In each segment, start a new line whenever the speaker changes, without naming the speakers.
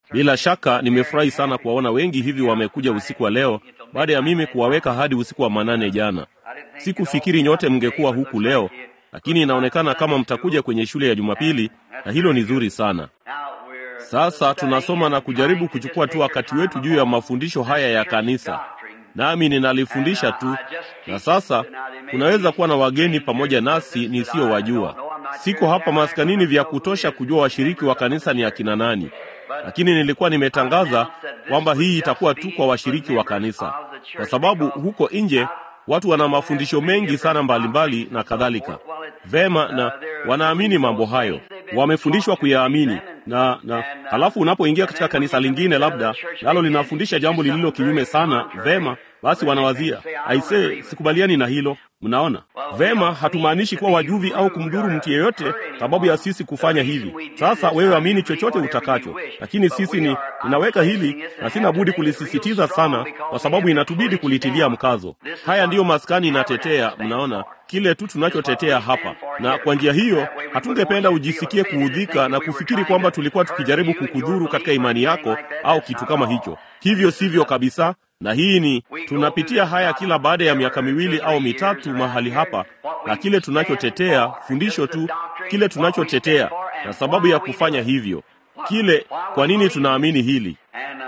Bila shaka nimefurahi sana kuwaona wengi hivi wamekuja usiku wa leo, baada ya mimi kuwaweka hadi usiku wa manane jana. Sikufikiri nyote mngekuwa huku leo, lakini inaonekana kama mtakuja kwenye shule ya Jumapili, na hilo ni zuri sana. Sasa tunasoma na kujaribu kuchukua tu wakati wetu juu ya mafundisho haya ya kanisa, nami ninalifundisha tu, na sasa kunaweza kuwa na wageni pamoja nasi nisiyowajua. Siko hapa maskanini vya kutosha kujua washiriki wa kanisa ni akina nani, lakini nilikuwa nimetangaza kwamba hii itakuwa tu kwa washiriki wa kanisa, kwa sababu huko nje watu wana mafundisho mengi sana mbalimbali mbali na kadhalika. Vema, na wanaamini mambo hayo, wamefundishwa kuyaamini na na halafu unapoingia katika kanisa lingine labda nalo linafundisha jambo lililo kinyume sana, vema basi wanawazia aisee, sikubaliani na hilo. Mnaona vema, hatumaanishi kuwa wajuvi au kumdhuru mtu yeyote sababu ya sisi kufanya hivi. Sasa wewe amini chochote utakacho, lakini sisi ni ninaweka hili na sina budi kulisisitiza sana, kwa sababu inatubidi kulitilia mkazo. Haya ndiyo maskani inatetea, mnaona kile tu tunachotetea hapa, na kwa njia hiyo hatungependa ujisikie kuudhika na kufikiri kwamba tulikuwa tukijaribu kukudhuru katika imani yako au kitu kama hicho. Hivyo sivyo kabisa na hii ni tunapitia haya kila baada ya miaka miwili au mitatu mahali hapa, na kile tunachotetea fundisho tu, kile tunachotetea na sababu ya kufanya hivyo, kile kwa nini tunaamini hili.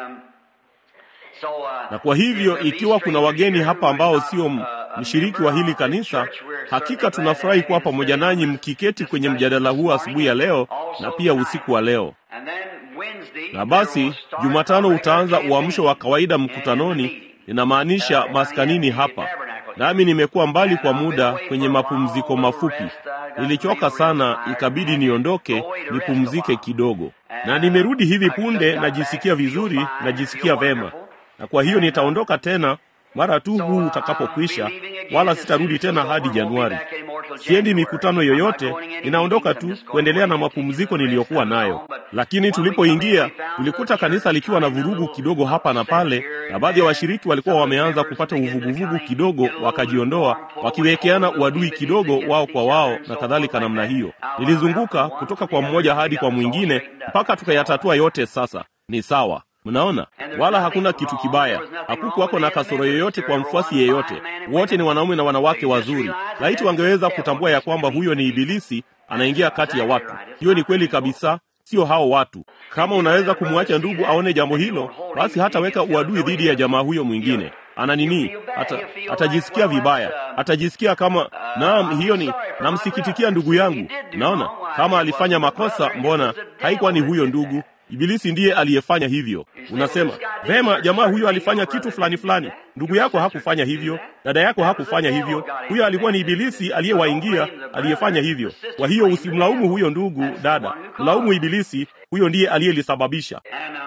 Na kwa hivyo, ikiwa kuna wageni hapa ambao sio mshiriki wa hili kanisa, hakika tunafurahi kuwa pamoja nanyi mkiketi kwenye mjadala huu asubuhi ya leo na pia usiku wa leo. Na basi Jumatano utaanza uamsho wa kawaida mkutanoni, ninamaanisha maskanini hapa. Nami nimekuwa mbali kwa muda kwenye mapumziko mafupi, nilichoka sana, ikabidi niondoke nipumzike kidogo, na nimerudi hivi punde. Najisikia vizuri, najisikia vema, na kwa hiyo nitaondoka tena mara tu huu utakapokwisha, wala sitarudi tena hadi Januari. Siendi mikutano yoyote, ninaondoka tu kuendelea na mapumziko niliyokuwa nayo. Lakini tulipoingia tulikuta kanisa likiwa na vurugu kidogo hapa na pale, na baadhi ya washiriki walikuwa wameanza kupata uvuguvugu kidogo, wakajiondoa, wakiwekeana uadui kidogo wao kwa wao na kadhalika namna hiyo. Nilizunguka kutoka kwa mmoja hadi kwa mwingine mpaka tukayatatua yote. Sasa ni sawa. Mnaona, wala hakuna kitu kibaya, hakukuwako na kasoro yoyote kwa mfuasi yeyote. Wote ni wanaume na wanawake wazuri. Laiti wangeweza kutambua ya kwamba huyo ni Ibilisi anaingia kati ya watu. Hiyo ni kweli kabisa, sio hao watu. Kama unaweza kumwacha ndugu aone jambo hilo, basi hataweka uadui dhidi ya jamaa huyo mwingine. Ana nini? Ata, atajisikia vibaya, atajisikia kama naam, hiyo ni namsikitikia ndugu yangu. Naona kama alifanya makosa, mbona haikuwa ni huyo ndugu Ibilisi ndiye aliyefanya hivyo. Unasema vema, jamaa huyo alifanya kitu fulani fulani. Ndugu yako hakufanya hivyo, dada yako hakufanya hivyo. Huyo alikuwa ni Ibilisi aliyewaingia, aliyefanya hivyo. Kwa hiyo usimlaumu huyo ndugu, dada, mlaumu Ibilisi. Huyo ndiye aliyelisababisha.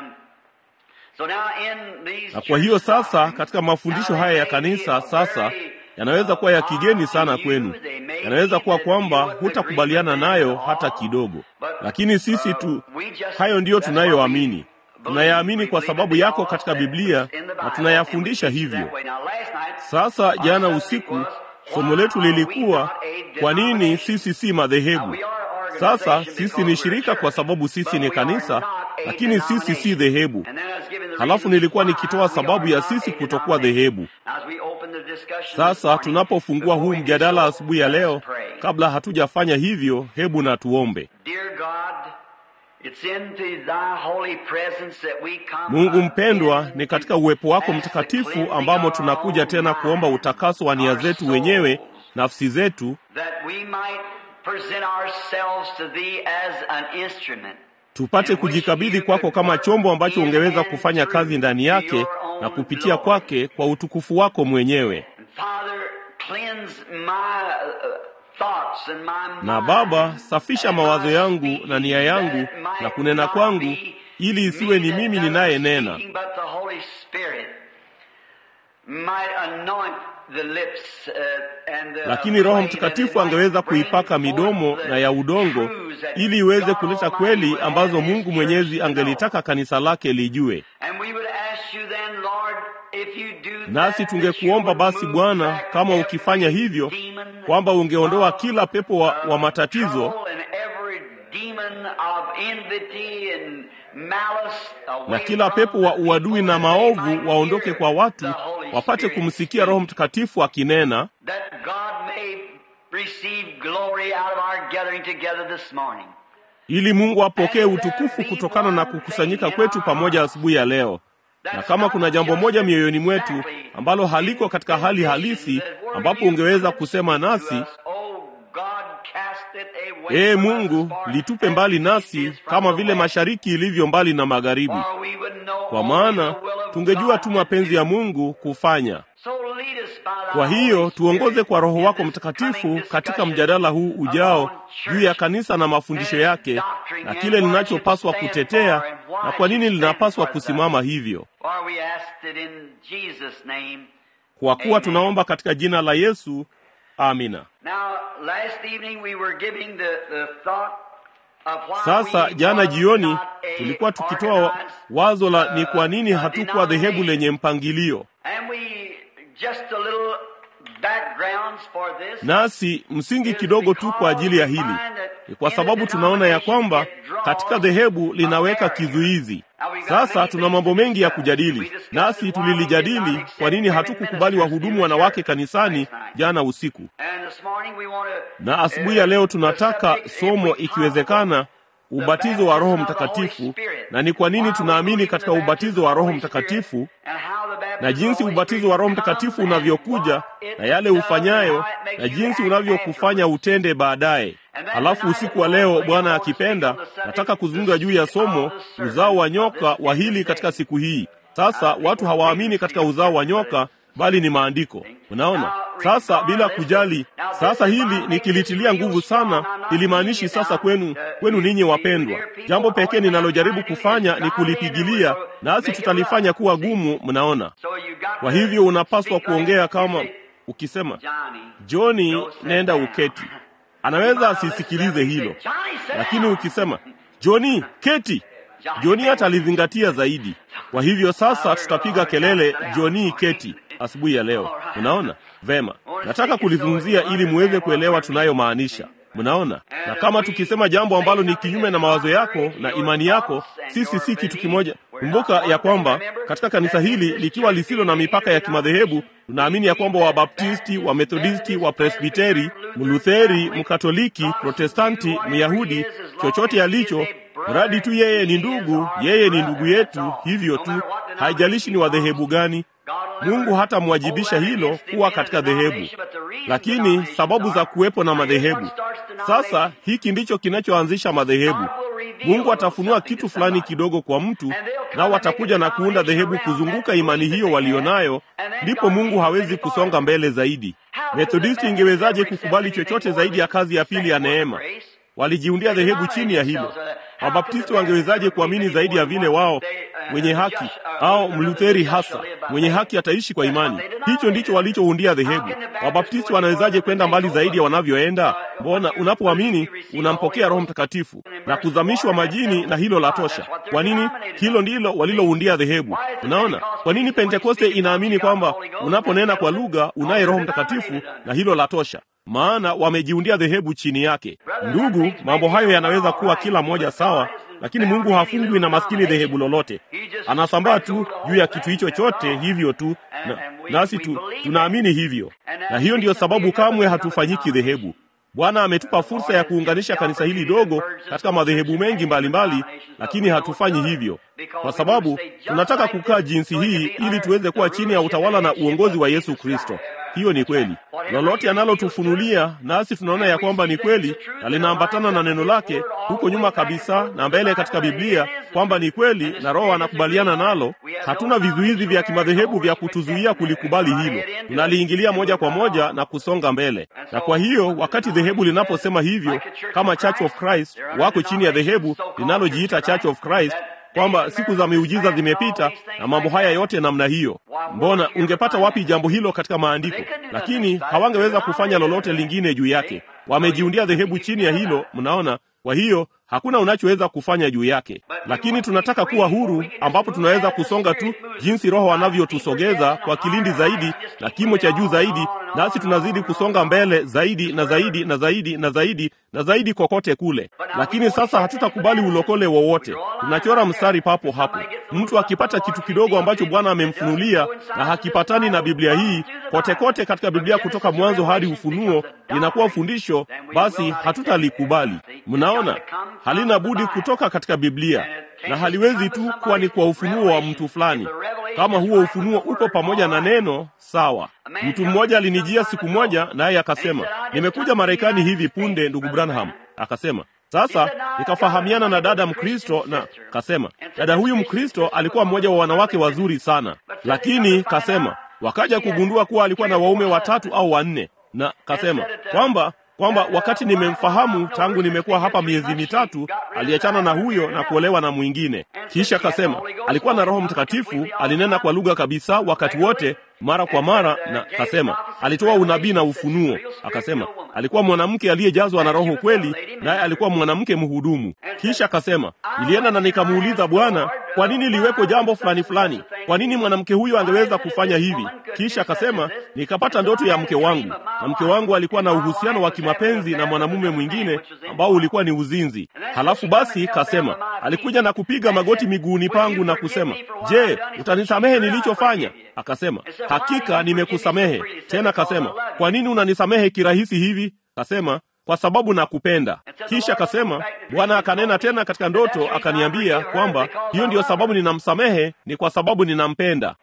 Na kwa hiyo sasa, katika mafundisho haya ya kanisa sasa yanaweza kuwa ya kigeni sana kwenu, yanaweza kuwa kwamba hutakubaliana nayo hata kidogo, lakini sisi tu, hayo ndiyo tunayoamini. Tunayaamini kwa sababu yako katika Biblia na tunayafundisha hivyo. Sasa jana usiku somo letu lilikuwa kwa nini sisi si madhehebu. Sasa sisi ni shirika kwa sababu sisi ni kanisa, lakini sisi si dhehebu. Halafu nilikuwa nikitoa sababu ya sisi kutokuwa dhehebu. Sasa tunapofungua huu mjadala asubuhi ya leo, kabla hatujafanya hivyo, hebu na tuombe. Mungu mpendwa, ni katika uwepo wako mtakatifu ambamo tunakuja tena kuomba utakaso wa nia zetu wenyewe, nafsi zetu, tupate kujikabidhi kwako kama chombo ambacho ungeweza kufanya kazi ndani yake na kupitia kwake kwa utukufu wako mwenyewe. Na Baba, safisha mawazo yangu na nia yangu na kunena kwangu, ili isiwe ni mimi ninayenena, lakini Roho Mtakatifu angeweza kuipaka midomo na ya udongo, ili iweze kuleta kweli ambazo Mungu Mwenyezi angelitaka kanisa lake lijue. Nasi tungekuomba basi Bwana, kama ukifanya hivyo, kwamba ungeondoa kila pepo wa, wa matatizo na kila pepo wa uadui na maovu waondoke kwa watu, wapate kumsikia Roho Mtakatifu akinena, ili Mungu apokee utukufu kutokana na kukusanyika kwetu pamoja asubuhi ya leo. Na kama kuna jambo moja mioyoni mwetu ambalo haliko katika hali halisi, ambapo ungeweza kusema nasi, Ee Mungu, litupe mbali nasi kama vile mashariki ilivyo mbali na magharibi, kwa maana tungejua tu mapenzi ya Mungu kufanya. Kwa hiyo tuongoze kwa Roho wako Mtakatifu katika mjadala huu ujao juu ya kanisa na mafundisho yake na kile linachopaswa kutetea na kwa nini linapaswa kusimama hivyo, kwa kuwa tunaomba katika jina la Yesu, amina. Sasa jana jioni tulikuwa tukitoa wazo la ni kwa nini hatukuwa dhehebu lenye mpangilio nasi msingi kidogo tu kwa ajili ya hili ni kwa sababu tunaona ya kwamba katika dhehebu linaweka kizuizi. Sasa tuna mambo mengi ya kujadili, nasi tulilijadili kwa nini hatukukubali wahudumu wanawake kanisani jana usiku, na asubuhi ya leo tunataka somo, ikiwezekana, ubatizo wa Roho Mtakatifu, na ni kwa nini tunaamini katika ubatizo wa Roho Mtakatifu na jinsi ubatizo wa Roho Mtakatifu unavyokuja na yale ufanyayo na jinsi unavyokufanya utende baadaye. Halafu usiku wa leo, Bwana akipenda, nataka kuzungumza juu ya somo uzao wa nyoka wa hili katika siku hii. Sasa watu hawaamini katika uzao wa nyoka bali ni maandiko. Unaona, sasa bila kujali. Sasa hili nikilitilia nguvu sana, ilimaanishi sasa kwenu, kwenu ninyi wapendwa. Jambo pekee ninalojaribu kufanya ni kulipigilia, nasi tutalifanya kuwa gumu. Mnaona, kwa hivyo unapaswa kuongea kama ukisema, Joni, nenda uketi. Anaweza asisikilize hilo, lakini ukisema, Joni, keti, Joni hata alizingatia zaidi. Kwa hivyo sasa tutapiga kelele, Joni, keti asubuhi ya leo. Unaona vema, nataka kulizungumzia ili muweze kuelewa tunayomaanisha. Mnaona, na kama tukisema jambo ambalo ni kinyume na mawazo yako na imani yako, sisi si kitu kimoja. Kumbuka ya kwamba katika kanisa hili likiwa lisilo na mipaka ya kimadhehebu, tunaamini ya kwamba Wabaptisti, Wamethodisti, Wapresbiteri, Mlutheri, Mkatoliki, Protestanti, Myahudi, chochote alicho mradi tu yeye ni ndugu, yeye ni ndugu yetu, hivyo tu, haijalishi ni wadhehebu gani. Mungu hatamwajibisha hilo kuwa katika dhehebu, lakini sababu za kuwepo na madhehebu. Sasa hiki ndicho kinachoanzisha madhehebu. Mungu atafunua kitu fulani kidogo kwa mtu, nao watakuja na kuunda dhehebu kuzunguka imani hiyo walionayo, ndipo Mungu hawezi kusonga mbele zaidi. Methodisti ingewezaje kukubali chochote zaidi ya kazi ya pili ya neema? Walijiundia dhehebu chini ya hilo. Wabaptisti wangewezaje kuamini zaidi ya vile wao wenye haki au Mlutheri hasa mwenye haki ataishi kwa imani? Hicho ndicho walichoundia dhehebu. Wabaptisti wanawezaje kwenda mbali zaidi ya wanavyoenda? Mbona unapoamini unampokea Roho Mtakatifu na kuzamishwa majini, na hilo la tosha. Kwa nini? Hilo ndilo waliloundia dhehebu. Unaona, kwa nini Pentekoste inaamini kwamba unaponena kwa lugha unaye Roho Mtakatifu, na hilo la tosha maana wamejiundia dhehebu chini yake. Ndugu, mambo hayo yanaweza kuwa kila moja sawa, lakini Mungu hafungwi na maskini dhehebu lolote. Anasambaa tu juu ya kitu hicho chote hivyo tu, na, nasi tu, tunaamini hivyo, na hiyo ndiyo sababu kamwe hatufanyiki dhehebu. Bwana ametupa fursa ya kuunganisha kanisa hili dogo katika madhehebu mengi mbalimbali mbali, lakini hatufanyi hivyo kwa sababu tunataka kukaa jinsi hii ili tuweze kuwa chini ya utawala na uongozi wa Yesu Kristo. Hiyo ni kweli. Lolote analotufunulia nasi tunaona ya kwamba ni kweli na linaambatana na neno lake huko nyuma kabisa na mbele katika Biblia kwamba ni kweli na Roho anakubaliana nalo. Hatuna vizuizi vya kimadhehebu vya kutuzuia kulikubali hilo, tunaliingilia moja kwa moja na kusonga mbele. Na kwa hiyo wakati dhehebu linaposema hivyo, kama Church of Christ wako chini ya dhehebu linalojiita Church of Christ kwamba siku za miujiza zimepita na mambo haya yote namna hiyo. Mbona ungepata wapi jambo hilo katika maandiko? Lakini hawangeweza kufanya lolote lingine juu yake. Wamejiundia dhehebu chini ya hilo, mnaona. Kwa hiyo hakuna unachoweza kufanya juu yake, lakini tunataka kuwa huru, ambapo tunaweza kusonga tu jinsi Roho anavyotusogeza kwa kilindi zaidi na kimo cha juu zaidi nasi tunazidi kusonga mbele zaidi na zaidi na zaidi na zaidi na zaidi kokote kule. Lakini sasa hatutakubali ulokole wowote. Tunachora mstari papo hapo. Mtu akipata kitu kidogo ambacho Bwana amemfunulia na hakipatani na Biblia hii, kote kote katika Biblia kutoka mwanzo hadi Ufunuo linakuwa fundisho, basi hatutalikubali. Mnaona, halina budi kutoka katika Biblia na haliwezi tu kuwa ni kwa ufunuo wa mtu fulani. Kama huo ufunuo uko pamoja na neno, sawa. Mtu mmoja alinijia siku moja, naye akasema, nimekuja Marekani hivi punde, ndugu Branham. Akasema sasa nikafahamiana na dada Mkristo, na kasema dada huyu Mkristo alikuwa mmoja wa wanawake wazuri sana, lakini kasema wakaja kugundua kuwa alikuwa na waume watatu au wanne, na kasema kwamba kwamba wakati nimemfahamu tangu nimekuwa hapa miezi mitatu, aliachana na huyo na kuolewa na mwingine. Kisha kasema alikuwa na Roho Mtakatifu, alinena kwa lugha kabisa wakati wote, mara kwa mara, na kasema alitoa unabii na ufunuo. Akasema alikuwa mwanamke aliyejazwa na Roho kweli, naye alikuwa mwanamke mhudumu. Kisha akasema nilienda na nikamuuliza Bwana, kwa nini liwepo jambo fulani fulani? Kwa nini mwanamke huyo angeweza kufanya hivi? Kisha akasema nikapata ndoto ya mke wangu, na mke wangu alikuwa na uhusiano wa kimapenzi na mwanamume mwingine ambao ulikuwa ni uzinzi. Halafu basi kasema alikuja na kupiga magoti miguuni pangu na kusema, je, utanisamehe nilichofanya? Akasema hakika nimekusamehe. Tena kasema kwa nini unanisamehe kirahisi hivi? Kasema kwa sababu nakupenda. Kisha akasema Bwana akanena tena katika ndoto, akaniambia kwamba hiyo ndiyo sababu ninamsamehe, ni kwa sababu ninampenda.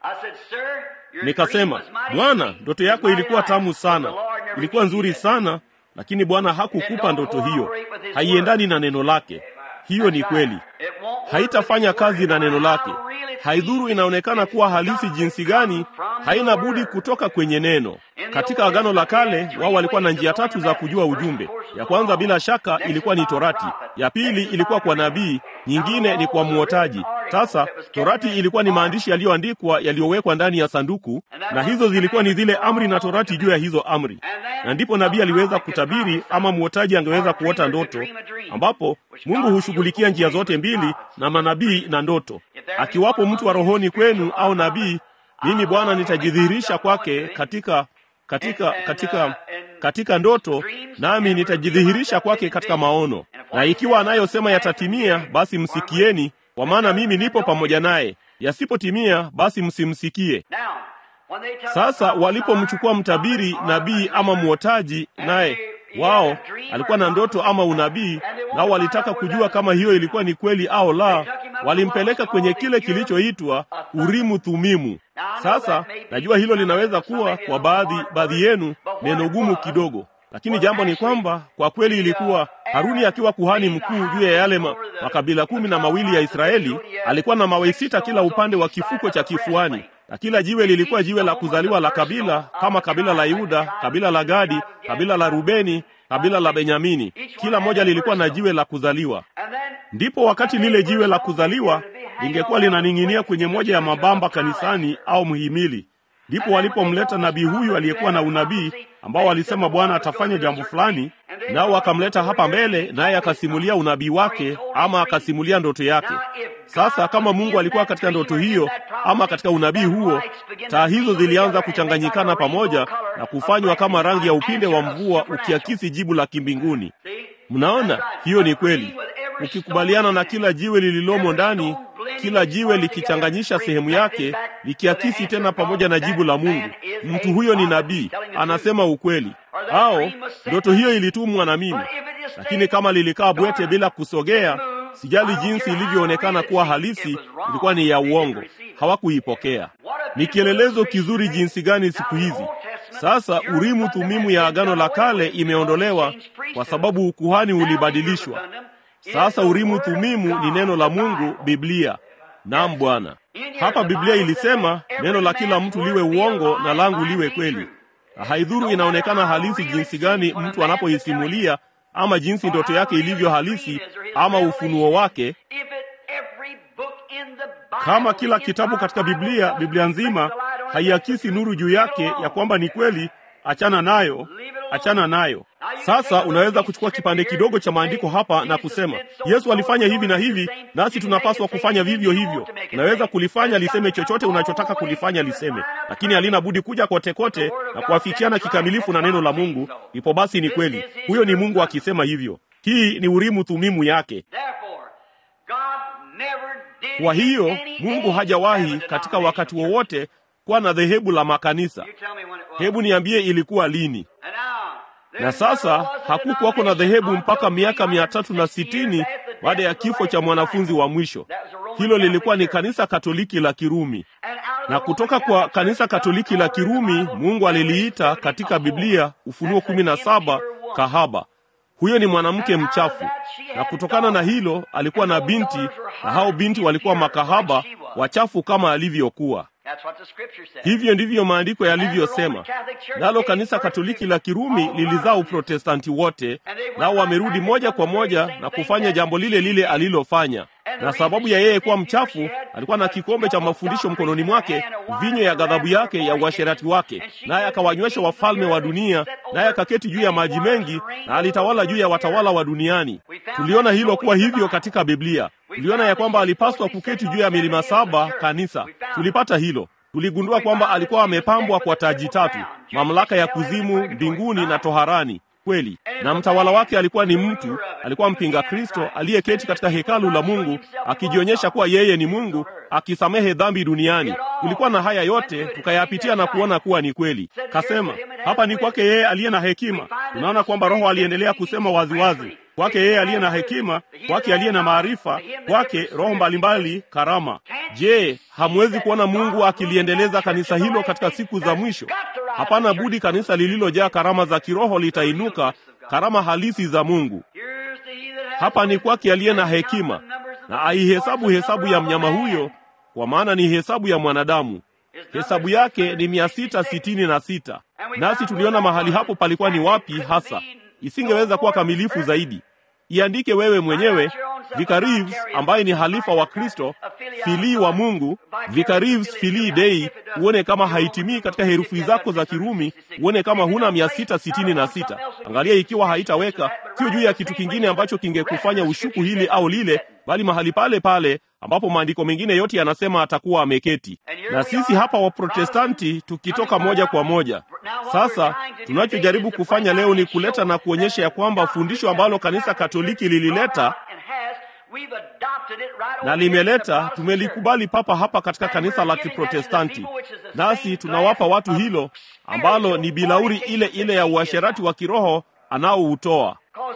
Nikasema, Bwana, ndoto yako ilikuwa tamu sana, ilikuwa nzuri sana, lakini Bwana hakukupa ndoto hiyo, haiendani na neno lake. Hiyo ni kweli, haitafanya kazi na neno lake. Haidhuru inaonekana kuwa halisi jinsi gani, haina budi kutoka kwenye neno. Katika Agano la Kale, wao walikuwa na njia tatu za kujua ujumbe. Ya kwanza bila shaka ilikuwa ni Torati, ya pili ilikuwa kwa nabii, nyingine ni kwa mwotaji. Sasa Torati ilikuwa ni maandishi yaliyoandikwa yaliyowekwa ndani ya sanduku, na hizo zilikuwa ni zile amri na Torati juu ya hizo amri, na ndipo nabii aliweza kutabiri ama mwotaji angeweza kuota ndoto, ambapo Mungu hushughulikia njia zote mbili na manabii na ndoto. Akiwapo mtu wa rohoni kwenu au nabii, mimi Bwana nitajidhihirisha kwake katika katika katika katika ndoto, nami nitajidhihirisha kwake katika maono. Na ikiwa anayosema yatatimia, basi msikieni, kwa maana mimi nipo pamoja naye. Yasipotimia, basi msimsikie. Sasa walipomchukua mtabiri, nabii ama mwotaji, naye wao alikuwa na ndoto ama unabii, nao walitaka kujua kama hiyo ilikuwa ni kweli au la, walimpeleka kwenye kile kilichoitwa Urimu Thumimu. Sasa najua hilo linaweza kuwa kwa baadhi baadhi yenu neno gumu kidogo, lakini jambo ni kwamba kwa kweli ilikuwa Haruni akiwa kuhani mkuu juu ya yale ma, makabila kumi na mawili ya Israeli, alikuwa na mawe sita kila upande wa kifuko cha kifuani na kila jiwe lilikuwa jiwe la kuzaliwa la kabila, kama kabila la Yuda, kabila la Gadi, kabila la Rubeni, kabila la Benyamini. Kila moja lilikuwa na jiwe la kuzaliwa. Ndipo wakati lile jiwe la kuzaliwa lingekuwa linaning'inia kwenye moja ya mabamba kanisani au mhimili, ndipo walipomleta nabii huyu aliyekuwa na unabii ambao walisema Bwana atafanya jambo fulani, nao wakamleta hapa mbele, naye akasimulia unabii wake ama akasimulia ndoto yake. Sasa kama Mungu alikuwa katika ndoto hiyo ama katika unabii huo, taa hizo zilianza kuchanganyikana pamoja na kufanywa kama rangi ya upinde wa mvua ukiakisi jibu la kimbinguni. Mnaona, hiyo ni kweli. Ukikubaliana na kila jiwe lililomo ndani, kila jiwe likichanganyisha sehemu yake, likiakisi tena pamoja na jibu la Mungu. Mtu huyo ni nabii, anasema ukweli. Au ndoto hiyo ilitumwa na mimi, lakini kama lilikaa bwete bila kusogea Sijali jinsi ilivyoonekana kuwa halisi, ilikuwa ni ya uongo. Hawakuipokea. Ni kielelezo kizuri jinsi gani siku hizi sasa Urimu Thumimu ya Agano la Kale imeondolewa kwa sababu ukuhani ulibadilishwa. Sasa Urimu Thumimu ni neno la Mungu, Biblia. Naam Bwana, hapa Biblia ilisema neno la kila mtu liwe uongo na langu liwe kweli. Haidhuru inaonekana halisi jinsi gani mtu anapoisimulia ama jinsi ndoto yake ilivyo halisi ama ufunuo wake. Kama kila kitabu katika Biblia, Biblia nzima haiakisi nuru juu yake ya kwamba ni kweli achana nayo, achana nayo. Sasa unaweza kuchukua kipande kidogo cha maandiko hapa na kusema Yesu alifanya hivi na hivi, nasi tunapaswa kufanya vivyo hivyo. Unaweza kulifanya liseme chochote unachotaka kulifanya liseme, lakini halina budi kuja kote kote na kuafikiana kikamilifu na neno la Mungu. Ipo basi, ni kweli, huyo ni Mungu akisema hivyo. Hii ni Urimu Thumimu yake. Kwa hiyo Mungu hajawahi katika wakati wowote kuwa na dhehebu la makanisa. Hebu niambie, ilikuwa lini? Na sasa hakukuwako na dhehebu mpaka miaka mia tatu na sitini baada ya kifo cha mwanafunzi wa mwisho. Hilo lilikuwa ni kanisa Katoliki la Kirumi, na kutoka kwa kanisa Katoliki la Kirumi Mungu aliliita katika Biblia, Ufunuo kumi na saba, kahaba. Huyo ni mwanamke mchafu, na kutokana na hilo alikuwa na binti, na hao binti walikuwa makahaba wachafu kama alivyokuwa. Hivyo ndivyo maandiko yalivyosema. Nalo kanisa Katoliki la Kirumi lilizaa Uprotestanti wote, nao wamerudi moja kwa moja na kufanya jambo lile lile alilofanya. Na sababu ya yeye kuwa mchafu, alikuwa na kikombe cha mafundisho mkononi mwake, vinyo ya ghadhabu yake ya uasherati wake, naye akawanywesha wafalme wa dunia, naye akaketi juu ya maji mengi, na alitawala juu ya watawala wa duniani. Tuliona hilo kuwa hivyo katika Biblia. Tuliona ya kwamba alipaswa kuketi juu ya milima saba kanisa. Tulipata hilo. Tuligundua kwamba alikuwa amepambwa kwa taji tatu, mamlaka ya kuzimu, mbinguni na toharani. Kweli, na mtawala wake alikuwa ni mtu, alikuwa mpinga Kristo aliyeketi katika hekalu la Mungu akijionyesha kuwa yeye ni Mungu, akisamehe dhambi duniani. Tulikuwa na haya yote tukayapitia na kuona kuwa ni kweli. Kasema hapa ni kwake yeye aliye na hekima. Tunaona kwamba Roho aliendelea kusema waziwazi kwake yeye aliye na hekima, kwake aliye na maarifa, kwake roho mbalimbali, karama. Je, hamwezi kuona Mungu akiliendeleza kanisa hilo katika siku za mwisho? Hapana budi, kanisa lililojaa karama za kiroho litainuka, karama halisi za Mungu. Hapa ni kwake aliye na hekima, na aihesabu hesabu ya mnyama huyo, kwa maana ni hesabu ya mwanadamu. Hesabu yake ni mia sita sitini na sita. Nasi tuliona mahali hapo palikuwa ni wapi hasa. Isingeweza kuwa kamilifu zaidi. Iandike wewe mwenyewe Vicar Reeves ambaye ni halifa wa Kristo, filii wa Mungu, Vicar Reeves filii Dei, uone kama haitimii katika herufi zako za Kirumi, uone kama huna mia sita sitini na sita. Angalia ikiwa haitaweka, sio juu ya kitu kingine ambacho kingekufanya ushuku hili au lile, bali mahali pale pale ambapo maandiko mengine yote yanasema atakuwa ameketi. Na sisi hapa Waprotestanti tukitoka moja kwa moja. Sasa tunachojaribu kufanya leo ni kuleta na kuonyesha ya kwamba fundisho ambalo kanisa Katoliki lilileta na limeleta, tumelikubali papa hapa katika kanisa la Kiprotestanti, nasi tunawapa watu hilo ambalo ni bilauri ile ile ya uasherati wa kiroho anaoutoa,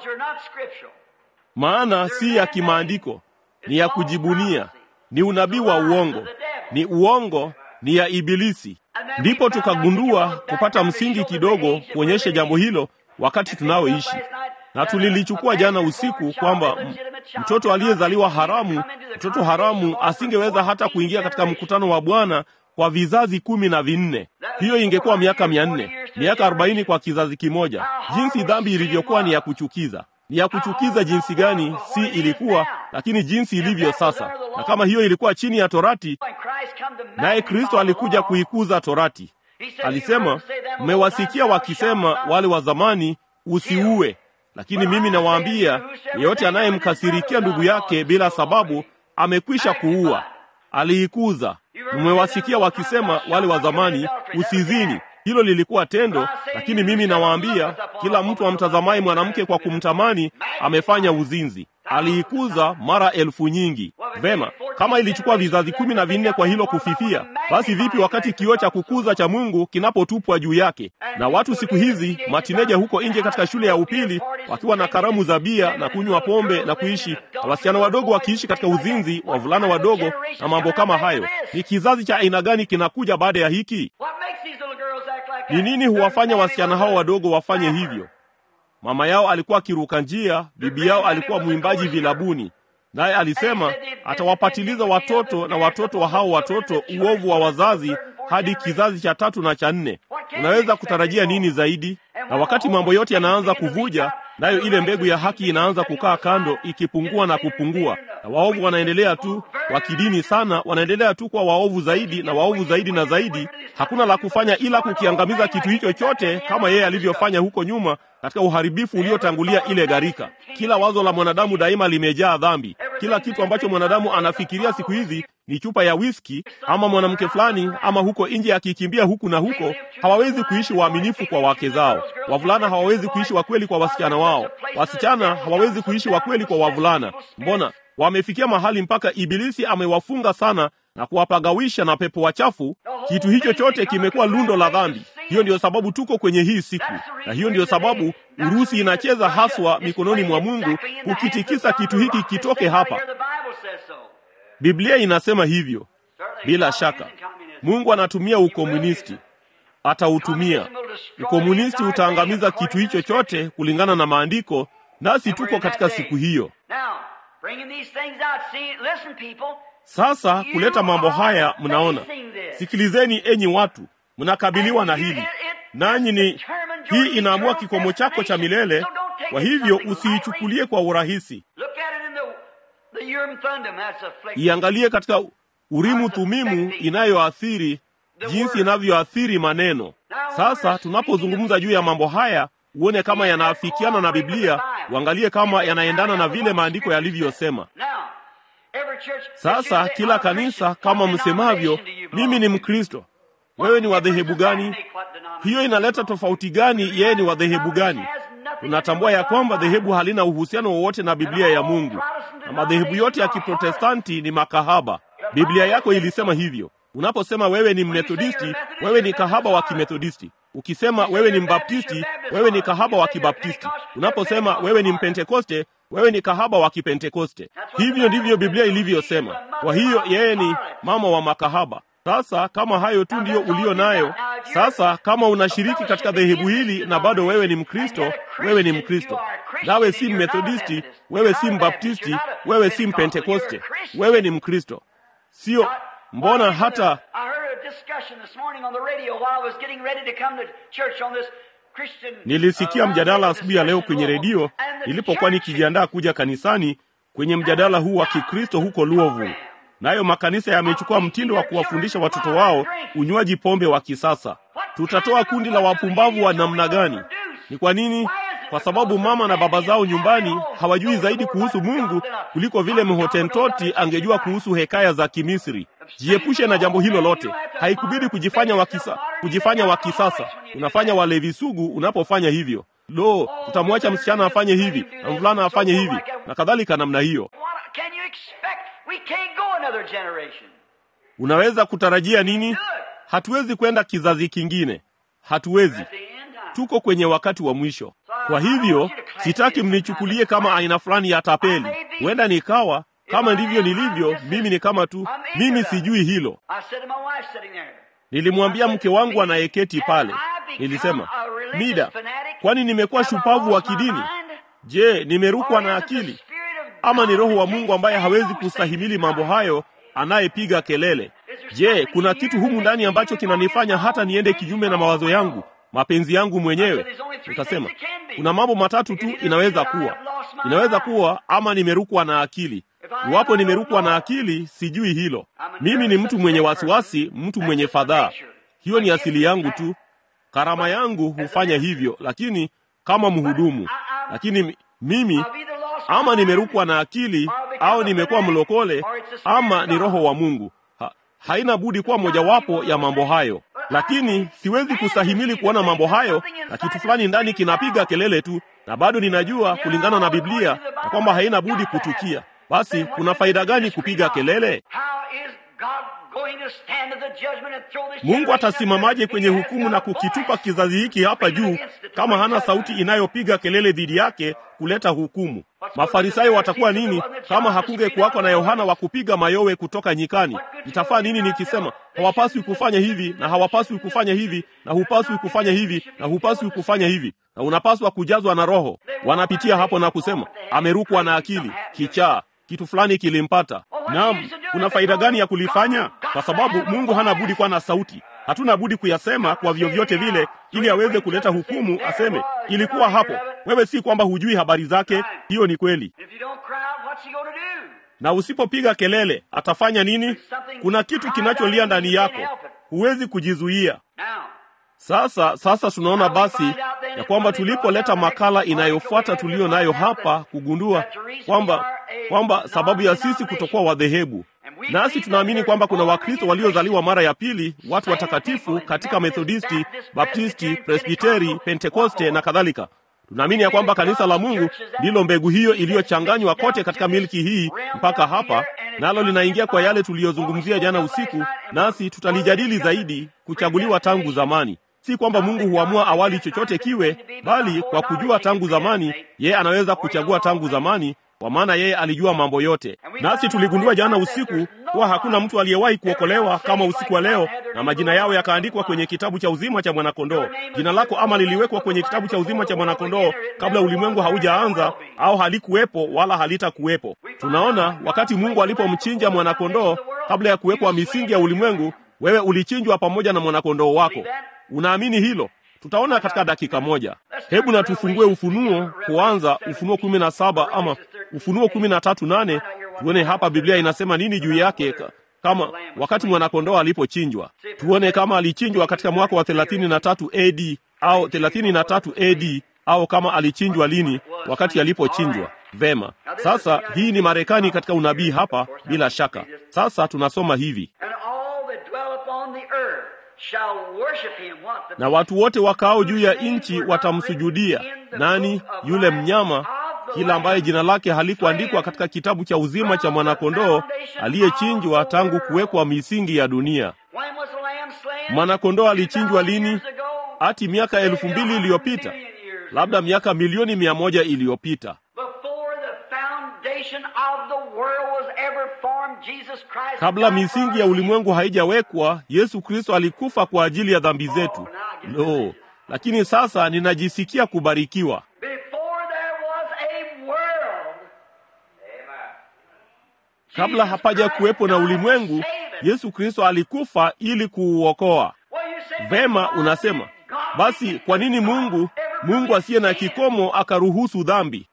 maana si ya kimaandiko, ni ya kujibunia, ni unabii wa uongo, ni uongo, ni ya Ibilisi. Ndipo tukagundua kupata msingi kidogo kuonyesha jambo hilo wakati tunaoishi na tulilichukua jana usiku kwamba mtoto aliyezaliwa haramu, mtoto haramu asingeweza hata kuingia katika mkutano wa Bwana kwa vizazi kumi na vinne. Hiyo ingekuwa miaka mia nne, miaka arobaini kwa kizazi kimoja. Jinsi dhambi ilivyokuwa ni ya kuchukiza! Ni ya kuchukiza jinsi gani! Si ilikuwa, lakini jinsi ilivyo sasa. Na kama hiyo ilikuwa chini ya Torati, naye Kristo alikuja kuikuza Torati. Alisema, mmewasikia wakisema wale wa zamani, usiue lakini mimi nawaambia, yeyote anayemkasirikia ndugu yake bila sababu amekwisha kuua. Aliikuza. Mmewasikia wakisema wale wa zamani, usizini. Hilo lilikuwa tendo, lakini mimi nawaambia, kila mtu amtazamaye mwanamke kwa kumtamani amefanya uzinzi. Aliikuza mara elfu nyingi. Vema, kama ilichukua vizazi kumi na vinne kwa hilo kufifia, basi vipi wakati kioo cha kukuza cha Mungu kinapotupwa juu yake? Na watu siku hizi matineja huko nje katika shule ya upili wakiwa na karamu za bia na kunywa pombe na kuishi, na wasichana wadogo wakiishi katika uzinzi, wavulana wadogo na mambo kama hayo. Ni kizazi cha aina gani kinakuja baada ya hiki? Ni nini huwafanya wasichana hao wadogo wafanye hivyo? Mama yao alikuwa akiruka njia, bibi yao alikuwa mwimbaji vilabuni, naye alisema atawapatiliza watoto na watoto wa hao watoto uovu wa wazazi hadi kizazi cha tatu na cha nne. Unaweza kutarajia nini zaidi? Na wakati mambo yote yanaanza kuvuja, nayo ile mbegu ya haki inaanza kukaa kando, ikipungua na kupungua, na waovu wanaendelea tu wakidini sana, wanaendelea tu kwa waovu zaidi na waovu zaidi na zaidi. Hakuna la kufanya ila kukiangamiza kitu hicho chote, kama yeye alivyofanya huko nyuma katika uharibifu uliotangulia ile gharika. Kila wazo la mwanadamu daima limejaa dhambi. Kila kitu ambacho mwanadamu anafikiria siku hizi ni chupa ya whisky ama mwanamke fulani ama huko nje akikimbia huku na huko. Hawawezi kuishi waaminifu kwa wake zao. Wavulana hawawezi kuishi wakweli kwa wasichana wao. Wasichana hawawezi kuishi wakweli kwa wavulana. Mbona wamefikia mahali mpaka Ibilisi amewafunga sana na kuwapagawisha na pepo wachafu. Kitu hicho chote kimekuwa lundo la dhambi. Hiyo ndiyo sababu tuko kwenye hii siku, na hiyo ndiyo sababu Urusi inacheza haswa mikononi mwa Mungu kukitikisa kitu hiki kitoke hapa. Biblia inasema hivyo. Bila shaka, Mungu anatumia ukomunisti, atautumia ukomunisti, utaangamiza kitu hicho chote kulingana na maandiko, nasi tuko katika siku hiyo. Sasa kuleta mambo haya, mnaona, sikilizeni enyi watu, mnakabiliwa na hili nanyi ni hii inaamua kikomo chako cha milele. Kwa hivyo usiichukulie kwa urahisi, iangalie katika Urimu Thumimu inayoathiri jinsi inavyoathiri maneno. Sasa tunapozungumza juu ya mambo haya, uone kama yanaafikiana na Biblia, uangalie kama yanaendana na vile maandiko yalivyosema. Sasa kila kanisa kama msemavyo, mimi ni Mkristo, wewe ni wa dhehebu gani? Hiyo inaleta tofauti gani? Yeye ni wa dhehebu gani? Tunatambua ya kwamba dhehebu halina uhusiano wowote na Biblia ya Mungu, na madhehebu yote ya Kiprotestanti ni makahaba. Biblia yako ilisema hivyo. Unaposema wewe ni Mmethodisti, wewe ni kahaba wa Kimethodisti. Ukisema wewe ni Mbaptisti, wewe ni kahaba wa Kibaptisti. Unaposema wewe ni Mpentekoste, wewe ni kahaba wa Kipentekoste. Hivyo ndivyo Biblia ilivyosema. Kwa hiyo yeye ni mama wa makahaba. Sasa kama hayo tu ndiyo ulio nayo, sasa kama unashiriki katika dhehebu hili na bado wewe ni Mkristo, wewe ni Mkristo. Nawe si Mmethodisti, wewe si Mbaptisti, wewe si Mpentekoste, wewe ni Mkristo. Sio mbona hata nilisikia mjadala asubuhi ya leo kwenye redio nilipokuwa nikijiandaa kuja kanisani, kwenye mjadala huu wa Kikristo huko Louisville. Nayo makanisa yamechukua mtindo wa kuwafundisha watoto wao unywaji pombe wa kisasa. Tutatoa kundi la wapumbavu wa namna gani? Ni kwa nini? Kwa sababu mama na baba zao nyumbani hawajui zaidi kuhusu Mungu kuliko vile Mhotentoti angejua kuhusu hekaya za Kimisri. Jiepushe na jambo hilo lote. Haikubidi kujifanya wa kisa, kujifanya wa kisasa. Unafanya walevi sugu unapofanya hivyo. Lo, utamwacha msichana afanye hivi na mvulana afanye hivi na kadhalika namna hiyo. Unaweza kutarajia nini? Hatuwezi kwenda kizazi kingine, hatuwezi. Tuko kwenye wakati wa mwisho. Kwa hivyo sitaki mnichukulie kama aina fulani ya tapeli. Huenda nikawa kama ndivyo nilivyo mimi, ni kama tu mimi sijui hilo. Nilimwambia mke wangu anayeketi pale, nilisema, Mida, kwani nimekuwa shupavu wa kidini? Je, nimerukwa na akili ama ni Roho wa Mungu ambaye hawezi kustahimili mambo hayo, anayepiga kelele? Je, kuna kitu humu ndani ambacho kinanifanya hata niende kinyume na mawazo yangu, mapenzi yangu mwenyewe? Nikasema kuna mambo matatu tu inaweza kuwa, inaweza kuwa ama nimerukwa na akili. Iwapo nimerukwa na akili, sijui hilo. Mimi ni mtu mwenye wasiwasi, mtu mwenye fadhaa. Hiyo ni asili yangu tu. Karama yangu hufanya hivyo, lakini kama mhudumu. Lakini mimi ama nimerukwa na akili au nimekuwa mlokole ama ni Roho wa Mungu. Ha, haina budi kuwa mojawapo ya mambo hayo, lakini siwezi kustahimili kuona mambo hayo na kitu fulani ndani kinapiga kelele tu, na bado ninajua kulingana na Biblia na kwamba haina budi kutukia. Basi kuna faida gani kupiga kelele? Mungu atasimamaje kwenye hukumu na kukitupa kizazi hiki hapa juu kama hana sauti inayopiga kelele dhidi yake kuleta hukumu? Mafarisayo watakuwa nini kama hakunge kuwako na Yohana wa kupiga mayowe kutoka nyikani? Itafaa nini nikisema hawapaswi kufanya hivi na hawapaswi kufanya hivi na hupaswi kufanya hivi na hupaswi kufanya hivi na unapaswa kujazwa na Roho? Wanapitia hapo na kusema amerukwa na akili, kichaa kitu fulani kilimpata. Naam, kuna faida gani ya kulifanya? Kwa sababu Mungu hana budi kuwa na sauti. Hatuna budi kuyasema kwa vyovyote vile, ili aweze kuleta hukumu, aseme ilikuwa hapo. Wewe si kwamba hujui habari zake, hiyo ni kweli. Na usipopiga kelele, atafanya nini? Kuna kitu kinacholia ndani yako, huwezi kujizuia. Sasa sasa tunaona basi ya kwamba tulipoleta makala inayofuata tuliyo nayo hapa, kugundua kwamba kwamba sababu ya sisi kutokuwa wadhehebu, nasi tunaamini kwamba kuna Wakristo waliozaliwa mara ya pili, watu watakatifu katika Methodisti, Baptisti, Presbiteri, Pentekoste na kadhalika. Tunaamini ya kwamba kanisa la Mungu ndilo mbegu hiyo iliyochanganywa kote katika milki hii mpaka hapa, nalo linaingia kwa yale tuliyozungumzia jana usiku, nasi tutalijadili zaidi, kuchaguliwa tangu zamani. Si kwamba Mungu huamua awali chochote kiwe, bali kwa kujua tangu zamani, yeye anaweza kuchagua tangu zamani, kwa maana yeye alijua mambo yote. Nasi tuligundua jana usiku kuwa hakuna mtu aliyewahi kuokolewa kama usiku wa leo, na majina yao yakaandikwa kwenye kitabu cha uzima cha mwanakondoo. Jina lako ama liliwekwa kwenye kitabu cha uzima cha mwanakondoo kabla ulimwengu haujaanza, au halikuwepo wala halitakuwepo. Tunaona wakati Mungu alipomchinja mwanakondoo kabla ya kuwekwa misingi ya ulimwengu, wewe ulichinjwa pamoja na mwanakondoo wako. Unaamini hilo? Tutaona katika dakika moja. Hebu na tufungue Ufunuo kuanza Ufunuo kumi na saba ama Ufunuo kumi na tatu nane tuone hapa Biblia inasema nini juu yake, kama wakati mwanakondoo alipochinjwa. Tuone kama alichinjwa katika mwaka wa thelathini na tatu AD au thelathini na tatu AD au kama alichinjwa lini, wakati alipochinjwa. Vema, sasa hii ni Marekani katika unabii hapa, bila shaka. Sasa tunasoma hivi na watu wote wakao juu ya nchi watamsujudia. Nani? Yule mnyama, kila ambaye jina lake halikuandikwa katika kitabu cha uzima cha mwanakondoo aliyechinjwa tangu kuwekwa misingi ya dunia. Mwanakondoo alichinjwa lini? Ati miaka elfu mbili iliyopita, labda miaka milioni mia moja iliyopita. Kabla misingi ya ulimwengu haijawekwa, Yesu Kristo alikufa kwa ajili ya dhambi zetu. No, lakini sasa ninajisikia kubarikiwa. Kabla hapaja kuwepo na ulimwengu, Yesu Kristo alikufa ili kuuokoa. Vema, unasema basi, kwa nini Mungu Mungu asiye na kikomo akaruhusu dhambi?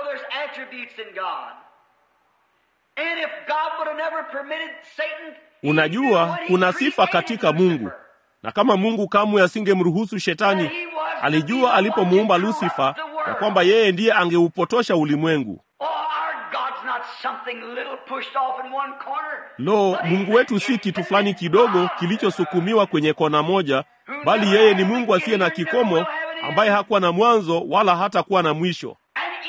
Unajua, kuna sifa katika Mungu, na kama Mungu kamwe asingemruhusu Shetani, alijua alipomuumba Lusifa ya kwamba yeye ndiye angeupotosha ulimwengu. Lo, Mungu wetu si kitu fulani kidogo kilichosukumiwa kwenye kona moja, bali yeye ni Mungu asiye na kikomo, ambaye hakuwa na mwanzo wala hatakuwa na mwisho.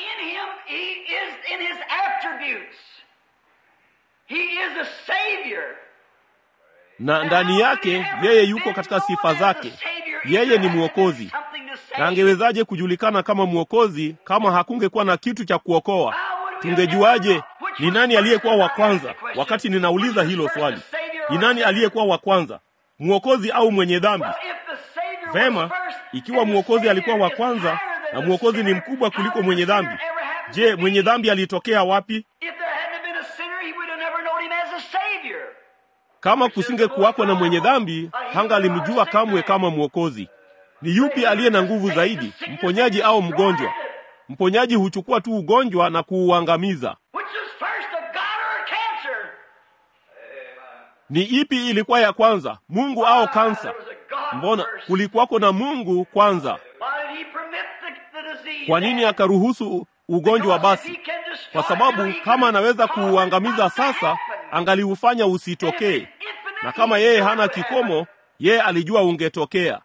na ndani yake yeye yuko katika sifa zake. Yeye ni mwokozi, na angewezaje kujulikana kama mwokozi kama hakungekuwa na kitu cha kuokoa? Tungejuaje ni nani aliyekuwa wa kwanza? Wakati ninauliza hilo swali, ni nani aliyekuwa wa kwanza, mwokozi au mwenye dhambi? Vema, ikiwa mwokozi alikuwa wa kwanza na mwokozi ni mkubwa kuliko mwenye dhambi, je, mwenye dhambi alitokea wapi? Kama kusinge kuwakwa na mwenye dhambi, hanga alimjua kamwe kama mwokozi. Ni yupi aliye na nguvu zaidi, mponyaji au mgonjwa? Mponyaji huchukua tu ugonjwa na kuuangamiza. Ni ipi ilikuwa ya kwanza, Mungu au kansa? Mbona kulikuwako na Mungu kwanza? Kwa nini akaruhusu ugonjwa basi? Kwa sababu kama anaweza kuuangamiza sasa, angaliufanya usitokee, na kama yeye hana kikomo, yeye alijua ungetokea.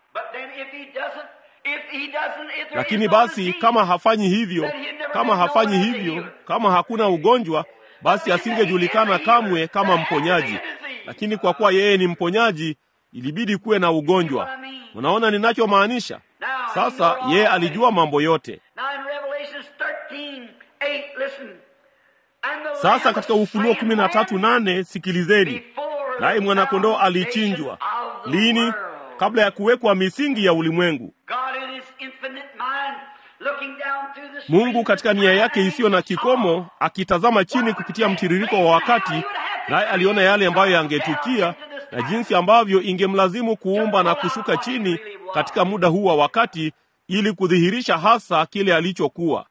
Lakini basi kama hafanyi hivyo, kama hafanyi hivyo, kama hakuna ugonjwa, basi asingejulikana kamwe kama mponyaji. Lakini kwa kuwa yeye ni mponyaji, ilibidi kuwe na ugonjwa. Unaona ninachomaanisha? Sasa yeye alijua mambo yote. Sasa katika Ufunuo kumi na tatu nane sikilizeni, naye mwanakondoo alichinjwa lini? Kabla ya kuwekwa misingi ya ulimwengu. Mungu katika nia yake isiyo na kikomo, akitazama chini kupitia mtiririko wa wakati, naye aliona yale ambayo yangetukia, na jinsi ambavyo ingemlazimu kuumba na kushuka chini katika muda huu wa wakati ili kudhihirisha hasa kile alichokuwa.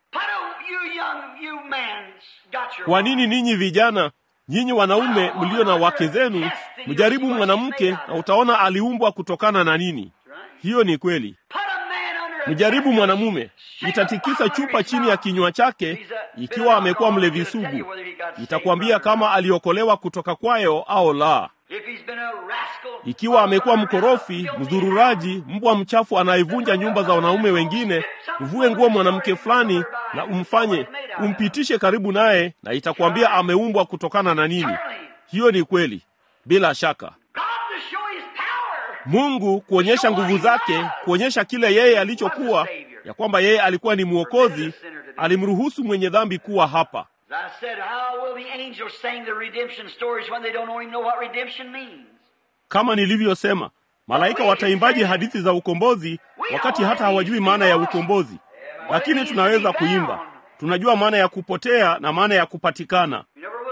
Kwa nini ninyi vijana, nyinyi wanaume mlio na wake zenu, mjaribu mwanamke na utaona aliumbwa kutokana na nini? Hiyo ni kweli. Mjaribu mwanamume, itatikisa chupa chini ya kinywa chake, ikiwa amekuwa mlevi sugu, itakwambia kama aliokolewa kutoka kwayo au la. Ikiwa amekuwa mkorofi, mzururaji, mbwa mchafu anayevunja nyumba za wanaume wengine, uvue nguo mwanamke fulani na umfanye umpitishe karibu naye, na itakwambia ameumbwa kutokana na nini. Hiyo ni kweli, bila shaka. Mungu kuonyesha nguvu zake, kuonyesha kile yeye alichokuwa, ya kwamba yeye alikuwa ni mwokozi, alimruhusu mwenye dhambi kuwa hapa. Kama nilivyosema, malaika wataimbaji hadithi za ukombozi wakati hata hawajui maana ya ukombozi? Lakini tunaweza kuimba, tunajua maana ya kupotea na maana ya kupatikana.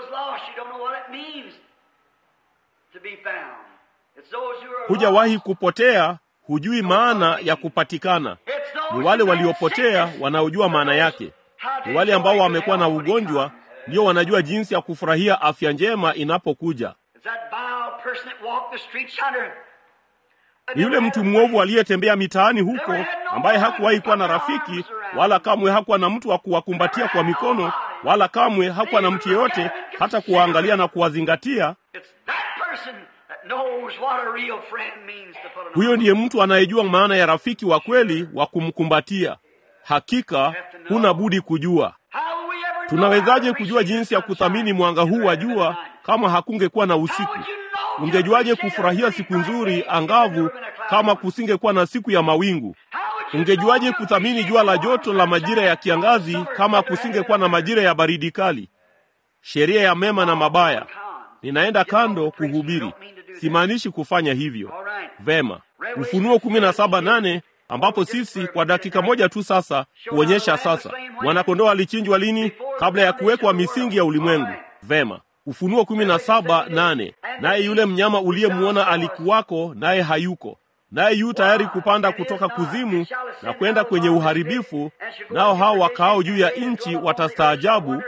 Hujawahi kupotea, hujui maana ya kupatikana. Ni wale waliopotea wanaojua maana yake. Ni wale ambao wamekuwa na ugonjwa ndio wanajua jinsi ya kufurahia afya njema inapokuja. Ni yule mtu mwovu aliyetembea mitaani huko, ambaye hakuwahi kuwa na rafiki, wala kamwe hakuwa na mtu wa kuwakumbatia kwa mikono, wala kamwe hakuwa na mtu yeyote hata kuwaangalia na kuwazingatia. Huyo ndiye mtu anayejua maana ya rafiki wa kweli wa kumkumbatia. Hakika huna budi kujua. Tunawezaje kujua jinsi ya kuthamini mwanga huu wa jua kama hakungekuwa na usiku? Ungejuaje kufurahia siku nzuri angavu kama kusingekuwa na siku ya mawingu? Ungejuaje kuthamini jua la joto la majira ya kiangazi kama kusingekuwa na majira ya baridi kali? Sheria ya mema na mabaya. Ninaenda kando kuhubiri, simaanishi kufanya hivyo. Vema, Ufunuo kumi na saba nane ambapo sisi kwa dakika moja tu sasa kuonyesha sasa mwanakondoo alichinjwa lini? Kabla ya kuwekwa misingi ya ulimwengu. Vema, Ufunuo kumi na saba nane naye yule mnyama uliyemwona alikuwako, naye hayuko, naye yu tayari kupanda kutoka kuzimu na kwenda kwenye uharibifu, nao hao wakaao juu ya nchi watastaajabu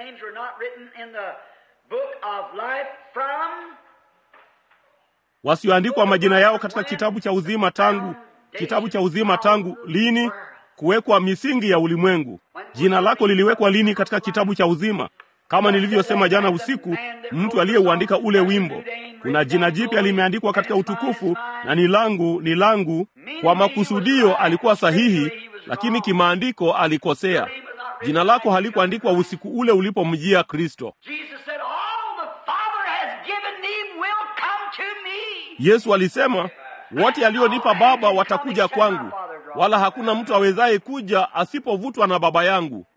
wasioandikwa majina yao katika kitabu cha uzima tangu kitabu cha uzima tangu lini? Kuwekwa misingi ya ulimwengu. Jina lako liliwekwa lini katika kitabu cha uzima? Kama nilivyosema jana usiku, mtu aliyeuandika ule wimbo, kuna jina jipya limeandikwa katika utukufu, na ni langu, ni langu. Kwa makusudio alikuwa sahihi, lakini kimaandiko alikosea. Jina lako halikuandikwa usiku ule ulipomjia Kristo. Yesu alisema wote alionipa Baba watakuja kwangu, wala hakuna mtu awezaye kuja asipovutwa na Baba yangu.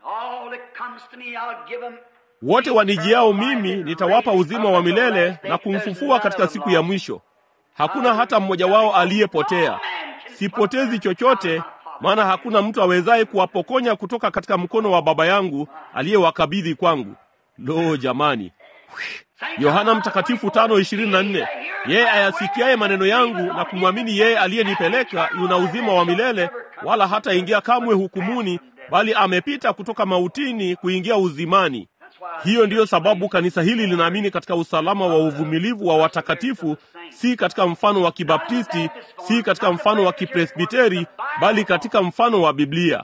Wote wanijiao mimi nitawapa uzima wa milele na kumfufua katika siku ya mwisho. Hakuna hata mmoja wao aliyepotea. Sipotezi chochote, maana hakuna mtu awezaye kuwapokonya kutoka katika mkono wa Baba yangu aliyewakabidhi kwangu. Lo, jamani! Yohana Mtakatifu tano ishirini na nne yeye ayasikiaye maneno yangu na kumwamini yeye aliyenipeleka yuna uzima wa milele, wala hataingia kamwe hukumuni, bali amepita kutoka mautini kuingia uzimani. Hiyo ndiyo sababu kanisa hili linaamini katika usalama wa uvumilivu wa watakatifu, si katika mfano wa Kibaptisti, si katika mfano wa Kipresbiteri, bali katika mfano wa Biblia.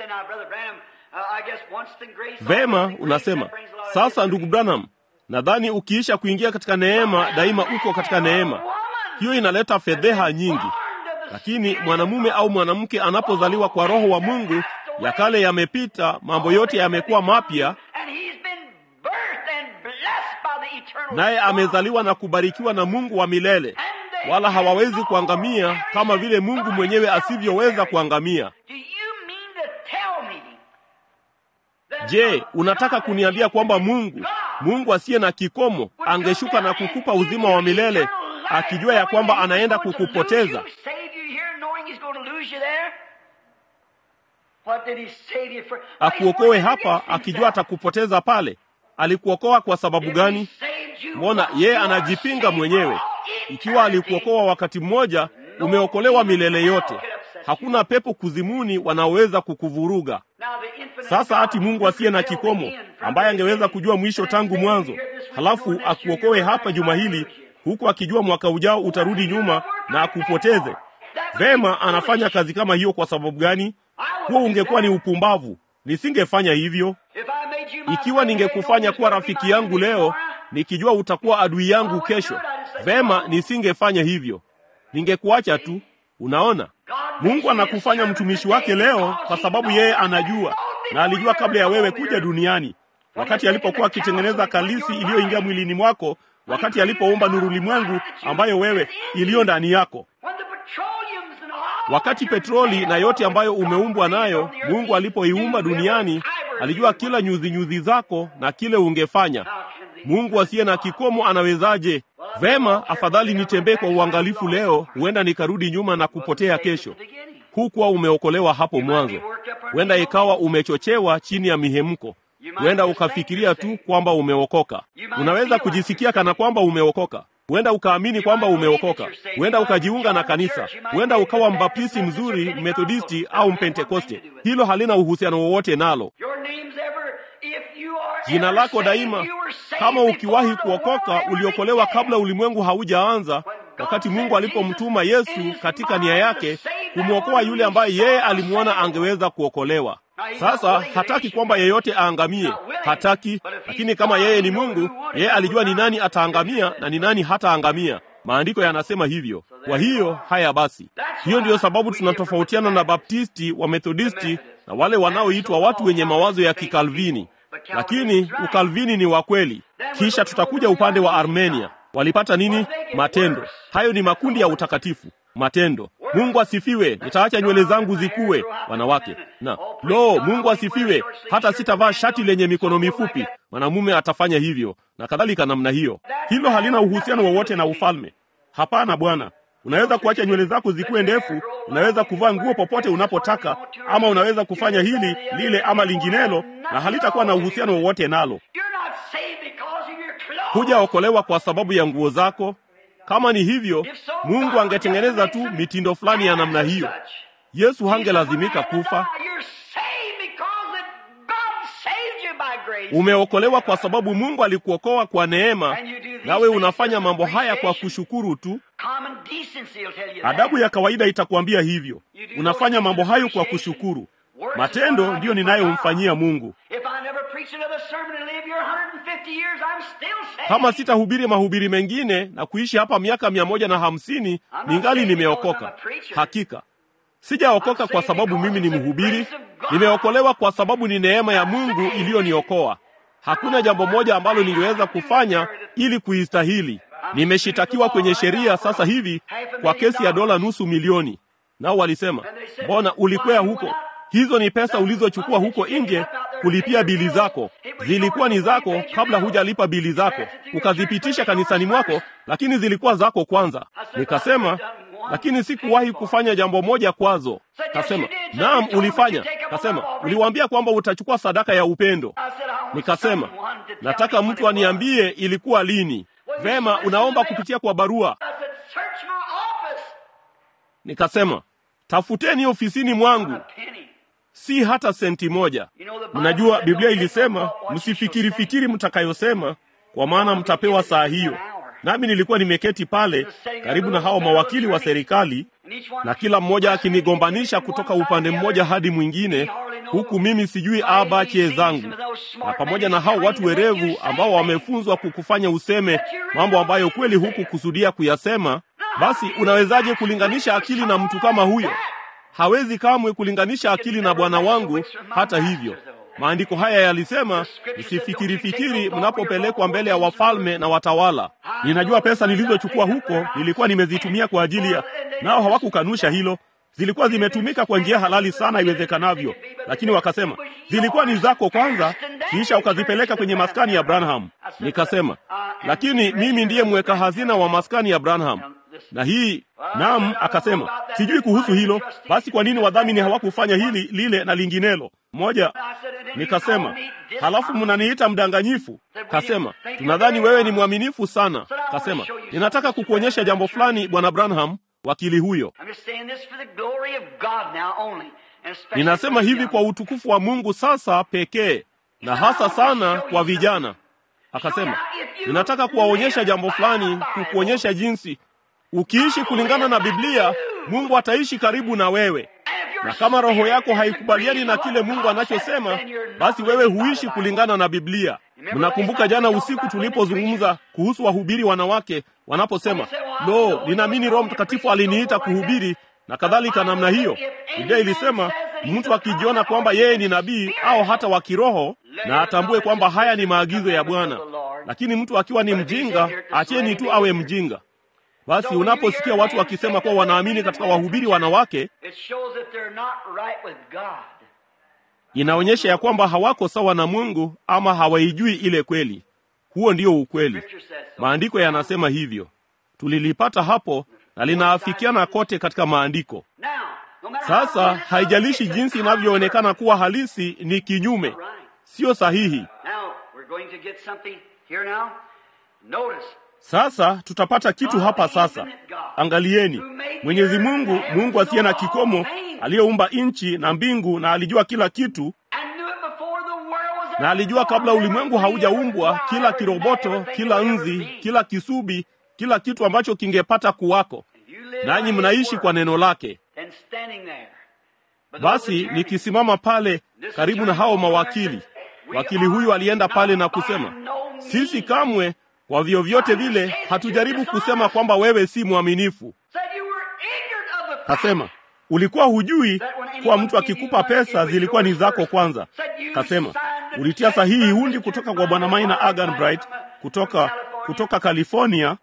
Vema, unasema sasa, ndugu Branham, nadhani ukiisha kuingia katika neema, daima uko katika neema. Hiyo inaleta fedheha nyingi, lakini mwanamume au mwanamke anapozaliwa kwa Roho wa Mungu, ya kale yamepita, mambo yote yamekuwa mapya, naye amezaliwa na kubarikiwa na Mungu wa milele, wala hawawezi kuangamia kama vile Mungu mwenyewe asivyoweza kuangamia. Je, unataka kuniambia kwamba Mungu, Mungu asiye na kikomo, angeshuka na kukupa uzima wa milele akijua ya kwamba anaenda kukupoteza? Akuokoe hapa akijua atakupoteza pale. Alikuokoa kwa sababu gani? Mbona yeye anajipinga mwenyewe. Ikiwa alikuokoa wakati mmoja, umeokolewa milele yote. Hakuna pepo kuzimuni wanaoweza kukuvuruga. Sasa hati Mungu asiye na kikomo, ambaye angeweza kujua mwisho tangu mwanzo, halafu akuokoe hapa juma hili, huku akijua mwaka ujao utarudi nyuma na akupoteze. Vema, anafanya kazi kama hiyo kwa sababu gani? Huo ungekuwa ni upumbavu. Nisingefanya hivyo. Ikiwa ningekufanya kuwa rafiki yangu leo, nikijua utakuwa adui yangu kesho, vema, nisingefanya hivyo. Ningekuacha tu. Unaona, Mungu anakufanya mtumishi wake leo kwa sababu yeye anajua, na alijua kabla ya wewe kuja duniani, wakati alipokuwa akitengeneza kalisi iliyoingia mwilini mwako, wakati alipoumba nuru limwengu ambayo wewe iliyo ndani yako wakati petroli na yote ambayo umeumbwa nayo, Mungu alipoiumba duniani, alijua kila nyuzi nyuzi zako na kile ungefanya. Mungu asiye na kikomo anawezaje? Vema, afadhali nitembee kwa uangalifu leo, huenda nikarudi nyuma na kupotea kesho. Hukuwa umeokolewa hapo mwanzo, huenda ikawa umechochewa chini ya mihemko, huenda ukafikiria tu kwamba umeokoka. Unaweza kujisikia kana kwamba umeokoka huenda ukaamini kwamba umeokoka, huenda ukajiunga na kanisa, huenda ukawa mbaptisti mzuri, methodisti au mpentekoste. Hilo halina uhusiano wowote nalo. Jina lako daima, kama ukiwahi kuokoka, uliokolewa kabla ulimwengu haujaanza, wakati Mungu alipomtuma Yesu katika nia yake kumwokoa yule ambaye yeye alimwona angeweza kuokolewa. Sasa hataki kwamba yeyote aangamie, hataki. Lakini kama yeye ni Mungu, yeye alijua ni nani ataangamia na ni nani hataangamia. Maandiko yanasema hivyo. Kwa hiyo haya basi, hiyo ndiyo sababu tunatofautiana na Baptisti, wa Methodisti na wale wanaoitwa watu wenye mawazo ya Kikalvini, lakini ukalvini ni wa kweli. Kisha tutakuja upande wa Armenia. Walipata nini? Matendo. Hayo ni makundi ya utakatifu. Matendo. Mungu asifiwe, nitaacha nywele zangu zikuwe, wanawake. Na lo, Mungu asifiwe, hata sitavaa shati lenye mikono mifupi, mwanamume atafanya hivyo, na kadhalika namna hiyo. Hilo halina uhusiano wowote na ufalme. Hapana bwana. Unaweza kuacha nywele zako zikuwe ndefu, unaweza kuvaa nguo popote unapotaka, ama unaweza kufanya hili lile ama linginelo, na halitakuwa na uhusiano wowote nalo. Hujaokolewa kwa sababu ya nguo zako. Kama ni hivyo, Mungu angetengeneza tu mitindo fulani ya namna hiyo. Yesu hangelazimika kufa. Umeokolewa kwa sababu Mungu alikuokoa kwa neema, nawe unafanya mambo haya kwa kushukuru tu. Adabu ya kawaida itakwambia hivyo. Unafanya mambo hayo kwa kushukuru. Matendo ndiyo ninayomfanyia Mungu. Kama sitahubiri mahubiri mengine na kuishi hapa miaka mia moja na hamsini ningali nimeokoka. Hakika sijaokoka kwa sababu mimi ni mhubiri. Nimeokolewa kwa sababu ni neema ya Mungu iliyoniokoa. Hakuna jambo moja ambalo ningeweza kufanya ili kuistahili. Nimeshitakiwa kwenye sheria sasa hivi kwa kesi ya dola nusu milioni, nao walisema, mbona ulikwea huko? Hizo ni pesa ulizochukua huko nje kulipia bili zako. Zilikuwa ni zako kabla hujalipa bili zako, ukazipitisha kanisani mwako, lakini zilikuwa zako kwanza. Nikasema, lakini sikuwahi kufanya jambo moja kwazo. Kasema, naam, ulifanya. Kasema, uliwaambia kwamba utachukua sadaka ya upendo. Nikasema, nataka mtu aniambie ilikuwa lini. Vema, unaomba kupitia kwa barua. Nikasema, tafuteni ofisini mwangu si hata senti moja. Mnajua Biblia ilisema msifikiri fikiri mtakayosema, kwa maana mtapewa saa hiyo. Nami nilikuwa nimeketi pale karibu na hao mawakili wa serikali, na kila mmoja akinigombanisha kutoka upande mmoja hadi mwingine, huku mimi sijui abache zangu, na pamoja na hao watu werevu ambao wamefunzwa kukufanya useme mambo ambayo kweli huku kusudia kuyasema. Basi unawezaje kulinganisha akili na mtu kama huyo? Hawezi kamwe kulinganisha akili na Bwana wangu. Hata hivyo, maandiko haya yalisema, msifikiri fikiri mnapopelekwa mbele ya wafalme na watawala. Ninajua pesa nilizochukua huko nilikuwa nimezitumia kwa ajili ya, nao hawakukanusha hilo. Zilikuwa zimetumika kwa njia halali sana iwezekanavyo, lakini wakasema zilikuwa ni zako kwanza, kisha ukazipeleka kwenye maskani ya Branham. Nikasema, lakini mimi ndiye mweka hazina wa maskani ya Branham. na hii naam. Akasema sijui kuhusu hilo. Basi kwa nini wadhamini hawakufanya hili lile na linginelo moja? Nikasema halafu mnaniita mdanganyifu. Kasema tunadhani wewe ni mwaminifu sana. Kasema ninataka kukuonyesha jambo fulani, bwana Branham. Wakili huyo, ninasema hivi kwa utukufu wa Mungu sasa pekee, na hasa sana kwa vijana. Akasema ninataka kuwaonyesha jambo fulani, kukuonyesha jinsi ukiishi kulingana na Biblia, Mungu ataishi karibu na wewe, na kama roho yako haikubaliani na kile Mungu anachosema, basi wewe huishi kulingana na Biblia. Mnakumbuka jana usiku tulipozungumza kuhusu wahubiri wanawake wanaposema, lo, ninaamini Roho Mtakatifu aliniita kuhubiri na kadhalika namna hiyo. Biblia ilisema mtu akijiona kwamba yeye ni nabii au hata wa kiroho, na atambue kwamba haya ni maagizo ya Bwana. Lakini mtu akiwa ni mjinga, acheni tu awe mjinga. Basi unaposikia watu wakisema kuwa wanaamini katika wahubiri wanawake, inaonyesha ya kwamba hawako sawa na Mungu ama hawaijui ile kweli. Huo ndio ukweli. Maandiko yanasema hivyo, tulilipata hapo na linaafikiana kote katika maandiko. Sasa haijalishi jinsi inavyoonekana kuwa halisi, ni kinyume, sio sahihi. Sasa tutapata kitu hapa sasa. Angalieni, Mwenyezi Mungu, Mungu asiye na kikomo, aliyeumba nchi na mbingu, na alijua kila kitu, na alijua kabla ulimwengu haujaumbwa kila kiroboto, kila nzi, kila kisubi, kila kitu ambacho kingepata kuwako, nanyi mnaishi kwa neno lake. Basi nikisimama pale karibu na hao mawakili, wakili huyu alienda pale na kusema, sisi kamwe kwa vyovyote vile hatujaribu kusema kwamba wewe si mwaminifu. Kasema ulikuwa hujui kuwa mtu akikupa pesa zilikuwa ni zako kwanza. Kasema ulitia sahihi hundi kutoka kwa bwana Maina Agan Bright kutoka kutoka California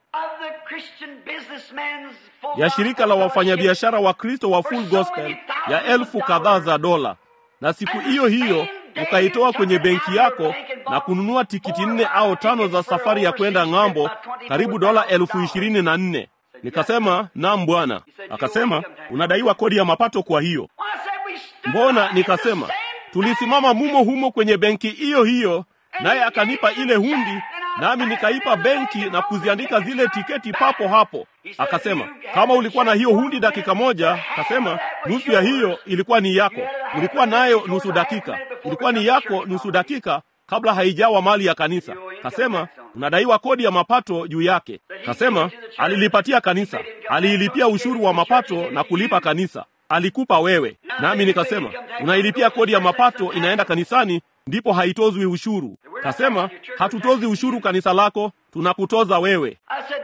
ya shirika la wafanyabiashara wa Kristo wa Full Gospel ya elfu kadhaa za dola, na siku hiyo hiyo ukaitoa kwenye benki yako na kununua tikiti nne au tano za safari ya kwenda ng'ambo, karibu dola elfu ishirini na nne. Nikasema naam bwana. Akasema unadaiwa kodi ya mapato kwa hiyo. Mbona? Nikasema tulisimama mumo humo kwenye benki hiyo hiyo, naye akanipa ile hundi, nami nikaipa benki na kuziandika zile tiketi papo hapo. Akasema kama ulikuwa na hiyo hundi dakika moja, kasema nusu ya hiyo ilikuwa ni yako. Ulikuwa nayo nusu dakika, ilikuwa ni yako nusu dakika kabla haijawa mali ya kanisa. Kasema unadaiwa kodi ya mapato juu yake. Kasema alilipatia kanisa, aliilipia ushuru wa mapato na kulipa kanisa, alikupa wewe. Nami nikasema unailipia kodi ya mapato, inaenda kanisani, ndipo haitozwi ushuru. Kasema hatutozi ushuru kanisa lako, tunakutoza wewe.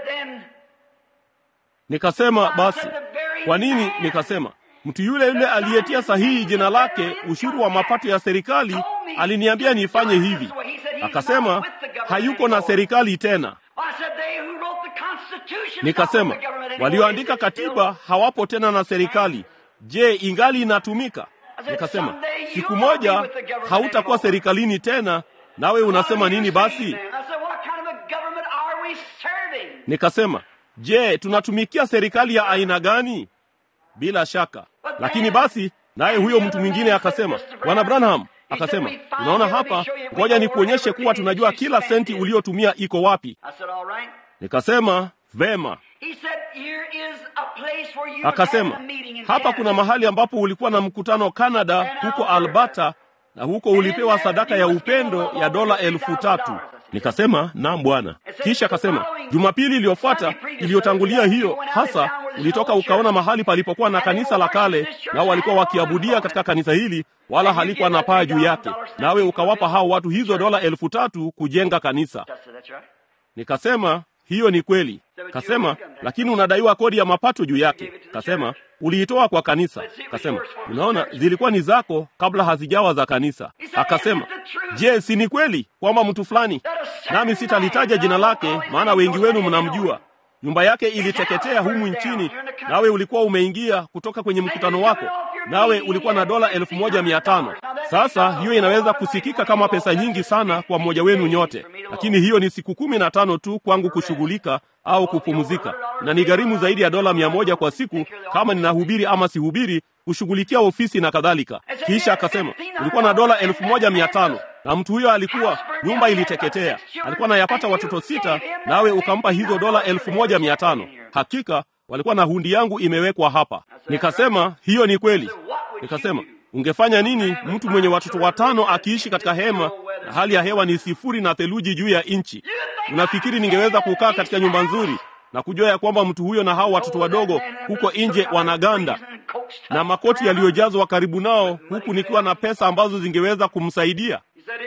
Nikasema basi kwa nini? Nikasema mtu yule yule aliyetia sahihi jina lake ushuru wa mapato ya serikali aliniambia nifanye hivi. Akasema hayuko na serikali tena. Nikasema walioandika katiba hawapo tena na serikali. Je, ingali inatumika? Nikasema siku moja hautakuwa serikalini tena, nawe unasema nini basi? Nikasema je, tunatumikia serikali ya aina gani? Bila shaka. Lakini basi, naye huyo mtu mwingine akasema, Bwana Branham akasema, unaona hapa, ngoja nikuonyeshe kuwa tunajua kila senti uliotumia iko wapi. Nikasema vema. Akasema hapa kuna mahali ambapo ulikuwa na mkutano Canada, huko Alberta, na huko ulipewa sadaka ya upendo ya dola elfu tatu. Nikasema naam bwana. Kisha akasema Jumapili iliyofuata iliyotangulia hiyo hasa, ulitoka ukaona mahali palipokuwa na kanisa la kale, nao walikuwa wakiabudia katika kanisa hili, wala halikuwa na paa juu yake, nawe ukawapa hao watu hizo dola elfu tatu kujenga kanisa. Nikasema hiyo ni kweli. Kasema lakini unadaiwa kodi ya mapato juu yake. Kasema uliitoa kwa kanisa. Kasema unaona, zilikuwa ni zako kabla hazijawa za kanisa. Akasema je, si ni kweli kwamba mtu fulani, nami sitalitaja jina lake, maana wengi wenu mnamjua, nyumba yake iliteketea humu nchini, nawe ulikuwa umeingia kutoka kwenye mkutano wako, nawe ulikuwa na dola elfu moja mia tano. Sasa hiyo inaweza kusikika kama pesa nyingi sana kwa mmoja wenu nyote, lakini hiyo ni siku kumi na tano tu kwangu kushughulika au kupumzika, na ni gharimu zaidi ya dola mia moja kwa siku kama ninahubiri ama sihubiri, kushughulikia ofisi na kadhalika. Kisha akasema ulikuwa na dola elfu moja mia tano na mtu huyo alikuwa, nyumba iliteketea, alikuwa anayapata watoto sita, nawe ukampa hizo dola elfu moja mia tano. Hakika walikuwa na hundi yangu imewekwa hapa. Nikasema hiyo ni kweli. Nikasema ungefanya nini mtu mwenye watoto watano akiishi katika hema na hali ya hewa ni sifuri na theluji juu ya nchi? Unafikiri ningeweza kukaa katika nyumba nzuri na kujua ya kwamba mtu huyo na hao watoto wadogo huko nje wanaganda na makoti yaliyojazwa karibu nao, huku nikiwa na pesa ambazo zingeweza kumsaidia?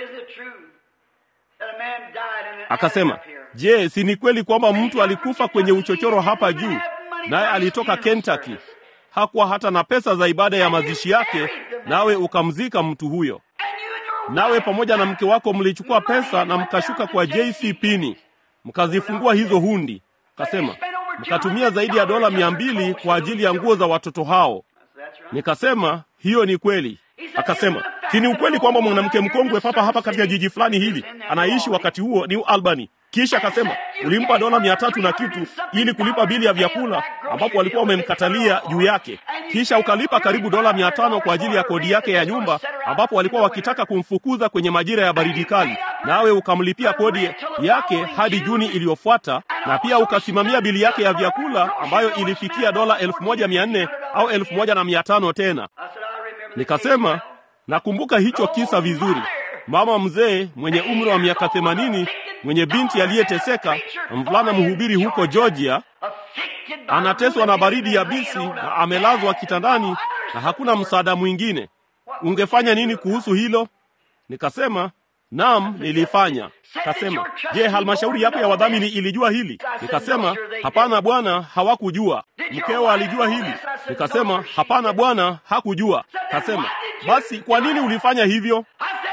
Akasema, je, si ni kweli kwamba mtu alikufa kwenye uchochoro hapa juu, naye alitoka Kentucky, hakuwa hata na pesa za ibada ya mazishi yake, nawe ukamzika mtu huyo, nawe pamoja na mke wako mlichukua pesa na mkashuka kwa JC Pini mkazifungua hizo hundi. Kasema mkatumia zaidi ya dola mia mbili kwa ajili ya nguo za watoto hao. Nikasema hiyo ni kweli. Akasema si ni ukweli kwamba mwanamke mkongwe papa hapa katika jiji fulani hili anaishi wakati huo New Albany. Kisha akasema ulimpa dola mia tatu na kitu ili kulipa bili ya vyakula ambapo walikuwa wamemkatalia juu yake. Kisha ukalipa karibu dola mia tano kwa ajili ya kodi yake ya nyumba ambapo walikuwa wakitaka kumfukuza kwenye majira ya baridi kali, nawe ukamlipia kodi yake hadi Juni iliyofuata, na pia ukasimamia bili yake ya vyakula ambayo ilifikia dola elfu moja mia nne au elfu moja na mia tano tena. Nikasema nakumbuka hicho kisa vizuri. Mama mzee mwenye umri wa miaka themanini mwenye binti aliyeteseka na mvulana mhubiri huko Georgia, anateswa na baridi yabisi na amelazwa kitandani na hakuna msaada mwingine. Ungefanya nini kuhusu hilo? Nikasema naam, nilifanya. Kasema, je, halmashauri yako ya wadhamini ilijua hili? Nikasema hapana bwana, hawakujua. Mkeo alijua hili? Nikasema hapana bwana, hakujua. Kasema basi kwa nini ulifanya hivyo?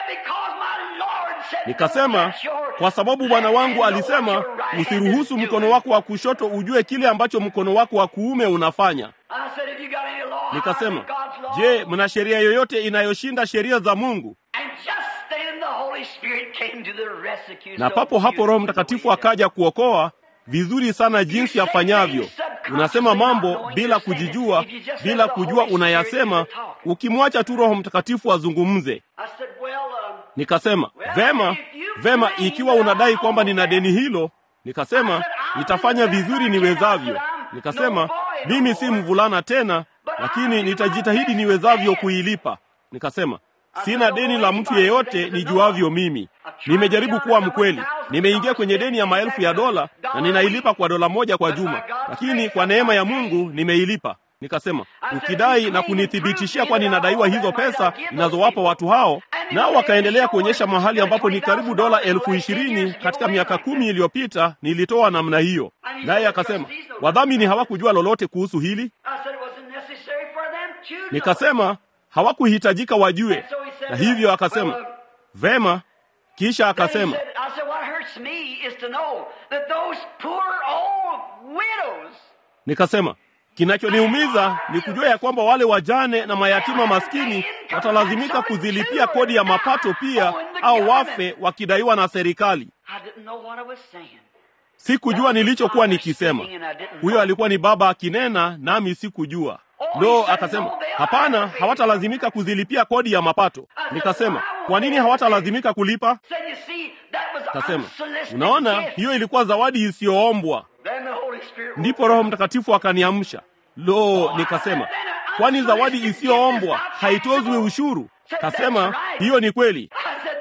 Nikasema kwa sababu bwana wangu alisema usiruhusu mkono wako wa kushoto ujue kile ambacho mkono wako wa kuume unafanya. Nikasema, je, mna sheria yoyote inayoshinda sheria za Mungu? Na papo hapo Roho Mtakatifu akaja kuokoa vizuri sana jinsi afanyavyo. Unasema mambo bila kujijua, bila kujua unayasema, ukimwacha tu Roho Mtakatifu azungumze. Nikasema vema, vema, ikiwa unadai kwamba nina deni hilo, nikasema nitafanya vizuri niwezavyo. Nikasema mimi si mvulana tena, lakini nitajitahidi niwezavyo kuilipa. Nikasema sina deni la mtu yeyote nijuavyo mimi. Nimejaribu kuwa mkweli, nimeingia kwenye deni ya maelfu ya dola na ninailipa kwa dola moja kwa juma, lakini kwa neema ya Mungu nimeilipa. Nikasema ukidai na kunithibitishia kwa ninadaiwa hizo pesa ninazowapa watu hao, nao wakaendelea kuonyesha mahali ambapo ni karibu dola elfu ishirini katika miaka kumi iliyopita nilitoa namna hiyo. Naye akasema wadhamini hawakujua lolote kuhusu hili. Nikasema hawakuhitajika wajue, na hivyo akasema vema. Kisha akasema nikasema kinachoniumiza ni kujua ya kwamba wale wajane na mayatima maskini watalazimika kuzilipia kodi ya mapato pia, au wafe wakidaiwa na serikali. Sikujua nilichokuwa nikisema. Huyo alikuwa ni baba akinena, nami sikujua. Lo, akasema hapana, hawatalazimika kuzilipia kodi ya mapato. Nikasema kwa nini hawatalazimika kulipa? Kasema unaona, hiyo ilikuwa zawadi isiyoombwa. Ndipo Roho Mtakatifu akaniamsha. Lo, nikasema kwani zawadi isiyoombwa haitozwi ushuru? Kasema hiyo ni kweli.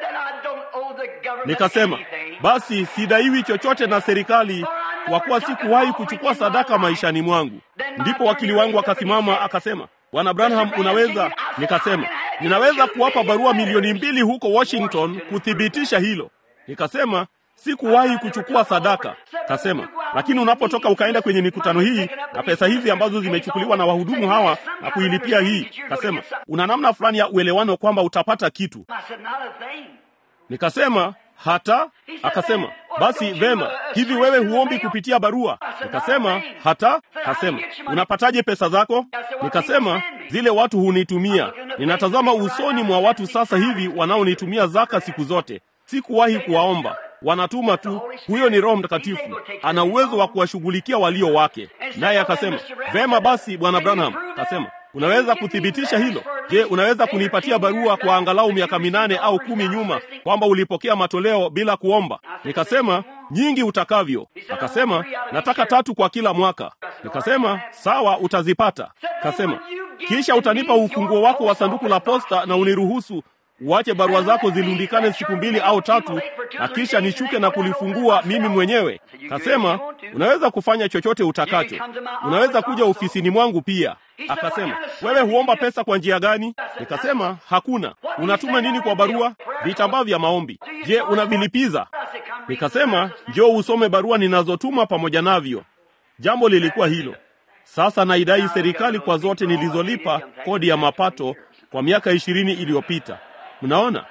Nikasema basi sidaiwi chochote na serikali kwa kuwa sikuwahi kuchukua sadaka maishani mwangu. Ndipo wakili wangu akasimama akasema, Bwana Branham, unaweza? Nikasema ninaweza kuwapa barua milioni mbili huko Washington kuthibitisha hilo. Nikasema sikuwahi kuchukua sadaka. Kasema lakini unapotoka ukaenda kwenye mikutano hii na pesa hizi ambazo zimechukuliwa na wahudumu hawa na kuilipia hii, kasema una namna fulani ya uelewano kwamba utapata kitu. Nikasema hata. Akasema basi vema, hivi wewe huombi kupitia barua? Nikasema hata. Kasema unapataje pesa zako? Nikasema zile watu hunitumia. Ninatazama usoni mwa watu sasa hivi wanaonitumia zaka siku zote. Sikuwahi kuwaomba, wanatuma tu. Huyo ni Roho Mtakatifu, ana uwezo wa kuwashughulikia walio wake. Naye akasema, vema basi, bwana Branham akasema Unaweza kuthibitisha hilo? Je, unaweza kunipatia barua kwa angalau miaka minane au kumi nyuma kwamba ulipokea matoleo bila kuomba? Nikasema nyingi utakavyo. Akasema nataka tatu kwa kila mwaka. Nikasema sawa, utazipata. Akasema kisha utanipa ufunguo wako wa sanduku la posta na uniruhusu uache barua zako zilundikane siku mbili au tatu, na kisha nishuke na kulifungua mimi mwenyewe. Kasema unaweza kufanya chochote utakacho, unaweza kuja ofisini mwangu pia. Akasema wewe huomba pesa kwa njia gani? Nikasema hakuna. Unatuma nini kwa barua? Vitambaa vya maombi. Je, unavilipiza? Nikasema njoo usome barua ninazotuma pamoja navyo. Jambo lilikuwa hilo. Sasa naidai serikali kwa zote nilizolipa kodi ya mapato kwa miaka ishirini iliyopita. Mnaona,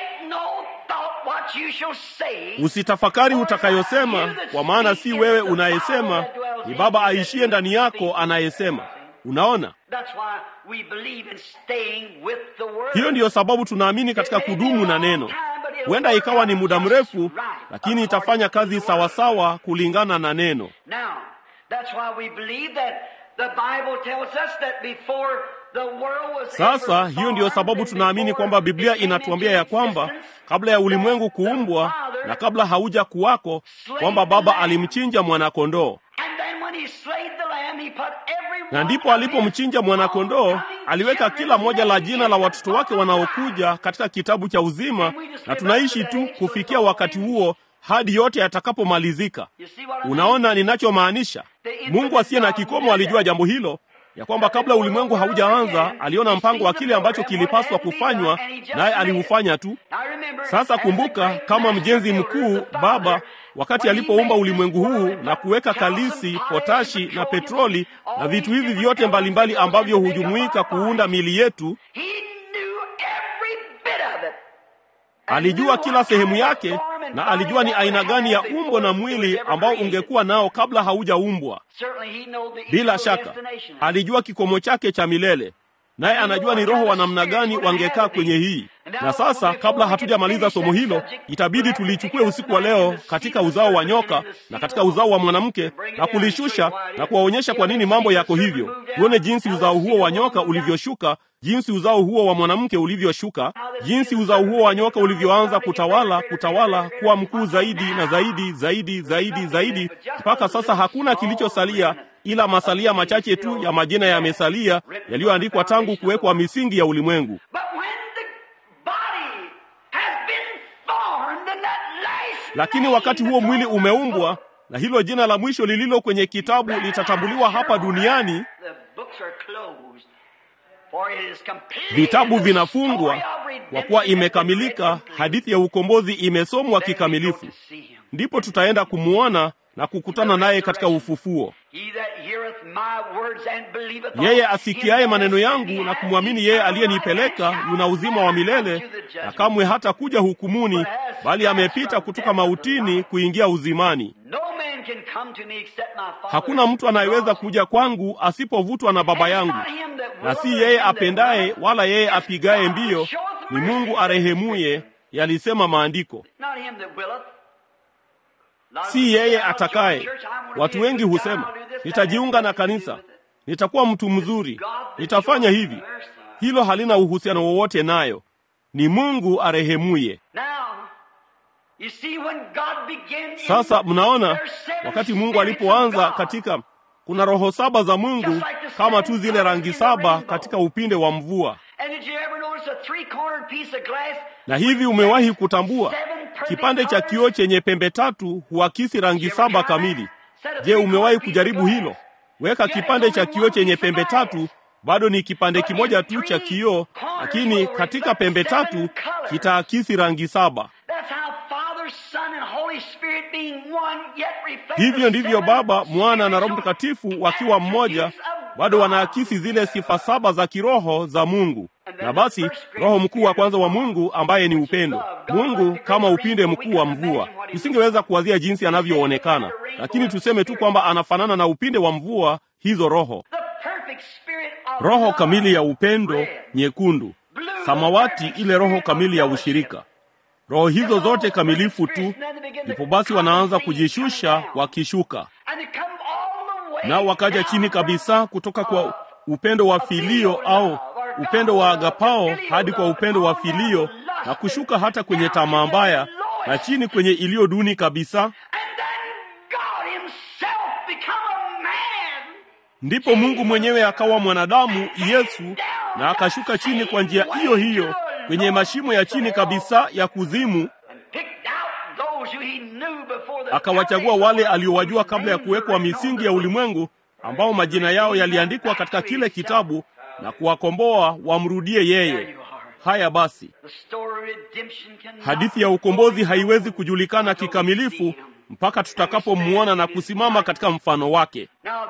usitafakari utakayosema, kwa maana si wewe unayesema, ni Baba aishie ndani yako anayesema. Unaona, hiyo ndiyo sababu tunaamini katika kudumu na neno. Huenda ikawa ni muda mrefu, lakini itafanya kazi sawasawa kulingana na neno. Sasa hiyo ndiyo sababu tunaamini kwamba Biblia inatuambia ya kwamba kabla ya ulimwengu kuumbwa na kabla hauja kuwako, kwamba Baba alimchinja mwanakondoo, na ndipo alipomchinja mwanakondoo aliweka kila moja la jina la watoto wake wanaokuja katika kitabu cha uzima, na tunaishi tu kufikia wakati huo hadi yote yatakapomalizika. Unaona ninachomaanisha? Mungu asiye na kikomo alijua jambo hilo ya kwamba kabla ulimwengu haujaanza aliona mpango wa kile ambacho kilipaswa kufanywa, naye aliufanya tu. Sasa kumbuka, kama mjenzi mkuu Baba, wakati alipoumba ulimwengu huu na kuweka kalisi, potashi na petroli na vitu hivi vyote mbalimbali ambavyo hujumuika kuunda mili yetu, alijua kila sehemu yake na alijua ni aina gani ya umbo na mwili ambao ungekuwa nao kabla haujaumbwa. Bila shaka alijua kikomo chake cha milele, naye anajua ni roho wa namna gani wangekaa kwenye hii. Na sasa, kabla hatujamaliza somo hilo, itabidi tulichukue usiku wa leo katika uzao wa nyoka na katika uzao wa mwanamke na kulishusha na kuwaonyesha kwa nini mambo yako hivyo. Tuone jinsi uzao huo wa nyoka ulivyoshuka, jinsi uzao huo wa mwanamke ulivyoshuka, jinsi uzao huo wa nyoka ulivyoanza kutawala, kutawala, kuwa mkuu zaidi na zaidi, zaidi, zaidi, zaidi, mpaka sasa hakuna kilichosalia ila masalia machache tu ya majina yamesalia yaliyoandikwa tangu kuwekwa misingi ya ulimwengu. Lakini wakati huo mwili umeumbwa na hilo jina la mwisho lililo kwenye kitabu litatambuliwa hapa duniani. Vitabu vinafungwa kwa kuwa imekamilika, hadithi ya ukombozi imesomwa kikamilifu. Ndipo tutaenda kumwona na kukutana naye katika ufufuo. Yeye asikiaye maneno yangu na kumwamini yeye aliyenipeleka yuna uzima wa milele, na kamwe hata kuja hukumuni, bali amepita kutoka mautini kuingia uzimani. Hakuna mtu anayeweza kuja kwangu asipovutwa na Baba yangu, na si yeye apendaye wala yeye apigaye mbio, ni Mungu arehemuye, yalisema Maandiko. Si yeye atakaye. Watu wengi husema nitajiunga na kanisa, nitakuwa mtu mzuri, nitafanya hivi. Hilo halina uhusiano wowote nayo. Ni Mungu arehemuye. Sasa mnaona, wakati Mungu alipoanza katika, kuna roho saba za Mungu kama tu zile rangi saba katika upinde wa mvua. Na hivi umewahi kutambua kipande cha kioo chenye pembe tatu huakisi rangi saba kamili? Je, umewahi kujaribu hilo? Weka kipande cha kioo chenye pembe tatu, bado ni kipande kimoja tu cha kioo, lakini katika pembe tatu kitaakisi rangi saba. Hivyo ndivyo Baba, Mwana na Roho Mtakatifu wakiwa mmoja, bado wanaakisi zile sifa saba za kiroho za Mungu. Na basi roho mkuu wa kwanza wa Mungu ambaye ni upendo. Mungu kama upinde mkuu wa mvua. Tusingeweza kuwazia jinsi anavyoonekana, lakini tuseme tu kwamba anafanana na upinde wa mvua, hizo roho. roho kamili ya upendo nyekundu, samawati ile roho kamili ya ushirika. Roho hizo zote kamilifu tu, ndipo basi wanaanza kujishusha wakishuka, nao wakaja chini kabisa kutoka kwa upendo wa filio au upendo wa agapao hadi kwa upendo wa filio na kushuka hata kwenye tamaa mbaya na chini kwenye iliyo duni kabisa. Ndipo Mungu mwenyewe akawa mwanadamu Yesu, na akashuka chini kwa njia hiyo hiyo kwenye mashimo ya chini kabisa ya kuzimu, akawachagua wale aliowajua kabla ya kuwekwa misingi ya ulimwengu, ambao majina yao yaliandikwa katika kile kitabu, na kuwakomboa wamrudie yeye. Haya basi, hadithi ya ukombozi haiwezi kujulikana kikamilifu mpaka tutakapomwona na kusimama katika mfano wake.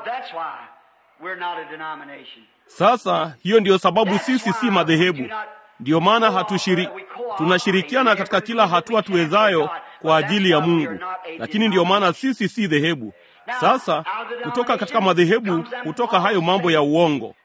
Sasa hiyo ndiyo sababu sisi si madhehebu. Ndiyo maana hatushiri, tunashirikiana katika kila hatua tuwezayo kwa ajili ya Mungu, lakini ndiyo maana sisi si dhehebu. Sasa kutoka katika madhehebu, kutoka hayo mambo ya uongo.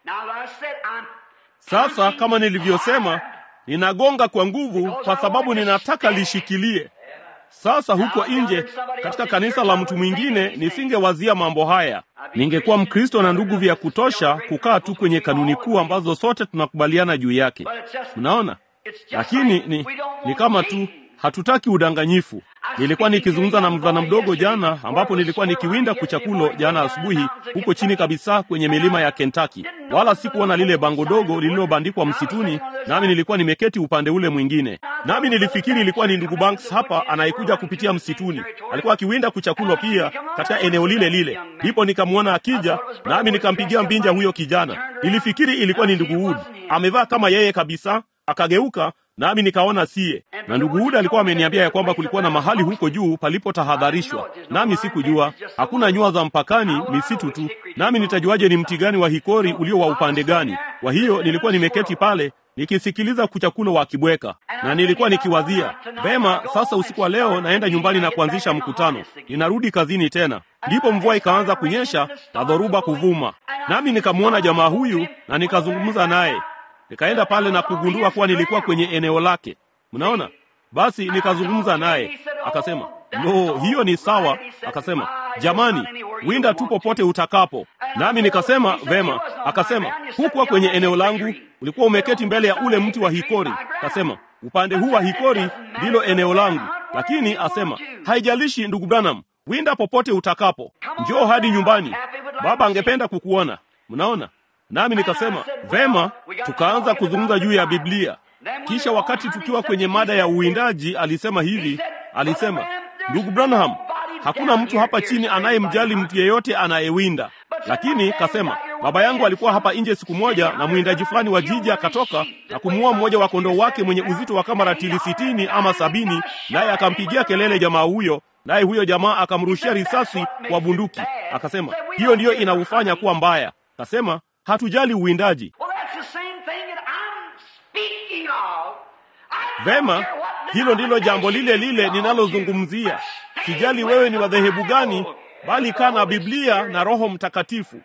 Sasa kama nilivyosema, ninagonga kwa nguvu kwa sababu ninataka lishikilie. Sasa huko nje katika kanisa la mtu mwingine nisingewazia mambo haya. Ningekuwa Mkristo na ndugu vya kutosha kukaa tu kwenye kanuni kuu ambazo sote tunakubaliana juu yake. Unaona, lakini ni, ni kama tu hatutaki udanganyifu. Nilikuwa nikizungumza na mvulana mdogo jana, ambapo nilikuwa nikiwinda kuchakulo jana asubuhi huko chini kabisa kwenye milima ya Kentucky, wala sikuona lile bango dogo lililobandikwa msituni, nami nilikuwa nimeketi upande ule mwingine, nami nilifikiri ilikuwa ni ndugu Banks hapa anayekuja kupitia msituni. Alikuwa akiwinda kuchakulo pia katika eneo lile lile, ndipo nikamwona akija, nami nikampigia mbinja huyo kijana. Nilifikiri ilikuwa ni ndugu Wood, amevaa kama yeye kabisa. Akageuka nami nikaona siye, na ndugu Wood alikuwa ameniambia ya kwamba kulikuwa na mahali huko juu palipotahadharishwa, nami sikujua. Hakuna nyua za mpakani, misitu tu, nami nitajuaje ni mti gani wa hikori ulio wa upande gani? Kwa hiyo nilikuwa nimeketi pale nikisikiliza kuchakulo wa kibweka, na nilikuwa nikiwazia vema, sasa usiku wa leo naenda nyumbani na kuanzisha mkutano, ninarudi kazini tena. Ndipo mvua ikaanza kunyesha na dhoruba kuvuma, nami nikamwona jamaa huyu na nikazungumza naye nikaenda pale na kugundua kuwa nilikuwa kwenye eneo lake. Mnaona, basi nikazungumza naye, akasema lo, hiyo ni sawa. Akasema jamani, winda tu popote utakapo. Nami nikasema vema. Akasema hukuwa kwenye eneo langu, ulikuwa umeketi mbele ya ule mti wa hikori. Akasema upande huu wa hikori ndilo eneo langu, lakini asema haijalishi, ndugu Branham, winda popote utakapo, njoo hadi nyumbani, baba angependa kukuona. Mnaona, nami nikasema vema. Tukaanza kuzungumza juu ya Biblia. Kisha wakati tukiwa kwenye mada ya uwindaji, alisema hivi, alisema ndugu Branham, hakuna mtu hapa chini anayemjali mtu yeyote anayewinda. Lakini kasema baba yangu alikuwa hapa nje siku moja, na mwindaji fulani wa jiji akatoka na kumuua mmoja wa kondoo wake mwenye uzito wa kama ratili sitini ama sabini, naye akampigia kelele jamaa huyo, naye huyo jamaa akamrushia risasi kwa bunduki. Akasema hiyo ndiyo inaufanya kuwa mbaya. Kasema hatujali uwindaji. Vema, hilo ndilo jambo lile lile ninalozungumzia. Sijali wewe ni wadhehebu gani, bali kaa na Biblia na Roho Mtakatifu.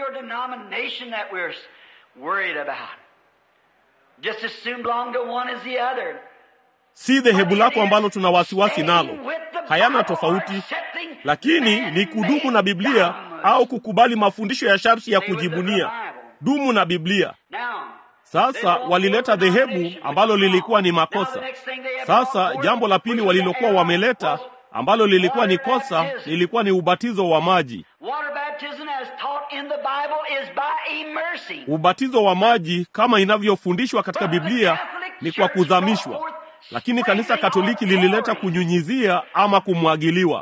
Si dhehebu lako ambalo tuna wasiwasi nalo, hayana tofauti, lakini ni kudumu na Biblia au kukubali mafundisho ya sharti ya kujibunia. Dumu na Biblia. Sasa walileta dhehebu ambalo lilikuwa ni makosa. Sasa jambo la pili walilokuwa wameleta ambalo lilikuwa ni kosa lilikuwa ni ubatizo wa maji. Ubatizo wa maji kama inavyofundishwa katika Biblia ni kwa kuzamishwa, lakini kanisa Katoliki lilileta kunyunyizia ama kumwagiliwa.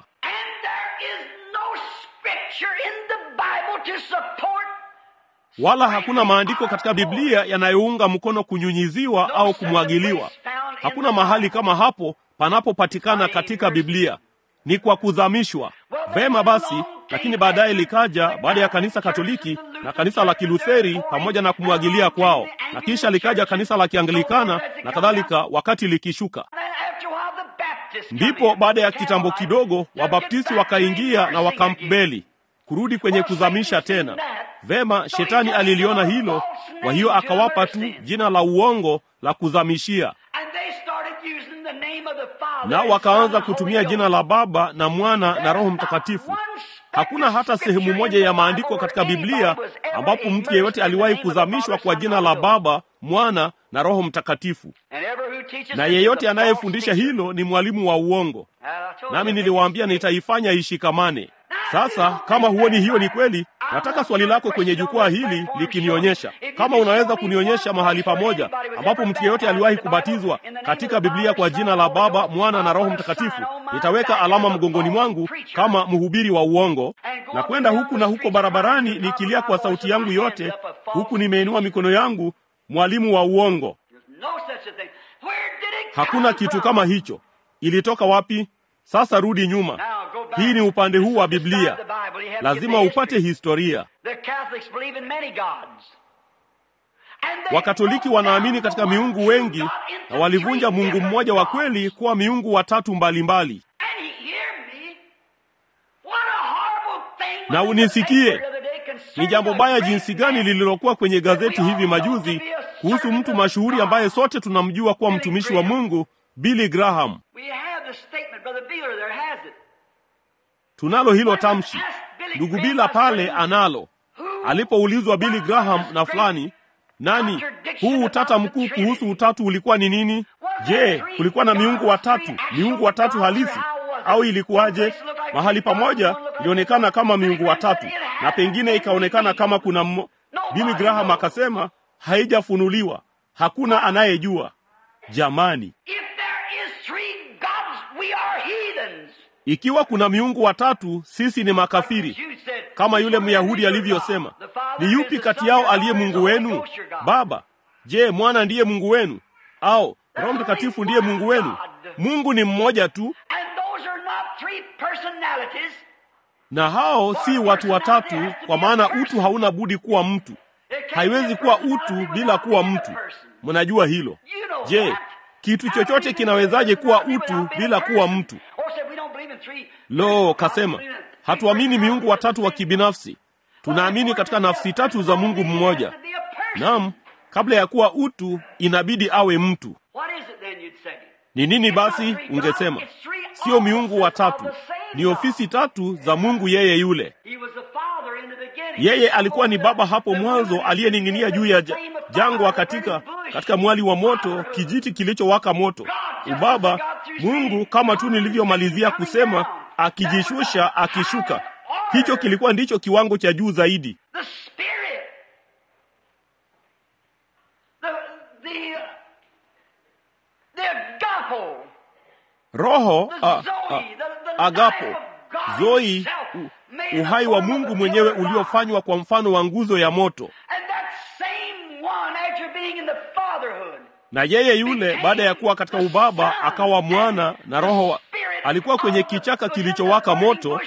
Wala hakuna maandiko katika Biblia yanayounga mkono kunyunyiziwa au kumwagiliwa. Hakuna mahali kama hapo panapopatikana katika Biblia, ni kwa kuzamishwa. Vema basi, lakini baadaye likaja baada ya kanisa Katoliki na kanisa la Kilutheri pamoja na kumwagilia kwao, na kisha likaja kanisa la Kianglikana na kadhalika, wakati likishuka ndipo baada ya kitambo kidogo Wabaptisti wakaingia na Wakampbeli kurudi kwenye kuzamisha tena. Vema, shetani aliliona hilo, kwa hiyo akawapa tu jina la uongo la kuzamishia, nao wakaanza kutumia jina la Baba na Mwana na Roho Mtakatifu. Hakuna hata sehemu moja ya maandiko katika Biblia ambapo mtu yeyote aliwahi kuzamishwa kwa jina la Baba, Mwana na Roho Mtakatifu, na yeyote anayefundisha hilo ni mwalimu wa uongo. Nami niliwaambia nitaifanya ishikamane. Sasa kama huoni hiyo ni kweli, nataka swali lako kwenye jukwaa hili likinionyesha kama unaweza kunionyesha mahali pamoja ambapo mtu yeyote aliwahi kubatizwa katika Biblia kwa jina la Baba, Mwana na Roho Mtakatifu, nitaweka alama mgongoni mwangu kama mhubiri wa uongo na kwenda huku na huko barabarani nikilia kwa sauti yangu yote, huku nimeinua mikono yangu, mwalimu wa uongo. Hakuna kitu kama hicho. Ilitoka wapi? Sasa rudi nyuma. Hii ni upande huu wa Biblia, lazima upate historia. Wakatoliki wanaamini katika miungu wengi na walivunja Mungu mmoja wa kweli kuwa miungu watatu mbalimbali. Na unisikie, ni jambo baya jinsi gani lililokuwa kwenye gazeti hivi majuzi kuhusu mtu mashuhuri ambaye sote tunamjua kuwa mtumishi wa Mungu, Billy Graham. Tunalo hilo tamshi. Ndugu Bila pale analo. Alipoulizwa Billy Graham na fulani, nani, huu utata mkuu kuhusu utatu ulikuwa ni nini? Je, kulikuwa na miungu watatu, miungu watatu halisi au ilikuwaje? Mahali pamoja ilionekana kama miungu watatu na pengine ikaonekana kama kuna mmo. Billy Graham akasema haijafunuliwa, hakuna anayejua. Jamani, ikiwa kuna miungu watatu, sisi ni makafiri, kama yule Myahudi alivyosema. Ni yupi kati yao aliye Mungu wenu? Baba? Je, Mwana ndiye Mungu wenu au Roho Mtakatifu ndiye Mungu wenu? Mungu ni mmoja tu, na hao si watu watatu, kwa maana utu hauna budi kuwa mtu. Haiwezi kuwa utu bila kuwa mtu. Mnajua hilo? Je, kitu chochote kinawezaje kuwa utu bila kuwa mtu? Lo, kasema hatuamini miungu watatu wa kibinafsi, tunaamini katika nafsi tatu za Mungu mmoja. Naam, kabla ya kuwa utu inabidi awe mtu. Ni nini basi? Ungesema sio miungu watatu, ni ofisi tatu za Mungu yeye yule. Yeye alikuwa ni Baba hapo mwanzo, aliyening'inia juu ya jangwa katika katika mwali wa moto, kijiti kilichowaka moto. Ubaba Mungu, kama tu nilivyomalizia kusema, akijishusha, akishuka. Hicho kilikuwa ndicho kiwango cha juu zaidi. Roho a, a, agapo zoi u, uhai wa Mungu mwenyewe uliofanywa kwa mfano wa nguzo ya moto. Na yeye yule baada ya kuwa katika ubaba akawa mwana na roho wa, alikuwa kwenye kichaka kilichowaka moto.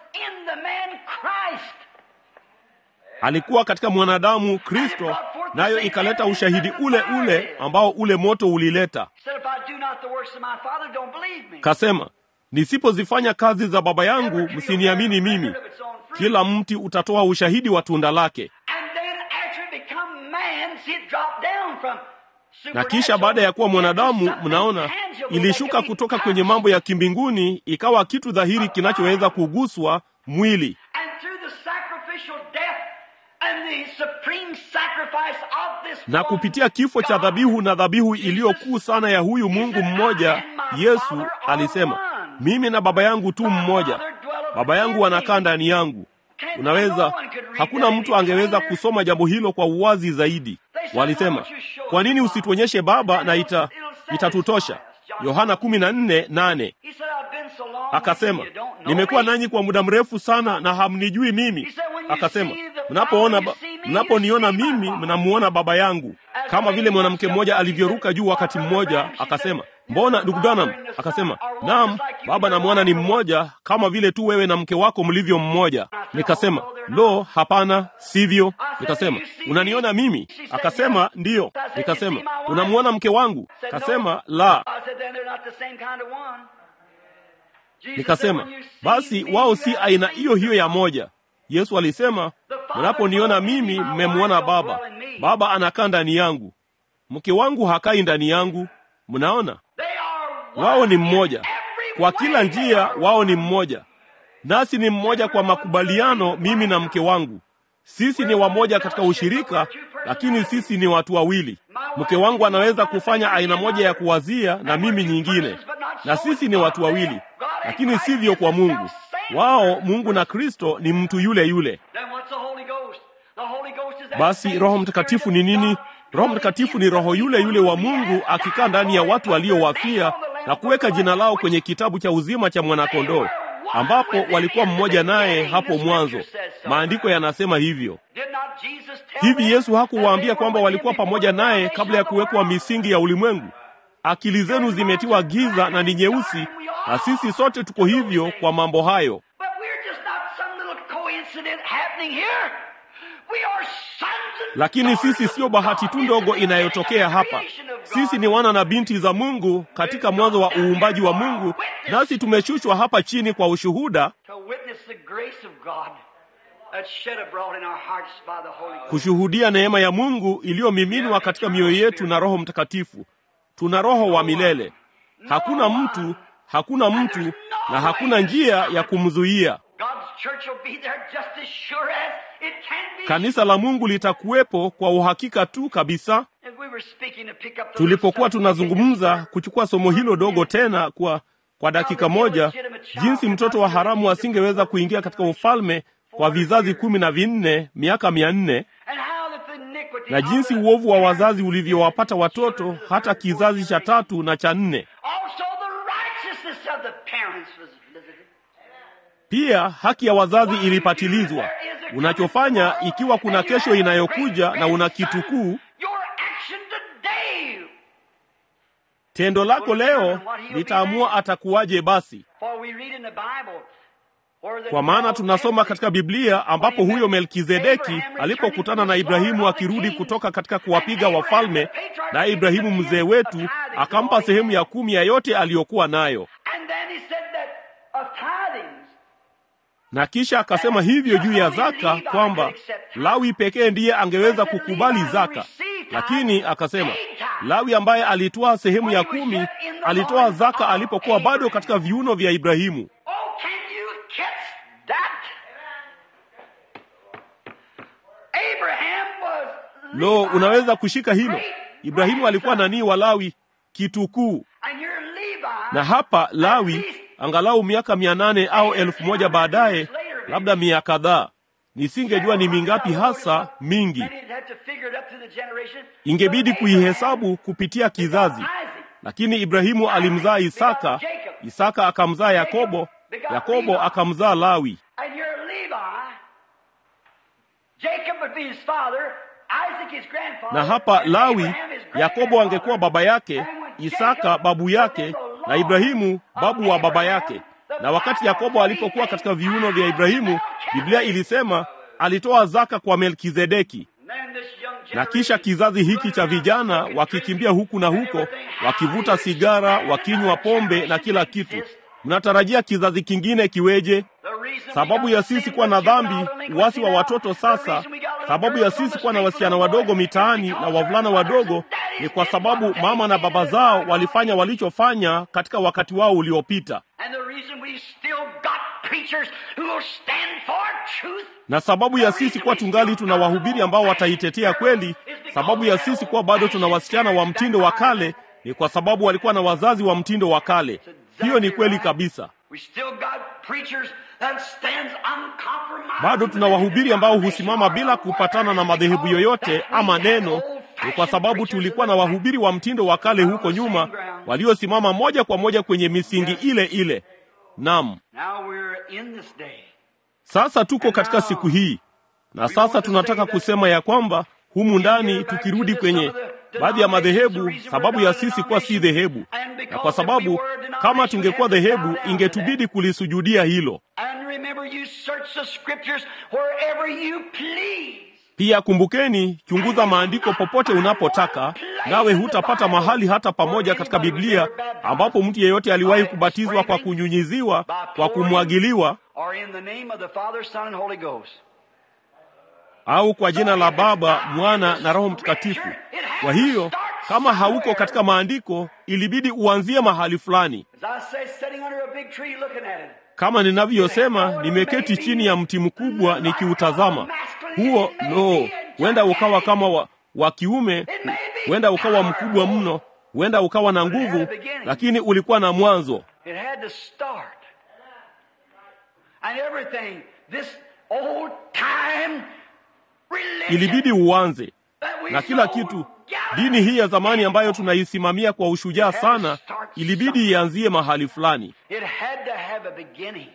Alikuwa katika mwanadamu Kristo, nayo ikaleta ushahidi ule ule ambao ule moto ulileta. Kasema, nisipozifanya kazi za Baba yangu msiniamini mimi. Kila mti utatoa ushahidi wa tunda lake. Na kisha baada ya kuwa mwanadamu, mnaona ilishuka kutoka kwenye mambo ya kimbinguni ikawa kitu dhahiri kinachoweza kuguswa mwili. Na kupitia kifo cha dhabihu na dhabihu iliyokuu sana ya huyu Mungu mmoja, Yesu alisema, mimi na Baba yangu tu mmoja, Baba yangu anakaa ndani yangu. Unaweza, hakuna mtu angeweza kusoma jambo hilo kwa uwazi zaidi. Walisema, kwa nini usituonyeshe Baba na ita itatutosha? Yohana kumi na nne nane. Akasema, nimekuwa nanyi kwa muda mrefu sana na hamnijui mimi. Akasema, mnapoona mnaponiona mimi mnamuona Baba yangu. Kama vile mwanamke mmoja alivyoruka juu wakati mmoja, akasema, mbona ndugu Branham? Akasema, naam, Baba na Mwana ni mmoja, kama vile tu wewe na mke wako mlivyo mmoja. Nikasema, lo, hapana, sivyo. Nikasema, unaniona mimi? Akasema, ndiyo. Nikasema, unamwona mke wangu? Akasema, la. Nikasema, basi wao si aina hiyo hiyo ya moja. Yesu alisema, mnaponiona mimi mmemwona Baba. Baba anakaa ndani yangu, mke wangu hakai ndani yangu. Mnaona, wao ni mmoja kwa kila njia, wao ni mmoja nasi ni mmoja kwa makubaliano, mimi na mke wangu. Sisi ni wamoja katika ushirika, lakini sisi ni watu wawili. Mke wangu anaweza kufanya aina moja ya kuwazia na mimi nyingine, na sisi ni watu wawili, lakini sivyo kwa Mungu. Wao, Mungu na Kristo, ni mtu yule yule. Basi Roho Mtakatifu ni nini? Roho Mtakatifu ni Roho yule yule wa Mungu akikaa ndani ya watu waliowafia na kuweka jina lao kwenye kitabu cha uzima cha mwanakondoo ambapo walikuwa mmoja naye hapo mwanzo. Maandiko yanasema hivyo. Hivi Yesu hakuwaambia kwamba walikuwa pamoja naye kabla ya kuwekwa misingi ya ulimwengu? Akili zenu zimetiwa giza na ni nyeusi, na sisi sote tuko hivyo kwa mambo hayo. Lakini sisi siyo bahati tu ndogo inayotokea hapa. Sisi ni wana na binti za Mungu katika mwanzo wa uumbaji wa Mungu, nasi tumeshushwa hapa chini kwa ushuhuda, kushuhudia neema ya Mungu iliyomiminwa katika mioyo yetu na Roho Mtakatifu. Tuna Roho wa milele. Hakuna mtu, hakuna mtu na hakuna njia ya kumzuia. Kanisa la Mungu litakuwepo kwa uhakika tu kabisa. Tulipokuwa tunazungumza kuchukua somo hilo dogo tena kwa kwa dakika moja, jinsi mtoto wa haramu asingeweza kuingia katika ufalme kwa vizazi kumi na vinne miaka mia nne na jinsi uovu wa wazazi ulivyowapata watoto hata kizazi cha tatu na cha nne. Pia haki ya wazazi ilipatilizwa. Unachofanya ikiwa kuna kesho inayokuja na una kitukuu, tendo lako leo litaamua atakuwaje. Basi kwa maana tunasoma katika Biblia ambapo huyo Melkizedeki alipokutana na Ibrahimu akirudi kutoka katika kuwapiga wafalme, naye Ibrahimu mzee wetu akampa sehemu ya kumi ya yote aliyokuwa nayo na kisha akasema hivyo juu ya zaka kwamba Lawi pekee ndiye angeweza kukubali zaka, lakini akasema Lawi ambaye alitoa sehemu ya kumi alitoa zaka alipokuwa bado katika viuno vya Ibrahimu. Lo, unaweza kushika hilo? Ibrahimu alikuwa nani wa Lawi? Kitukuu. Na hapa Lawi angalau miaka mia nane au elfu moja baadaye, labda mia kadhaa, nisingejua ni mingapi hasa, mingi. Ingebidi kuihesabu kupitia kizazi, lakini Ibrahimu alimzaa Isaka, Isaka akamzaa Yakobo, Yakobo akamzaa Lawi. Na hapa Lawi, Yakobo angekuwa baba yake, Isaka babu yake na Ibrahimu babu wa baba yake. Na wakati Yakobo alipokuwa katika viuno vya Ibrahimu, Biblia ilisema alitoa zaka kwa Melkizedeki. Na kisha kizazi hiki cha vijana wakikimbia huku na huko, wakivuta sigara, wakinywa pombe na kila kitu. Mnatarajia kizazi kingine kiweje? Sababu ya sisi kuwa na dhambi, uasi wa watoto sasa, sababu ya sisi kuwa na wasichana wadogo mitaani na wavulana wadogo ni kwa sababu mama na baba zao walifanya walichofanya katika wakati wao uliopita. Na sababu ya sisi kuwa tungali tuna wahubiri ambao wataitetea kweli, sababu ya sisi kuwa bado tuna wasichana wa mtindo wa kale ni kwa sababu walikuwa na wazazi wa mtindo wa kale. Hiyo ni kweli kabisa. Bado tuna wahubiri ambao husimama bila kupatana na madhehebu yoyote ama neno. Ni kwa sababu tulikuwa na wahubiri wa mtindo wa kale huko nyuma waliosimama moja kwa moja kwenye misingi ile ile. Naam, sasa tuko katika siku hii, na sasa tunataka kusema ya kwamba humu ndani, tukirudi kwenye baadhi ya madhehebu, sababu ya sisi kuwa si dhehebu, na kwa sababu kama tungekuwa dhehebu, ingetubidi kulisujudia hilo. Pia kumbukeni, chunguza maandiko popote unapotaka, nawe hutapata mahali hata pamoja katika Biblia ambapo mtu yeyote aliwahi kubatizwa kwa kunyunyiziwa, kwa kumwagiliwa
or in the name of the Father, Son, and Holy Ghost.
au kwa jina la Baba, Mwana na Roho Mtakatifu. Kwa hiyo kama hauko katika maandiko, ilibidi uanzie mahali fulani.
As I say, sitting under a big tree looking at it.
Kama ninavyosema, nimeketi chini ya mti mkubwa nikiutazama. Huo no, huenda ukawa kama wa, wa kiume, huenda ukawa mkubwa mno, huenda ukawa na nguvu, lakini ulikuwa na mwanzo.
It had to start. And everything, this old time religion
Ilibidi uanze
that we
na kila
so
kitu.
gallant
Dini hii ya zamani ambayo tunaisimamia kwa ushujaa sana, ilibidi ianzie mahali fulani.
It had to have a beginning.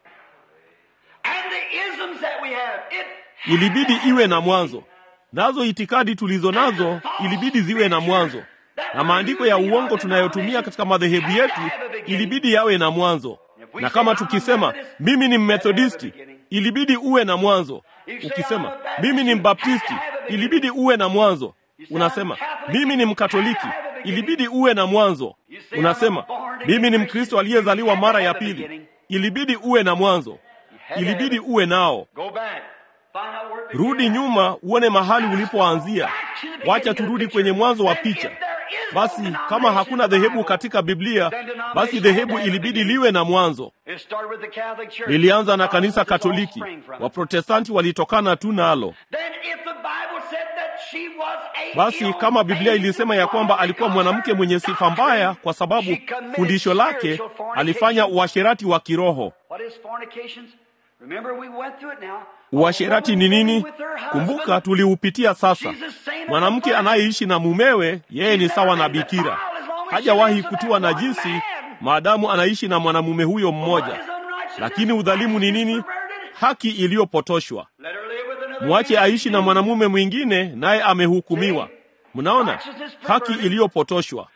And the isms that we have, it had
Ilibidi
to have
iwe
a
na
beginning.
mwanzo, nazo itikadi tulizo nazo ilibidi ziwe na mwanzo, na maandiko ya uongo tunayotumia katika madhehebu yetu ilibidi yawe na mwanzo. Na kama tukisema mimi ni Mmethodisti, ilibidi uwe na mwanzo. Ukisema mimi ni Mbaptisti, ilibidi uwe na mwanzo. Unasema mimi ni Mkatoliki, ilibidi uwe na mwanzo. Unasema mimi ni Mkristo aliyezaliwa mara ya pili, ilibidi uwe na mwanzo, ilibidi uwe nao.
Go back. Find out where it
Rudi
began.
nyuma uone mahali ulipoanzia. Wacha turudi kwenye mwanzo wa picha. Basi kama hakuna dhehebu katika Biblia, basi dhehebu ilibidi liwe na mwanzo.
It started with the Catholic Church.
Lilianza na kanisa
Protestants all
Katoliki,
sprang from it.
Waprotestanti walitokana tu nalo.
Then if the Bible said that she was a
Basi kama Biblia ilisema ya kwamba alikuwa mwanamke mwenye sifa mbaya kwa sababu fundisho lake alifanya uasherati wa kiroho.
What is fornications? Remember we went through it now.
Uasherati ni nini? Kumbuka tuliupitia sasa. Mwanamke anayeishi na mumewe, yeye ni sawa na bikira, hajawahi kutiwa najisi maadamu anaishi na mwanamume huyo mmoja. Lakini udhalimu ni nini? Haki iliyopotoshwa. Mwache aishi na mwanamume mwingine, naye amehukumiwa. Mnaona, haki iliyopotoshwa.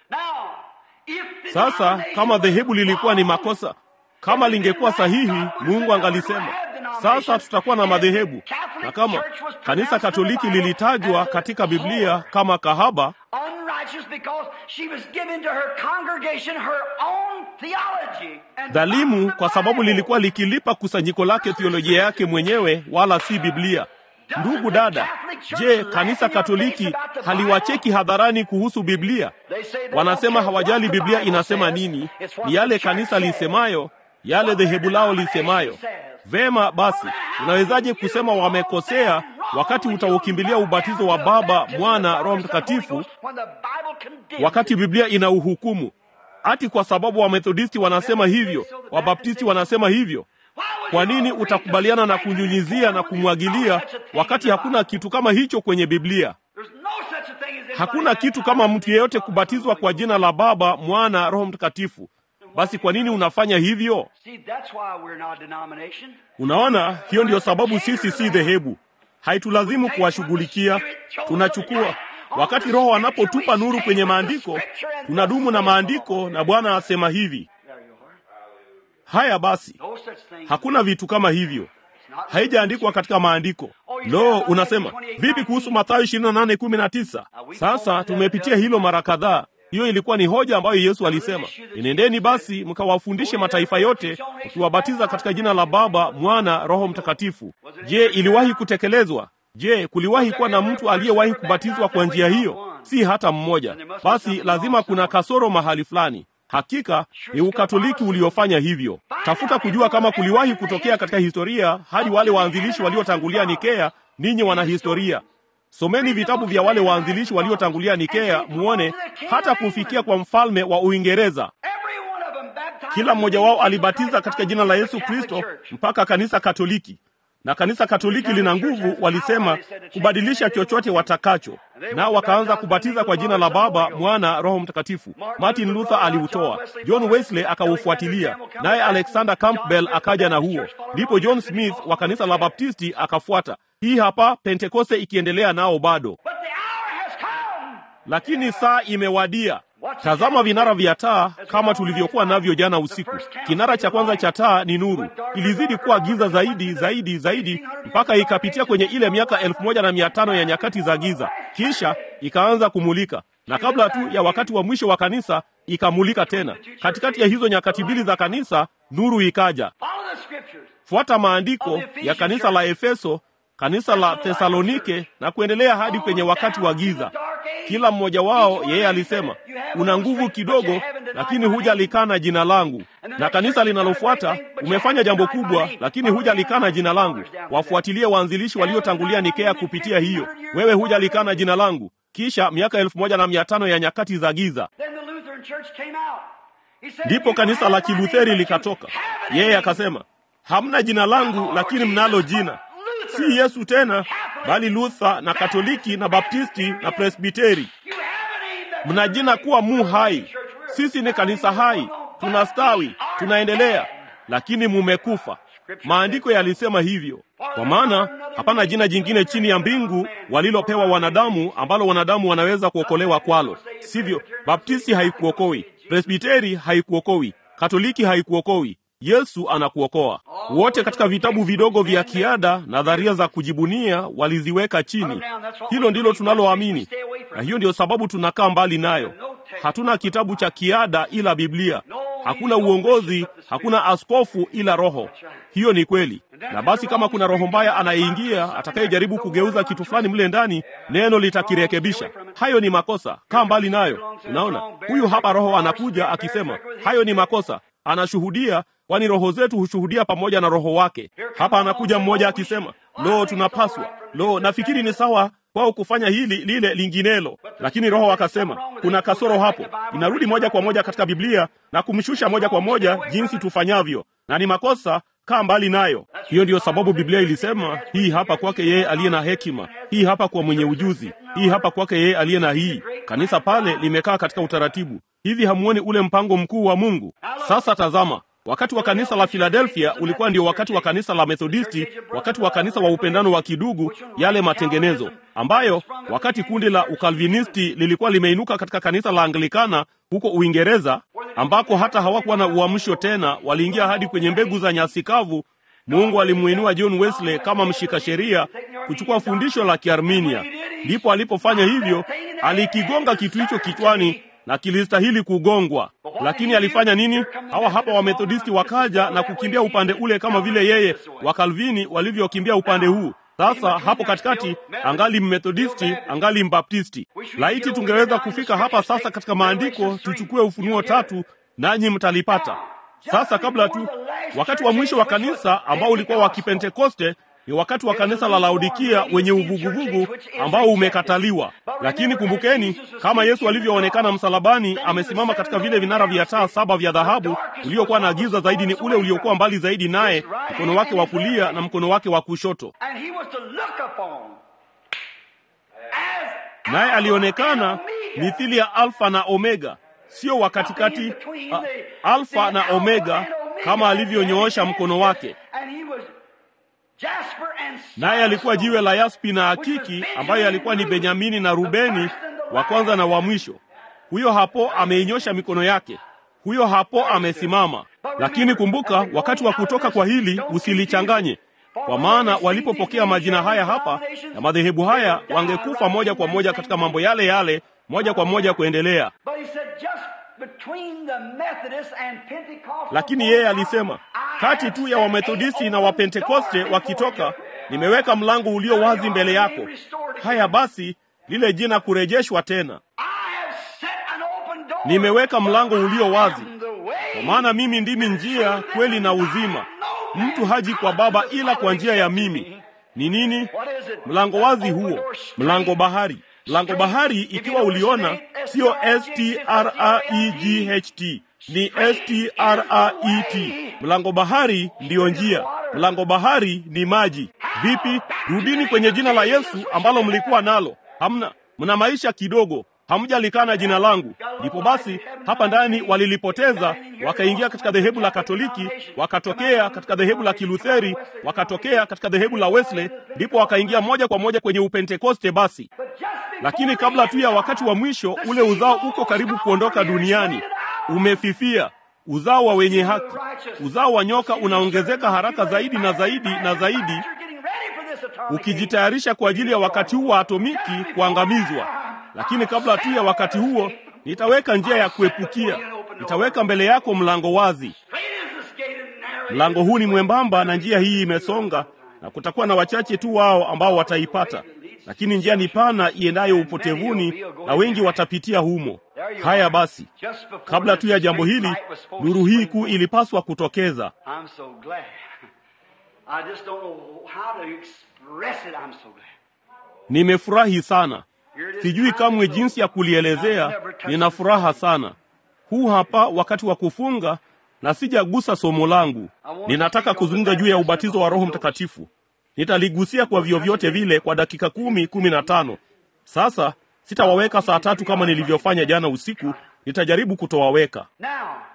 Sasa kama dhehebu lilikuwa ni makosa, kama lingekuwa sahihi, Mungu angalisema sasa tutakuwa na madhehebu. Na kama kanisa Katoliki lilitajwa katika Biblia kama kahaba,
unrighteous because she was given to her congregation her own theology and
dhalimu kwa sababu lilikuwa likilipa kusanyiko lake theolojia yake mwenyewe, wala si Biblia. Ndugu dada, je, kanisa Katoliki haliwacheki hadharani kuhusu Biblia?
They say they
Wanasema
don't care
hawajali
what the
Biblia
Bible
inasema
says.
nini,
It's what
ni yale
the church
kanisa
says.
lisemayo, yale dhehebu lao lisemayo. Vema basi, unawezaje kusema wamekosea wakati utaukimbilia ubatizo wa Baba, Mwana, Roho Mtakatifu wakati Biblia ina uhukumu? Ati kwa sababu Wamethodisti wanasema hivyo, Wabaptisti wanasema hivyo. Kwa nini utakubaliana na kunyunyizia na kumwagilia wakati hakuna kitu kama hicho kwenye Biblia? Hakuna kitu kama mtu yeyote kubatizwa kwa jina la Baba, Mwana, Roho Mtakatifu. Basi kwa nini unafanya hivyo? Unaona, hiyo ndiyo sababu sisi si dhehebu. Haitulazimu kuwashughulikia, tunachukua wakati Roho anapotupa nuru kwenye maandiko, tunadumu na maandiko, na Bwana asema hivi. Haya basi, hakuna vitu kama hivyo, haijaandikwa katika maandiko. Lo, unasema vipi kuhusu Mathayo 28:19? Sasa tumepitia hilo mara kadhaa. Hiyo ilikuwa ni hoja ambayo Yesu alisema, enendeni basi mkawafundishe mataifa yote, ukiwabatiza katika jina la Baba, Mwana, Roho Mtakatifu. Je, iliwahi kutekelezwa? Je, kuliwahi kuwa na mtu aliyewahi kubatizwa kwa njia hiyo? Si hata mmoja. Basi lazima kuna kasoro mahali fulani. Hakika ni Ukatoliki uliofanya hivyo. Tafuta kujua kama kuliwahi kutokea katika historia hadi wale waanzilishi waliotangulia Nikea. Ninyi wana historia, someni vitabu vya wale waanzilishi waliotangulia Nikea, muone hata kufikia kwa mfalme wa Uingereza. Kila mmoja wao alibatiza katika jina la Yesu Kristo mpaka kanisa Katoliki na kanisa Katoliki lina nguvu, walisema kubadilisha chochote watakacho, nao wakaanza kubatiza kwa jina la Baba, Mwana, Roho Mtakatifu. Martin Luther aliutoa, John Wesley akaufuatilia, naye Alexander Campbell akaja na huo, ndipo John Smith wa kanisa la Baptisti akafuata. Hii hapa Pentekoste ikiendelea nao bado, lakini saa imewadia. Tazama vinara vya taa kama tulivyokuwa navyo jana usiku. Kinara cha kwanza cha taa ni nuru, ilizidi kuwa giza zaidi zaidi zaidi mpaka ikapitia kwenye ile miaka elfu moja na mia tano ya nyakati za giza, kisha ikaanza kumulika, na kabla tu ya wakati wa mwisho wa kanisa ikamulika tena. Katikati ya hizo nyakati mbili za kanisa, nuru ikaja. fuata maandiko ya kanisa la Efeso, kanisa la Thesalonike na kuendelea hadi kwenye wakati wa giza. Kila mmoja wao yeye alisema, una nguvu kidogo, lakini hujalikana jina langu. Na kanisa linalofuata, umefanya jambo kubwa, lakini hujalikana jina langu. Wafuatilie waanzilishi waliotangulia Nikea kupitia hiyo. Wewe hujalikana jina langu. Kisha miaka elfu moja na mia tano ya nyakati za giza, ndipo kanisa la Kilutheri likatoka. Yeye akasema, hamna jina langu, lakini mnalo jina si Yesu tena, bali Luther na Katoliki na Baptisti na Presbiteri. Mna jina kuwa mu hai. Sisi ni kanisa hai, tunastawi, tunaendelea, lakini mumekufa. Maandiko yalisema hivyo, kwa maana hapana jina jingine chini ya mbingu walilopewa wanadamu ambalo wanadamu wanaweza kuokolewa kwalo. Sivyo? Baptisti haikuokoi, Presbiteri haikuokoi, Katoliki haikuokoi. Yesu anakuokoa. Wote katika vitabu vidogo vya kiada, nadharia za kujibunia waliziweka chini. Hilo ndilo tunaloamini, na hiyo ndiyo sababu tunakaa mbali nayo. Hatuna kitabu cha kiada ila Biblia. Hakuna uongozi, hakuna askofu ila Roho. Hiyo ni kweli. Na basi kama kuna roho mbaya anayeingia atakayejaribu kugeuza kitu fulani mle ndani, neno litakirekebisha. Hayo ni makosa, kaa mbali nayo. Unaona, huyu hapa Roho anakuja akisema hayo ni makosa, anashuhudia kwani roho zetu hushuhudia pamoja na roho wake. Hapa anakuja mmoja akisema, lo, tunapaswa lo, nafikiri ni sawa kwao kufanya hili lile linginelo, lakini roho akasema kuna kasoro hapo. Inarudi moja kwa moja katika Biblia na kumshusha moja kwa moja jinsi tufanyavyo, na ni makosa. Kaa mbali nayo. Hiyo ndiyo sababu Biblia ilisema hii hapa kwake yeye aliye na hekima, hii hapa kwa mwenye ujuzi, hii hapa kwake yeye aliye na hii. Kanisa pale limekaa katika utaratibu. Hivi hamuoni ule mpango mkuu wa Mungu? Sasa tazama, Wakati wa kanisa la Filadelfia ulikuwa ndio wakati wa kanisa la Methodisti, wakati wa kanisa wa upendano wa kidugu, yale matengenezo ambayo, wakati kundi la Ukalvinisti lilikuwa limeinuka katika kanisa la Anglikana huko Uingereza, ambako hata hawakuwa na uamsho tena, waliingia hadi kwenye mbegu za nyasi kavu. Mungu alimuinua John Wesley kama mshika sheria kuchukua fundisho la Kiarminia. Ndipo alipofanya hivyo, alikigonga kitu hicho kichwani na kilistahili kugongwa. Lakini alifanya nini? Hawa hapa Wamethodisti wakaja na kukimbia upande ule kama vile yeye Wakalvini walivyokimbia upande huu. Sasa hapo katikati, angali Mmethodisti, angali Mbaptisti. Laiti tungeweza kufika hapa sasa katika maandiko, tuchukue Ufunuo tatu, nanyi mtalipata. Sasa kabla tu, wakati wa mwisho wa kanisa ambao ulikuwa wa Kipentekoste ni wakati wa kanisa la Laodikia wenye uvuguvugu ambao umekataliwa. Lakini kumbukeni, kama Yesu alivyoonekana msalabani, amesimama katika vile vinara vya taa saba vya dhahabu. Uliokuwa na giza zaidi ni ule uliokuwa mbali zaidi naye, mkono wake wa kulia na mkono wake wa kushoto, naye alionekana mithili ya Alfa na Omega, sio wa katikati, Alfa na Omega, kama alivyonyoosha mkono wake naye alikuwa jiwe la yaspi na akiki, ambayo alikuwa ni Benyamini na Rubeni, wa kwanza na wa mwisho. Huyo hapo ameinyosha mikono yake, huyo hapo amesimama. Lakini kumbuka, wakati wa kutoka kwa hili usilichanganye, kwa maana walipopokea majina haya hapa ya madhehebu haya, wangekufa moja kwa moja katika mambo yale yale, moja kwa moja kuendelea. Lakini yeye alisema kati tu ya Wamethodisti na Wapentekoste wakitoka, nimeweka mlango ulio wazi mbele yako. Haya basi, lile jina kurejeshwa tena. Nimeweka mlango ulio wazi, kwa maana mimi ndimi njia, kweli na uzima. Mtu haji kwa Baba ila kwa njia ya mimi. Ni nini mlango wazi huo? Mlango bahari. Mlango bahari, ikiwa uliona, sio S T R A E G H T, ni S T R A E T. Mlango bahari ndiyo njia. Mlango bahari ni maji. Vipi? Rudini kwenye jina la Yesu ambalo mlikuwa nalo. Hamna, mna maisha kidogo, hamjalikana jina langu. Ndipo basi hapa ndani walilipoteza, wakaingia katika dhehebu la Katoliki, wakatokea katika dhehebu la Kilutheri, wakatokea katika dhehebu la Wesley, ndipo wakaingia moja kwa moja kwenye Upentekoste. Basi lakini kabla tu ya wakati wa mwisho, ule uzao uko karibu kuondoka duniani, umefifia. Uzao wa wenye haki, uzao wa nyoka unaongezeka haraka zaidi na zaidi na zaidi, ukijitayarisha kwa ajili ya wakati huu wa atomiki kuangamizwa. Lakini kabla tu ya wakati huo, nitaweka njia ya kuepukia, nitaweka mbele yako mlango wazi. Mlango huu ni mwembamba na njia hii imesonga, na kutakuwa na wachache tu wao ambao wataipata, lakini njia ni pana iendayo upotevuni, na wengi watapitia humo. Haya basi, kabla tu ya jambo hili, nuru hii kuu ilipaswa kutokeza.
I'm so glad. I just don't know how to express it. I'm so glad.
Nimefurahi sana, sijui kamwe jinsi ya kulielezea. Nina furaha sana. Huu hapa wakati wa kufunga, na sijagusa somo langu. Ninataka kuzungumza juu ya ubatizo wa Roho Mtakatifu. Nitaligusia kwa vyovyote vile kwa dakika kumi, kumi na tano. Sasa sitawaweka saa tatu kama nilivyofanya jana usiku. Nitajaribu kutowaweka.
Now,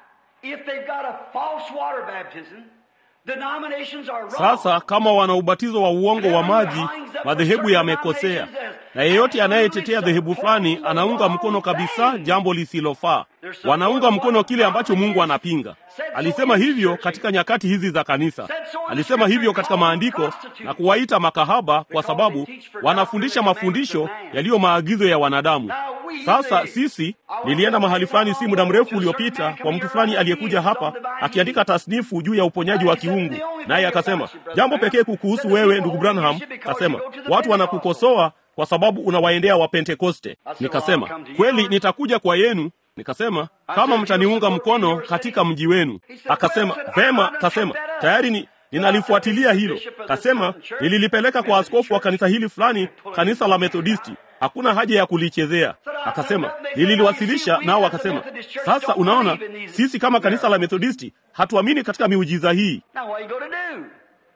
if they've got a false water baptism, denominations are wrong.
Sasa kama wana ubatizo wa uongo wa maji, madhehebu yamekosea, na yeyote anayetetea dhehebu fulani anaunga mkono kabisa jambo lisilofaa. Wanaunga mkono kile ambacho Mungu anapinga. Alisema hivyo katika nyakati hizi za kanisa, alisema hivyo katika maandiko na kuwaita makahaba kwa sababu wanafundisha mafundisho yaliyo maagizo ya wanadamu. Sasa sisi, nilienda mahali fulani si muda mrefu uliopita kwa mtu fulani aliyekuja hapa akiandika tasnifu juu ya uponyaji wa kiungu, naye akasema jambo pekee kukuhusu wewe ndugu Branham, akasema watu wanakukosoa kwa sababu unawaendea Wapentekoste. Nikasema kweli, nitakuja kwa yenu. Nikasema kama mtaniunga mkono katika mji wenu. Akasema vema. Kasema tayari ni ninalifuatilia hilo. Kasema nililipeleka kwa askofu wa kanisa hili fulani, kanisa la Methodisti. Hakuna haja ya kulichezea. Akasema nililiwasilisha, nao akasema sasa, unaona, sisi kama kanisa la Methodisti hatuamini katika miujiza hii.
Now what are you going to do?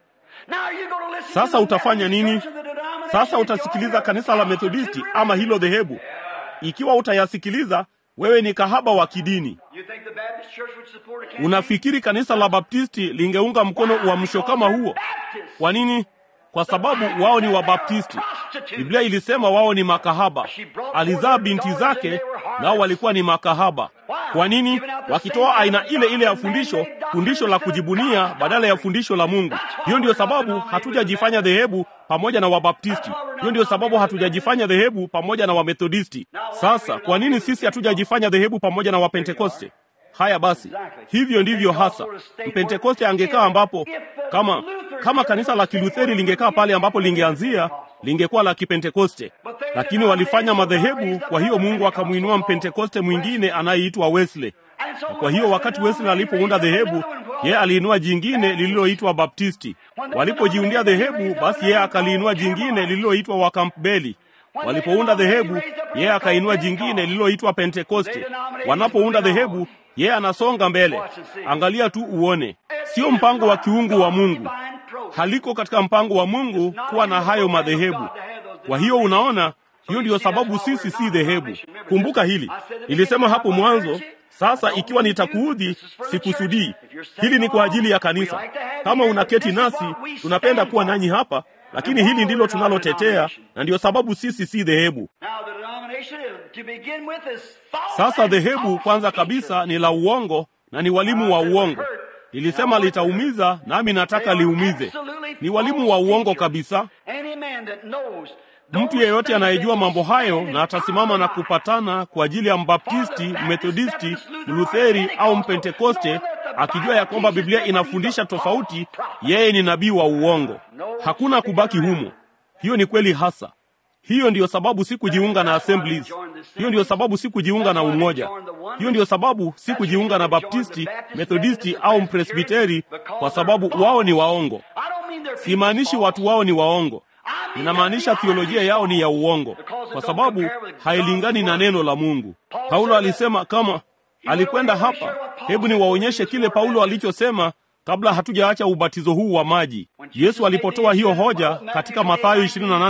Now are you going to listen
Sasa
to the
utafanya nini?
Baptist Church of the denomination
Sasa
that
utasikiliza
you're
kanisa la
a
Methodisti
prostitute?
ama hilo dhehebu? Ikiwa utayasikiliza, wewe ni kahaba wa kidini.
You think the Baptist Church would support a campaign?
Unafikiri kanisa la Baptisti lingeunga mkono uamsho kama huo? Kwa nini? Kwa sababu wao ni Wabaptisti. Biblia ilisema wao ni makahaba. Alizaa binti zake, nao walikuwa ni makahaba. Kwa nini? Wakitoa aina ile ile ya fundisho, fundisho la kujibunia badala ya fundisho la Mungu. Hiyo ndiyo sababu hatujajifanya dhehebu pamoja na Wabaptisti. Hiyo ndiyo sababu hatujajifanya dhehebu pamoja na Wamethodisti. Sasa kwa nini sisi hatujajifanya dhehebu pamoja na Wapentekoste? Haya basi, hivyo ndivyo hasa Mpentekoste angekaa ambapo, kama kama kanisa la Kilutheri lingekaa pale ambapo lingeanzia, lingekuwa la Kipentekoste, lakini walifanya madhehebu. Kwa hiyo Mungu akamwinua Mpentekoste mwingine anayeitwa Wesley. Na kwa hiyo wakati Wesley alipounda dhehebu, yeye aliinua jingine lililoitwa Baptisti. Walipojiundia dhehebu, basi yeye akaliinua jingine lililoitwa Wakampbeli. Walipounda dhehebu, yeye akainua jingine lililoitwa Pentekoste. Wanapounda dhehebu, yeye anasonga mbele. Angalia tu uone, sio mpango wa kiungu wa Mungu, haliko katika mpango wa Mungu kuwa na hayo madhehebu. Kwa hiyo unaona, hiyo ndiyo sababu sisi si dhehebu. Kumbuka hili, nilisema hapo mwanzo. Sasa ikiwa nitakuudhi, sikusudii. Hili ni kwa ajili ya kanisa. Kama unaketi nasi, tunapenda kuwa nanyi hapa, lakini hili ndilo tunalotetea, na ndiyo sababu sisi si dhehebu.
Now the denomination is, to begin with is false.
Sasa dhehebu kwanza kabisa ni la uongo na ni walimu wa uongo. Nilisema litaumiza, nami nataka liumize. Ni walimu wa uongo kabisa.
Any man that knows
Mtu yeyote anayejua mambo hayo na atasimama na kupatana kwa ajili ya Mbaptisti, Methodisti, Mlutheri au Mpentekoste, akijua ya kwamba Biblia inafundisha tofauti, yeye ni nabii wa uongo. Hakuna kubaki humo. Hiyo ni kweli hasa. Hiyo ndiyo sababu sikujiunga na Assemblies. Hiyo ndiyo sababu sikujiunga na Umoja. Hiyo ndiyo sababu sikujiunga na Baptisti, Methodisti au Mpresbiteri, kwa sababu wao ni waongo.
I don't mean they're
Simaanishi watu wao ni waongo, ninamaanisha theolojia yao ni ya uongo, kwa sababu hailingani na neno la Mungu. Paulo alisema kama alikwenda hapa, hebu niwaonyeshe kile Paulo alichosema kabla hatujaacha ubatizo huu wa maji. Yesu alipotoa hiyo hoja katika Mathayo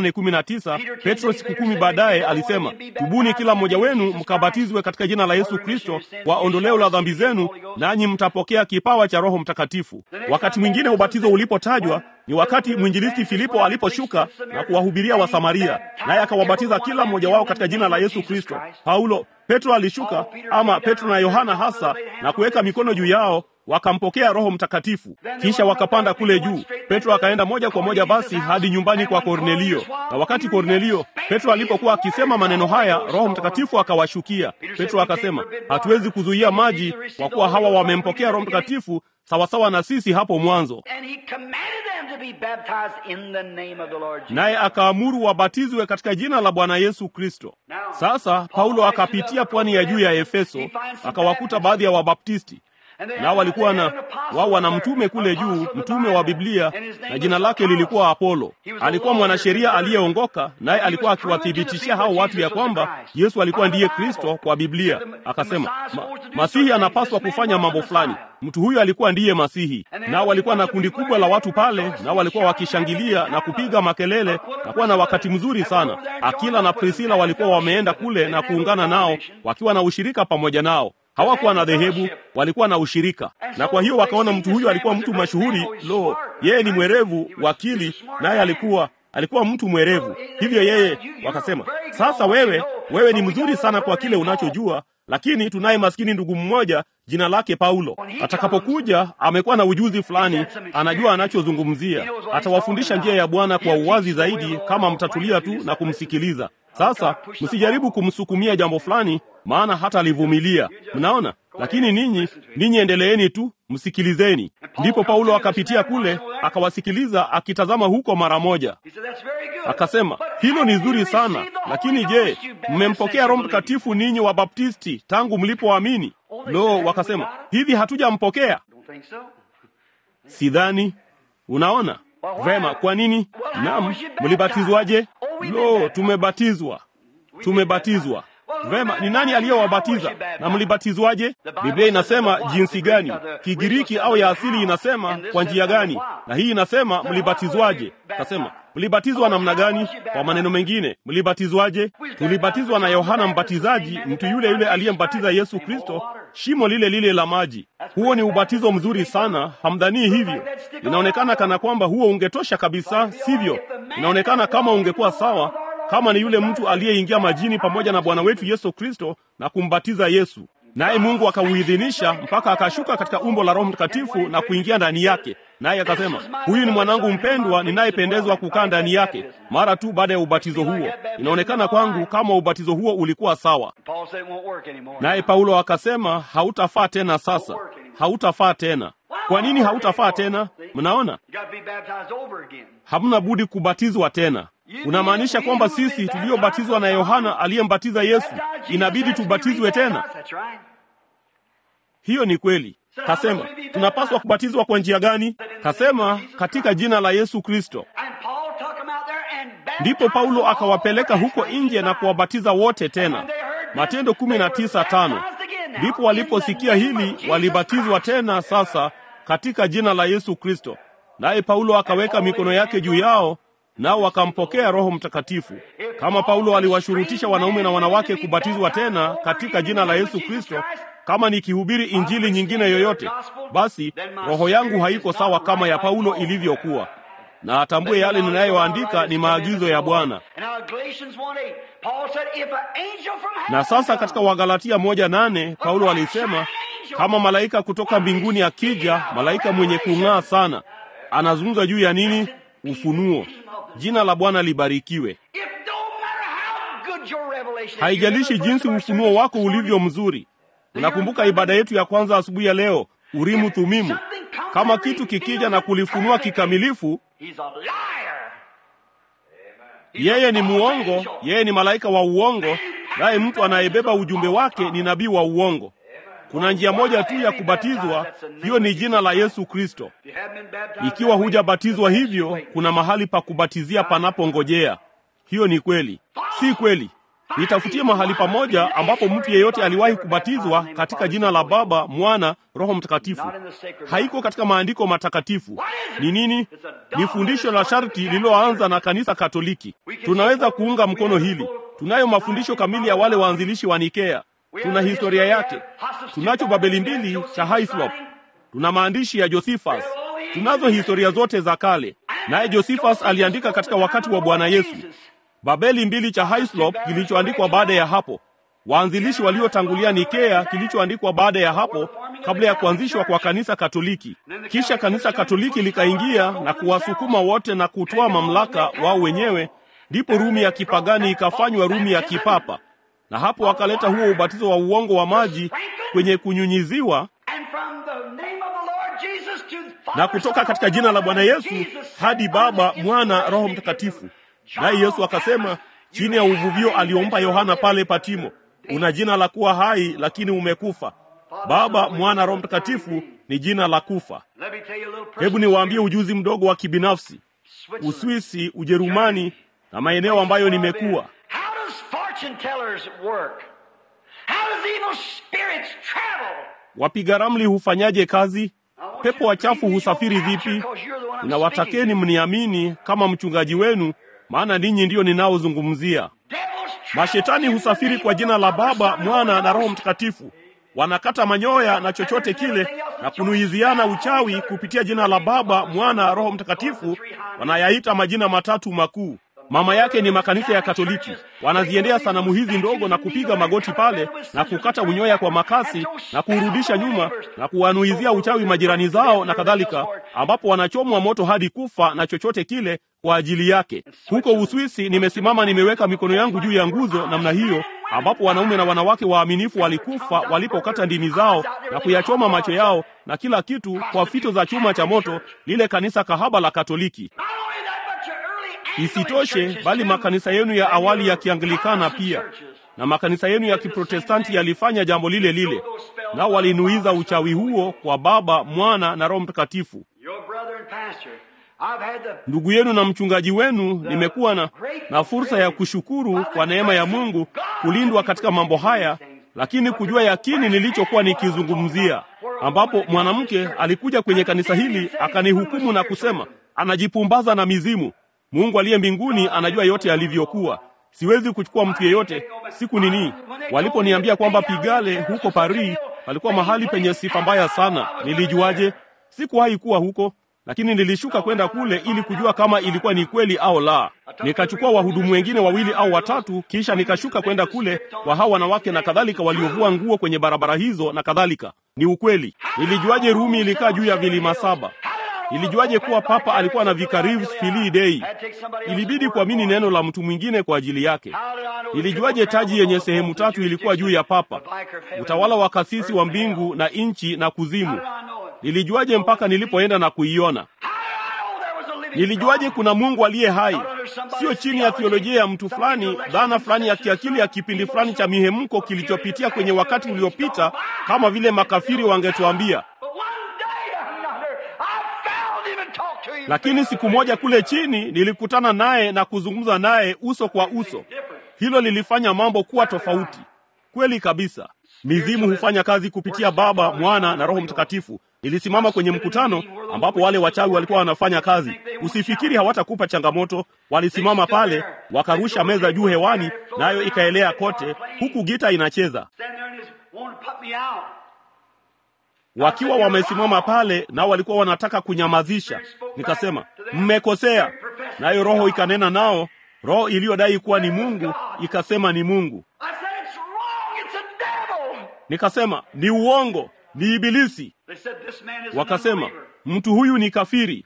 28:19, Petro siku kumi baadaye alisema, tubuni kila mmoja wenu mkabatizwe katika jina la Yesu Kristo kwa ondoleo la dhambi zenu, nanyi mtapokea kipawa cha Roho Mtakatifu. Wakati mwingine ubatizo ulipotajwa ni wakati mwinjilisti Filipo aliposhuka na kuwahubiria Wasamaria, naye akawabatiza kila mmoja wao katika jina la Yesu Kristo. Paulo, Petro alishuka, ama Petro na Yohana hasa, na kuweka mikono juu yao wakampokea Roho Mtakatifu, kisha wakapanda kule juu. Petro akaenda moja kwa moja basi hadi nyumbani kwa Kornelio, na wakati Kornelio, Petro alipokuwa akisema maneno haya, Roho Mtakatifu akawashukia. Petro akasema, hatuwezi kuzuia maji kwa kuwa hawa wamempokea Roho Mtakatifu, sawasawa na sisi hapo mwanzo,
And he commanded them to be baptized in the name of the Lord Jesus.
naye akaamuru wabatizwe katika jina la Bwana Yesu Kristo. Sasa Paulo akapitia pwani ya juu ya Efeso, akawakuta baadhi ya Wabaptisti
And they
nao
had-
walikuwa
they
na
had an apostle
wao wana
there,
mtume kule
apostle
juu,
of the
mtume wa
Bible,
Biblia,
and his name
na jina
was
lake
Apollos.
lilikuwa Apolo.
He was a
Alikuwa
lawyer,
mwanasheria
converted.
aliyeongoka, naye
And he
alikuwa
was proving to the
akiwathibitishia
people
hao watu ya
Jesus was the
kwamba
Christ.
Yesu alikuwa
By the
ndiye
Bible.
Kristo kwa Biblia.
So the- the
Akasema
Messiah is
"Ma-
supposed to do
Masihi
certain
anapaswa
things. This
kufanya
man
mambo
was the
fulani.
Messiah.
Mtu huyu alikuwa ndiye Masihi.
And then
Nao walikuwa na
there was
kundi
a
kubwa la watu pale,
rejoicing,
nao walikuwa
shouting,
wakishangilia
having
na
a good
kupiga
time.
makelele na kuwa na wakati mzuri sana. Akila na Prisila walikuwa wameenda kule na kuungana nao, wakiwa na ushirika pamoja nao hawakuwa na dhehebu, walikuwa na ushirika. Na kwa hiyo wakaona mtu huyu alikuwa mtu mashuhuri. Lo, yeye ni mwerevu, wakili, naye alikuwa alikuwa mtu mwerevu. Hivyo yeye wakasema, sasa wewe wewe ni mzuri sana kwa kile unachojua, lakini tunaye maskini ndugu mmoja jina lake Paulo. Atakapokuja amekuwa na ujuzi fulani, anajua anachozungumzia, atawafundisha njia ya Bwana kwa uwazi zaidi, kama mtatulia tu na kumsikiliza. Sasa msijaribu kumsukumia jambo fulani, maana hata alivumilia. Mnaona? Lakini ninyi ninyi endeleeni tu, msikilizeni. Ndipo Paulo akapitia kule, akawasikiliza, akitazama huko mara moja.
He said, "That's very good."
Akasema,
But
hilo ni
have you
zuri sana,
received the Holy
lakini
Ghost,
je,
you Baptists,
mmempokea
since
Roho
you believe?
Mtakatifu ninyi wa Baptisti tangu mlipoamini? Lo, wakasema hivi, hatujampokea.
Don't think so.
Sidhani. Unaona vema. Kwa nini? Naam, mlibatizwaje? Lo, tumebatizwa, tumebatizwa. Vema, ni nani aliyowabatiza na mlibatizwaje? Biblia inasema jinsi gani? Kigiriki au ya asili inasema kwa njia gani? Na hii inasema mlibatizwaje? Kasema mlibatizwa namna gani? Kwa maneno mengine, mlibatizwaje? Tulibatizwa na Yohana Mbatizaji, mtu yule yule aliyembatiza Yesu Kristo, shimo lile lile la maji. Huo ni ubatizo mzuri sana, hamdhanii hivyo? Inaonekana kana kwamba huo ungetosha kabisa, sivyo? Inaonekana kama ungekuwa sawa kama ni yule mtu aliyeingia majini pamoja na Bwana wetu Yesu Kristo na kumbatiza Yesu, naye Mungu akauidhinisha mpaka akashuka katika umbo la Roho Mtakatifu na kuingia ndani yake, naye akasema, huyu ni mwanangu mpendwa ninayependezwa kukaa ndani yake. Mara tu baada ya ubatizo huo, inaonekana kwangu kama ubatizo huo ulikuwa sawa.
Paul said it won't work anymore.
Naye Paulo akasema, hautafaa tena sasa, hautafaa tena. Kwa nini hautafaa tena? Mnaona,
You got to be baptized over again.
hamna budi kubatizwa tena. Unamaanisha kwamba sisi tuliobatizwa na Yohana aliyembatiza Yesu inabidi tubatizwe tena?
That's right.
Hiyo ni kweli. Kasema tunapaswa kubatizwa kwa njia gani? Kasema katika jina la Yesu Kristo.
And Paul took them out there and baptized
Ndipo Paulo
them all
akawapeleka
over
huko
as
nje na
Christ
kuwabatiza wote
And
tena.
when they heard this,
Matendo kumi
they
na
were
tisa tano.
baptized again now
Ndipo
in
waliposikia
the name of
hili
Jesus
walibatizwa
Christ.
tena sasa katika jina la Yesu Kristo. Naye Paulo akaweka mikono yake juu yao, nao wakampokea Roho Mtakatifu. Kama Paulo aliwashurutisha wanaume na wanawake kubatizwa tena katika jina la Yesu Kristo, kama nikihubiri injili nyingine yoyote, basi roho yangu haiko sawa kama ya Paulo ilivyokuwa. Na atambue yale ninayoandika ni maagizo ya Bwana.
And now Galatians 1:8, Paul said, if an angel from heaven
Na sasa
comes,
katika Wagalatia moja nane Paulo alisema kama malaika kutoka mbinguni akija, malaika mwenye kung'aa sana, anazungumza juu ya nini? Ufunuo. Jina la Bwana libarikiwe.
if no matter how good your revelation is,
Haijalishi
you remember
jinsi
the first
ufunuo
service
wako
this morning?
ulivyo mzuri. Unakumbuka ibada yetu ya kwanza asubuhi ya leo, Urimu Thumimu. Kama kitu kikija na kulifunua kikamilifu,
He's a liar.
yeye ni muongo, yeye ni malaika wa uongo, naye mtu anayebeba ujumbe wake ni nabii wa uongo. Kuna njia moja tu ya kubatizwa, hiyo ni jina la Yesu Kristo.
If you haven't been baptized
Ikiwa
that way,
hujabatizwa hivyo, kuna mahali pa kubatizia panapongojea. Hiyo ni kweli, si kweli? Nitafutie mahali pamoja ambapo mtu yeyote aliwahi kubatizwa katika jina la Baba, Mwana, Roho Mtakatifu. Haiko katika maandiko matakatifu. Ni nini? Ni fundisho la sharti lililoanza na kanisa Katoliki. Tunaweza kuunga mkono hili. Tunayo mafundisho kamili ya wale waanzilishi wa Nikea. Tuna historia yake. Tunacho Babeli mbili cha Hyslop. Tuna maandishi ya Josephus. Tunazo historia zote za kale. Naye Josephus aliandika katika wakati wa Bwana Yesu. Babeli mbili cha Hyslop kilichoandikwa baada ya hapo. Waanzilishi waliotangulia Nikea kilichoandikwa baada ya hapo kabla ya kuanzishwa kwa kanisa Katoliki. Kisha kanisa Katoliki likaingia na kuwasukuma wote na kutoa mamlaka wao wenyewe, ndipo Rumi ya kipagani ikafanywa Rumi ya kipapa. Na hapo wakaleta huo ubatizo wa uongo wa maji kwenye kunyunyiziwa
And from the name of the Lord Jesus
na kutoka katika jina la Bwana Yesu hadi Baba, Mwana, Roho Mtakatifu. Naye Yesu akasema chini ya uvuvio aliompa Yohana pale Patimo, una jina la kuwa hai, lakini umekufa. Baba, Mwana, Roho Mtakatifu ni jina la kufa.
Let me tell you a little
Hebu
personal
niwaambie ujuzi mdogo wa kibinafsi.
Switzerland.
Uswisi, Ujerumani na maeneo ambayo nimekuwa.
How does fortune tellers work? How does evil spirits travel?
Wapiga ramli hufanyaje kazi? Pepo wachafu husafiri vipi? Nawatakeni mniamini kama mchungaji wenu, maana ninyi ndiyo ninaozungumzia. Mashetani husafiri kwa jina la Baba, Mwana na Roho Mtakatifu. Wanakata manyoya na chochote kile na kunuiziana uchawi kupitia jina la Baba, Mwana, Roho Mtakatifu. Wanayaita majina matatu makuu. Mama yake ni makanisa ya Katoliki. Wanaziendea sanamu hizi ndogo na kupiga magoti pale na kukata unyoya kwa makasi na kuurudisha nyuma na kuwanuizia uchawi majirani zao na kadhalika, ambapo wanachomwa moto hadi kufa na chochote kile kwa ajili yake. Huko Uswisi nimesimama, nimeweka mikono yangu juu ya nguzo namna hiyo, ambapo wanaume na wanawake waaminifu walikufa walipokata ndimi zao na kuyachoma macho yao na kila kitu kwa fito za chuma cha moto, lile kanisa kahaba la Katoliki.
Not only that, but your early Anglican
Isitoshe,
churches
bali
too.
makanisa yenu ya awali ya
And your
Kianglikana
Protestant
pia
churches.
na makanisa yenu ya Kiprotestanti yalifanya jambo lile lile, nao walinuiza uchawi huo kwa Baba, Mwana na Roho Mtakatifu.
Your brother and pastor, I've had the
Ndugu yenu na mchungaji wenu, nimekuwa na, na fursa ya kushukuru kwa neema ya Mungu kulindwa katika mambo haya, lakini kujua yakini nilichokuwa nikizungumzia, ambapo mwanamke alikuja kwenye kanisa hili akanihukumu na kusema anajipumbaza na mizimu. Mungu aliye mbinguni anajua yote yalivyokuwa. Siwezi kuchukua mtu yeyote. Siku nini waliponiambia kwamba Pigale huko Paris palikuwa mahali penye sifa mbaya sana, nilijuaje? Sikuwahi kuwa huko, lakini nilishuka kwenda kule ili kujua kama ilikuwa ni kweli au la. Nikachukua wahudumu wengine wawili au watatu, kisha nikashuka kwenda kule kwa hao wanawake na kadhalika, waliovua nguo kwenye barabara hizo na kadhalika. Ni ukweli. Nilijuaje Rumi ilikaa juu ya vilima saba? Nilijuaje kuwa papa alikuwa na vicarius filii dei? Ilibidi kuamini neno la mtu mwingine kwa ajili yake. Nilijuaje taji yenye sehemu tatu ilikuwa juu ya papa, utawala wa kasisi wa mbingu na nchi na kuzimu? Nilijuaje mpaka nilipoenda na kuiona? Nilijuaje kuna Mungu aliye hai, sio chini ya theolojia ya mtu fulani, dhana fulani ya kiakili ya kipindi fulani cha mihemko kilichopitia kwenye wakati uliopita, kama vile makafiri wangetuambia. Lakini siku moja kule chini nilikutana naye na kuzungumza naye uso kwa uso. Hilo lilifanya mambo kuwa tofauti kweli kabisa. Mizimu hufanya kazi kupitia Baba, Mwana na Roho Mtakatifu. Nilisimama kwenye mkutano ambapo wale wachawi walikuwa wanafanya kazi. Usifikiri hawatakupa changamoto. Walisimama pale, wakarusha meza juu hewani, nayo ikaelea kote, huku gita inacheza. Wakiwa wamesimama pale, nao walikuwa wanataka kunyamazisha. Nikasema, mmekosea. Nayo Roho ikanena nao, roho iliyodai kuwa ni Mungu ikasema ni Mungu. Nikasema ni uongo, ni Ibilisi. Wakasema mtu huyu ni kafiri.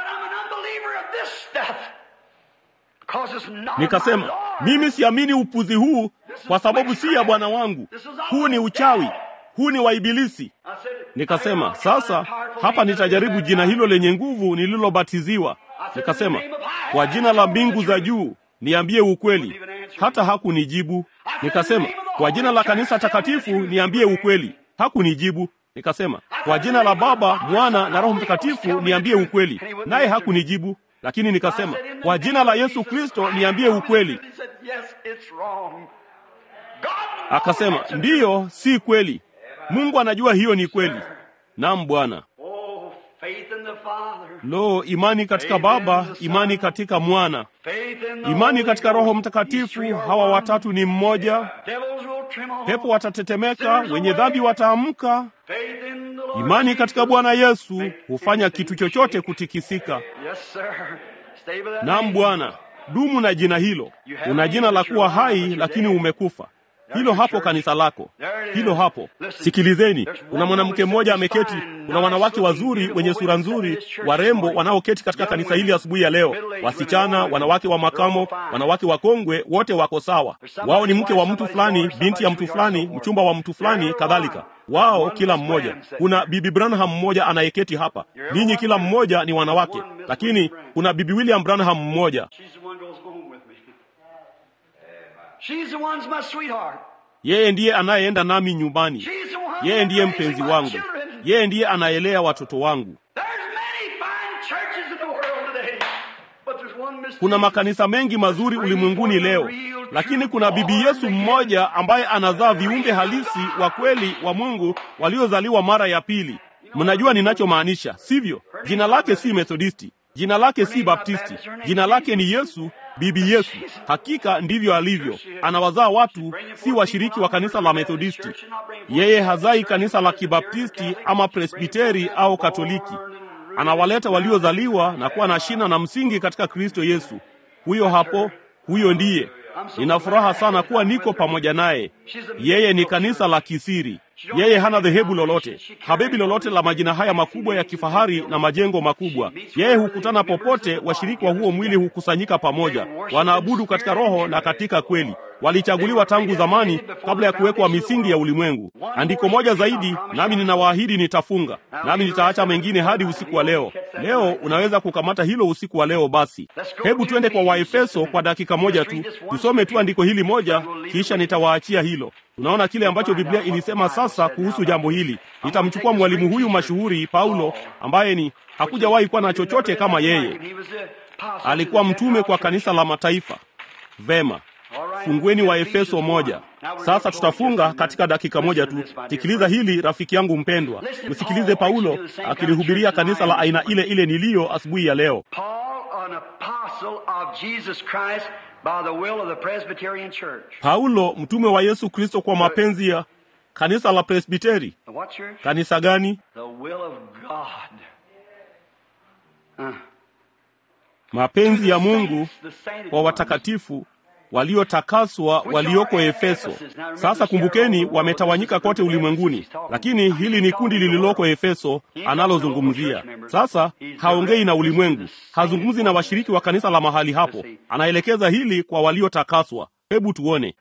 Nikasema mimi siamini upuzi huu kwa sababu si ya Bwana wangu. Huu ni uchawi, huu ni wa Ibilisi. Nikasema sasa hapa nitajaribu jina hilo lenye nguvu nililobatiziwa. Nikasema kwa jina la mbingu za juu niambie ukweli. Hata hakunijibu. Nikasema kwa jina la kanisa takatifu niambie ukweli. Hakunijibu. Nikasema kwa jina la Baba, Mwana na Roho Mtakatifu niambie ukweli, naye hakunijibu. Lakini nikasema kwa jina la Yesu Kristo niambie ukweli. Akasema ndiyo, si kweli. Mungu anajua hiyo ni kweli. Naam Bwana. Lo, imani katika Baba, imani katika Mwana, imani katika Roho Mtakatifu. Hawa watatu ni mmoja. Pepo watatetemeka, wenye dhambi wataamka. Imani katika Bwana Yesu hufanya kitu chochote kutikisika. Naam Bwana, dumu na jina hilo. Una jina la kuwa hai, lakini umekufa. hilo hapo kanisa lako, hilo hapo. Sikilizeni, kuna mwanamke mmoja ameketi, kuna wanawake wazuri wenye sura nzuri, warembo wanaoketi katika kanisa hili asubuhi ya leo, wasichana, wanawake wa makamo, wanawake wakongwe, wote wako sawa. Wao ni mke wa mtu fulani, binti ya mtu fulani, mchumba wa mtu fulani, kadhalika wao kila mmoja. Kuna bibi Branham mmoja anayeketi hapa, ninyi kila mmoja ni wanawake, lakini kuna bibi William Branham mmoja yeye ndiye anayeenda nami nyumbani, yeye ndiye mpenzi wangu, yeye ndiye anaelea watoto wangu. Kuna makanisa mengi mazuri ulimwenguni leo, lakini kuna bibi Yesu mmoja ambaye anazaa viumbe halisi wa kweli wa Mungu waliozaliwa mara ya pili. Mnajua ninachomaanisha, sivyo? Jina lake si Methodisti, jina lake si Baptisti, jina lake ni Yesu, bibi Yesu. Hakika ndivyo alivyo, anawazaa watu, si washiriki wa kanisa la Methodisti. Yeye hazai kanisa la Kibaptisti ama Presbiteri au Katoliki. Anawaleta waliozaliwa na kuwa na shina na msingi katika Kristo Yesu. Huyo hapo, huyo ndiye. Nina furaha sana kuwa niko pamoja naye. Yeye ni kanisa la kisiri. Yeye hana dhehebu lolote, habebi lolote la majina haya makubwa ya kifahari na majengo makubwa. Yeye hukutana popote, washiriki wa huo mwili hukusanyika pamoja, wanaabudu katika roho na katika kweli. Walichaguliwa tangu zamani, kabla ya kuwekwa misingi ya ulimwengu. Andiko moja zaidi, nami ninawaahidi nitafunga, nami nitaacha mengine hadi usiku wa leo. Leo unaweza kukamata hilo usiku wa leo. Basi hebu twende kwa Waefeso kwa dakika moja tu, tusome tu andiko hili moja, kisha nitawaachia hilo. Tunaona kile ambacho Biblia ilisema sasa kuhusu jambo hili. Nitamchukua mwalimu huyu mashuhuri Paulo, ambaye ni hakujawahi kuwa na chochote kama yeye. Alikuwa mtume kwa kanisa la mataifa. Vema, fungueni wa Efeso moja. Sasa tutafunga katika dakika moja tu. Sikiliza hili rafiki yangu mpendwa, msikilize Paulo akilihubiria kanisa la aina ile ile niliyo asubuhi ya leo. Paulo mtume wa Yesu Kristo kwa mapenzi ya kanisa la Presbiteri. Kanisa gani? Mapenzi ya Mungu kwa watakatifu waliotakaswa walioko Efeso. Sasa kumbukeni, wametawanyika kote ulimwenguni, lakini hili ni kundi lililoko Efeso analozungumzia. Sasa haongei na ulimwengu, hazungumzi na washiriki wa kanisa la mahali hapo, anaelekeza hili kwa waliotakaswa. Hebu tuone.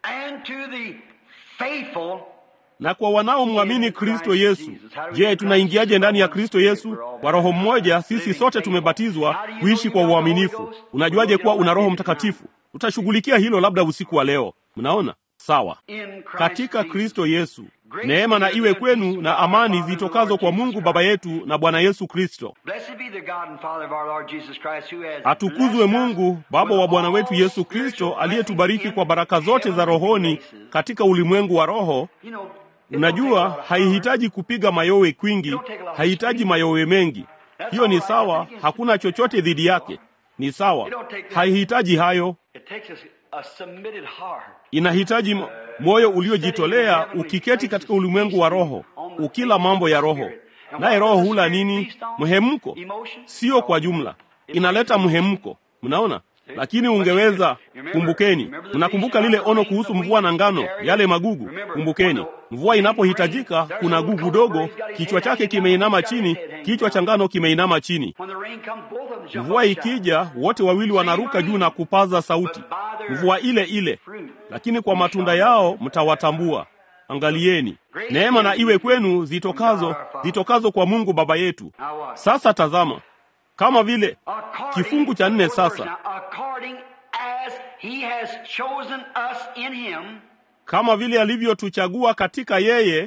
Na kwa wanaomwamini Kristo Yesu. Je, tunaingiaje ndani ya Kristo Yesu? Kwa Roho mmoja sisi sote tumebatizwa kuishi kwa uaminifu. Unajuaje kuwa una Roho Mtakatifu? Tutashughulikia hilo labda usiku wa leo. Mnaona sawa? Katika Kristo Yesu, neema na iwe kwenu na amani zitokazo kwa Mungu Baba yetu na Bwana Yesu Kristo. Atukuzwe Mungu Baba wa Bwana wetu Yesu Kristo, aliyetubariki kwa baraka zote za rohoni katika ulimwengu wa roho. Unajua, haihitaji kupiga mayowe kwingi, haihitaji mayowe mengi. Hiyo ni sawa, hakuna chochote dhidi yake, ni sawa, haihitaji hayo. Inahitaji moyo uliojitolea, ukiketi katika ulimwengu wa roho, ukila mambo ya roho. Naye roho hula nini? Mhemko, sio kwa jumla, inaleta mhemko. Mnaona? Lakini ungeweza kumbukeni, mnakumbuka lile ono kuhusu mvua na ngano, yale magugu. Kumbukeni, mvua inapohitajika, kuna gugu dogo, kichwa chake kimeinama chini, kichwa cha ngano kimeinama chini. Mvua ikija, wote wawili wanaruka juu na kupaza sauti, mvua ile ile, lakini kwa matunda yao mtawatambua. Angalieni, neema na iwe kwenu zitokazo zitokazo kwa Mungu Baba yetu. Sasa tazama kama vile kifungu cha nne sasa, kama vile alivyotuchagua katika yeye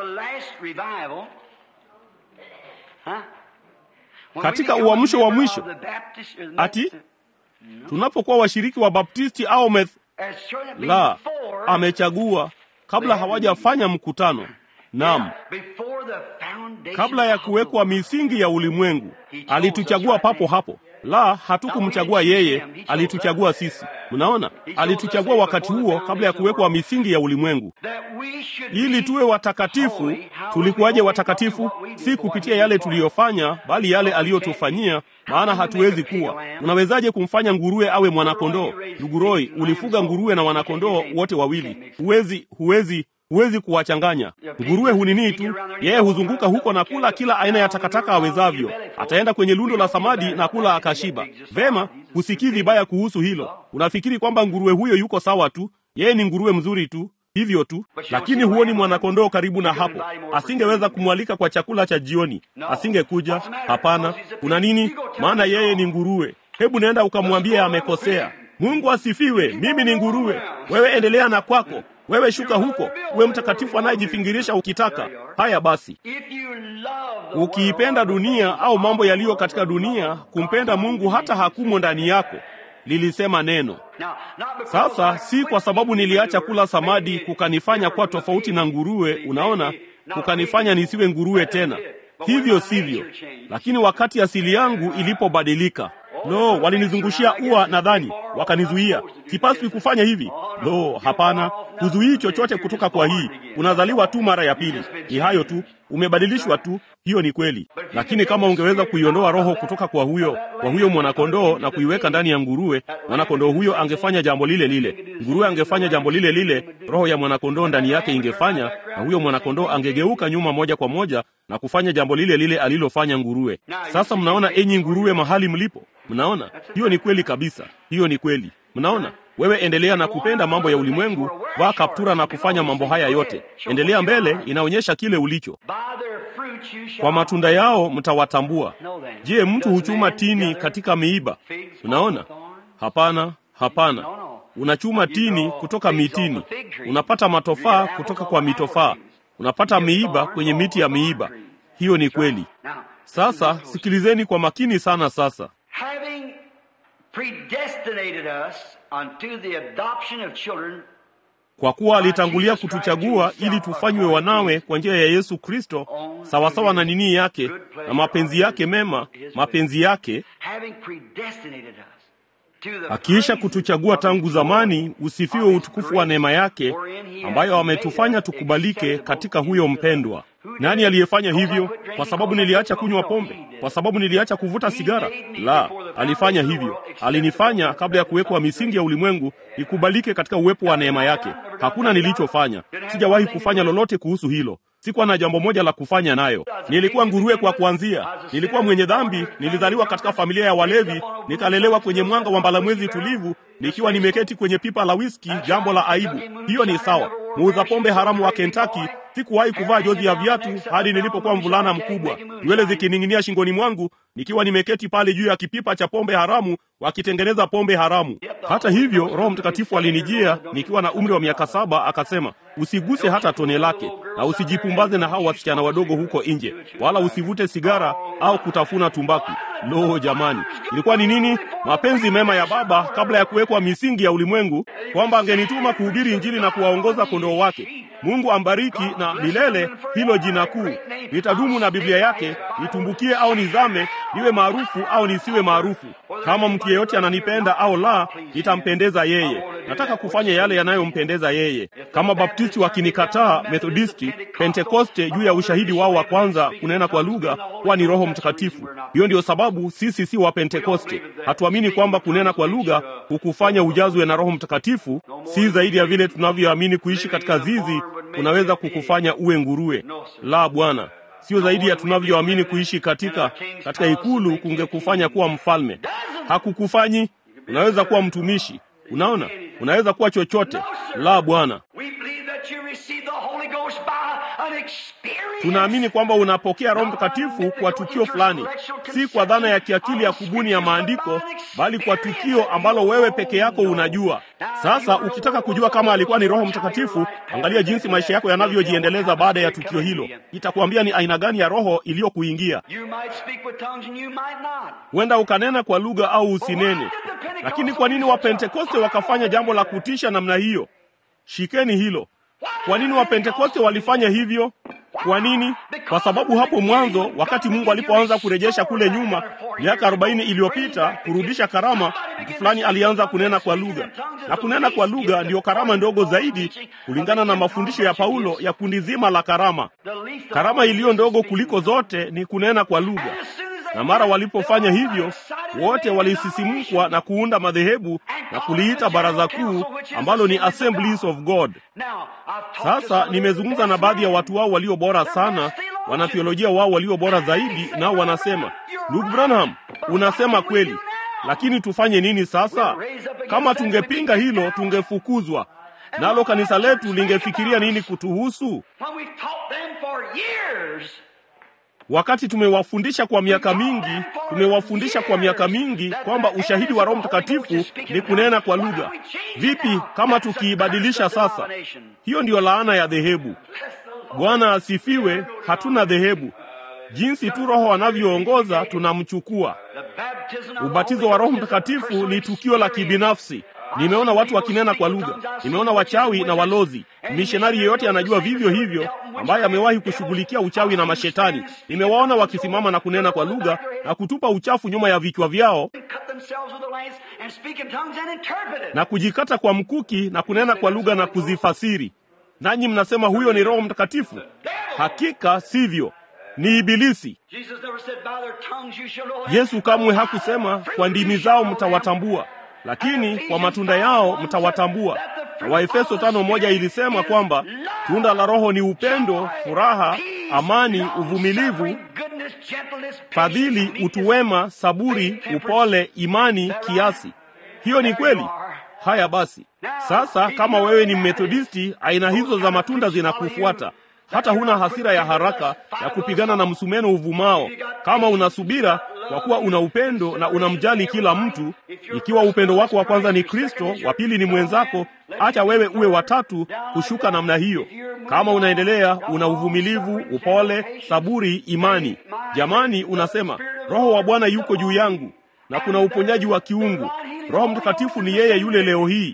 katika uamsho wa mwisho, ati tunapokuwa washiriki wa Baptisti au meth... la amechagua kabla hawajafanya mkutano. Naam, kabla ya kuwekwa misingi ya ulimwengu alituchagua papo hapo. La, hatukumchagua yeye, alituchagua sisi. Mnaona, alituchagua wakati huo kabla ya kuwekwa misingi ya ulimwengu, ili tuwe watakatifu. Tulikuwaje watakatifu? Si kupitia yale tuliyofanya, bali yale aliyotufanyia. Maana hatuwezi kuwa. Unawezaje kumfanya nguruwe awe mwanakondoo? Ndugu Roy, ulifuga nguruwe na wanakondoo wote wawili. Huwezi, huwezi huwezi kuwachanganya. Nguruwe hunini tu, yeye huzunguka huko na kula kila aina ya takataka awezavyo. Ataenda kwenye lundo la samadi na kula akashiba. Vema, husikii vibaya kuhusu hilo. Unafikiri kwamba nguruwe huyo yuko sawa tu, yeye ni nguruwe mzuri tu hivyo tu, lakini huoni mwanakondoo karibu na hapo. Asingeweza kumwalika kwa chakula cha jioni, asingekuja. Hapana, kuna nini? Maana yeye ni nguruwe. Hebu nenda ukamwambie amekosea. Mungu asifiwe, mimi ni nguruwe. Wewe endelea na kwako wewe shuka huko, uwe mtakatifu anayejifingirisha ukitaka. Haya basi, ukiipenda dunia au mambo yaliyo katika dunia, kumpenda Mungu hata hakumo ndani yako, lilisema neno. Sasa si kwa sababu niliacha kula samadi kukanifanya kuwa tofauti na nguruwe, unaona, kukanifanya nisiwe nguruwe tena. Hivyo sivyo, lakini wakati asili yangu ilipobadilika Lo, walinizungushia ua nadhani, wakanizuia. Sipaswi kufanya hivi. Lo, hapana, huzuii chochote kutoka kwa hii. Unazaliwa tu mara ya pili, ni hayo tu, umebadilishwa tu. Hiyo ni kweli, lakini kama ungeweza kuiondoa roho kutoka kwa huyo kwa huyo mwanakondoo na kuiweka ndani ya nguruwe, mwanakondoo huyo angefanya jambo lile lile, nguruwe angefanya jambo lile lile, roho ya mwanakondoo ndani yake ingefanya, na huyo mwanakondoo angegeuka nyuma moja kwa moja na kufanya jambo lile lile alilofanya nguruwe. Sasa mnaona, enyi nguruwe, mahali mlipo Mnaona, hiyo ni kweli kabisa, hiyo ni kweli. Mnaona, wewe endelea na kupenda mambo ya ulimwengu, vaa kaptura na kufanya mambo haya yote, endelea mbele, inaonyesha kile ulicho. Kwa matunda yao mtawatambua. Je, mtu huchuma tini katika miiba? Unaona, hapana, hapana. Unachuma tini kutoka mitini, unapata matofaa kutoka kwa mitofaa, unapata miiba kwenye miti ya miiba. Hiyo ni kweli. Sasa sikilizeni kwa makini sana. Sasa
having predestinated us unto the adoption of children
kwa kuwa alitangulia kutuchagua ili tufanywe wanawe kwa njia ya Yesu Kristo, sawasawa na nini yake na mapenzi yake mema, mapenzi yake
having predestinated us to the
akiisha
praise
kutuchagua
of
tangu
his
zamani,
glory,
usifiwe
of his
utukufu wa neema yake
wherein he
ambayo
hath
ametufanya
made us
tukubalike
acceptable
katika
in
huyo
the
mpendwa.
Who
Nani
did it?
aliyefanya
Because I
hivyo?
quit drinking,
Kwa sababu
because I
niliacha
quit
kunywa
smoking.
pombe?
No, he did
Kwa
it.
sababu niliacha kuvuta
He
sigara?
made me
La,
before the
alifanya
foundation of the
hivyo.
world acceptable
Alinifanya
in the
kabla ya
presence
kuwekwa
of his
misingi ya
grace.
ulimwengu, nikubalike katika uwepo wa neema yake. Hakuna nilichofanya, sijawahi kufanya lolote kuhusu hilo. Sikuwa na jambo moja la kufanya nayo. Nilikuwa nguruwe kwa kuanzia, nilikuwa mwenye dhambi, nilizaliwa katika familia ya walevi, nikalelewa kwenye mwanga wa mbalamwezi tulivu, nikiwa nimeketi kwenye pipa la whisky, jambo la aibu. Hiyo ni sawa. Muuza pombe haramu wa Kentucky, sikuwahi kuvaa jozi ya viatu hadi nilipokuwa mvulana mkubwa, nywele zikining'inia shingoni mwangu, nikiwa nimeketi pale juu ya kipipa cha pombe haramu, wakitengeneza pombe haramu. Hata hivyo, Roho Mtakatifu alinijia nikiwa na umri wa miaka saba, akasema usiguse hata tone lake, na usijipumbaze na hao wasichana wadogo huko nje, wala usivute sigara au kutafuna tumbaku. Lo, jamani, ilikuwa ni nini? Mapenzi mema ya Baba kabla ya kuwekwa misingi ya ulimwengu, kwamba angenituma kuhubiri Injili na kuwaongoza kondoo wake. Mungu ambariki na milele hilo jina kuu. Nitadumu na Biblia yake, nitumbukie au nizame, niwe maarufu au nisiwe maarufu. Kama mtu yeyote ananipenda au la, nitampendeza yeye. Nataka kufanya yale yanayompendeza yeye. Kama Baptisti wakinikataa, Methodisti, Pentekoste juu ya ushahidi wao wa kwanza kunena kwa lugha kuwa ni Roho Mtakatifu. Hiyo ndiyo sababu sisi si wa Pentekoste. Hatuamini kwamba kunena kwa lugha hukufanya ujazwe na Roho Mtakatifu, si zaidi ya vile tunavyoamini kuishi katika zizi kunaweza kukufanya uwe nguruwe. La, Bwana, sio zaidi ya tunavyoamini kuishi katika katika ikulu kungekufanya kuwa mfalme. Hakukufanyi. Unaweza kuwa mtumishi. Unaona, unaweza kuwa chochote. La, Bwana,
We believe that you receive the Holy Ghost by an experience.
tunaamini kwamba unapokea Roho Mtakatifu kwa tukio fulani, si kwa dhana ya kiakili ya kubuni ya maandiko, bali kwa tukio ambalo wewe peke yako unajua. Sasa ukitaka kujua kama alikuwa ni Roho Mtakatifu, angalia jinsi maisha yako yanavyojiendeleza baada ya tukio hilo. Itakuambia ni aina gani ya roho iliyokuingia.
You might speak with tongues and you might not.
Huenda ukanena kwa lugha au usinene. Lakini kwa nini Wapentekoste wakafanya jambo la kutisha namna hiyo? Shikeni hilo. Kwa nini Wapentekoste walifanya hivyo? Kwa nini? Kwa sababu hapo mwanzo, wakati Mungu alipoanza kurejesha kule nyuma miaka arobaini iliyopita kurudisha karama, mtu fulani alianza kunena kwa lugha, na kunena kwa lugha ndiyo karama ndogo zaidi kulingana na mafundisho ya Paulo ya kundi zima la karama. Karama iliyo ndogo kuliko zote ni kunena kwa lugha, na mara walipofanya hivyo, wote walisisimkwa na kuunda madhehebu na kuliita baraza kuu ambalo ni Assemblies of God. Sasa nimezungumza na baadhi ya watu wao walio bora sana, wanathiolojia wao walio bora zaidi, nao wanasema, ndugu Branham, unasema kweli, lakini tufanye nini sasa? Kama tungepinga hilo, tungefukuzwa nalo kanisa letu lingefikiria nini kutuhusu? Wakati tumewafundisha kwa miaka mingi, tumewafundisha kwa miaka mingi kwamba ushahidi wa Roho Mtakatifu ni kunena kwa lugha. Vipi kama tukiibadilisha sasa? Hiyo ndiyo laana ya dhehebu. Bwana asifiwe. Hatuna dhehebu. Jinsi tu Roho anavyoongoza tunamchukua. Ubatizo wa Roho Mtakatifu ni tukio la kibinafsi. Nimeona watu wakinena kwa lugha, nimeona wachawi na walozi. Mishonari yeyote anajua vivyo hivyo, ambaye amewahi kushughulikia uchawi na mashetani. Nimewaona wakisimama na kunena kwa lugha na kutupa uchafu nyuma ya vichwa vyao na kujikata kwa mkuki na kunena kwa lugha na kuzifasiri. Nanyi mnasema huyo ni Roho Mtakatifu? Hakika sivyo, ni Ibilisi. Yesu kamwe hakusema kwa ndimi zao mtawatambua lakini kwa matunda yao mtawatambua. Na Waefeso tano moja ilisema kwamba tunda la Roho ni upendo, furaha, amani, uvumilivu, fadhili, utu wema, saburi, upole, imani, kiasi. Hiyo ni kweli. Haya basi, sasa kama wewe ni Mmethodisti, aina hizo za matunda zinakufuata hata huna hasira ya haraka ya kupigana na msumeno uvumao. Kama unasubira kwa kuwa una upendo na unamjali kila mtu, ikiwa upendo wako wa kwanza ni Kristo, wa pili ni mwenzako, acha wewe uwe watatu kushuka namna hiyo. Kama unaendelea, una uvumilivu, upole, saburi, imani. Jamani, unasema Roho wa Bwana yuko juu yangu na kuna uponyaji wa kiungu. Roho Mtakatifu ni yeye yule leo hii.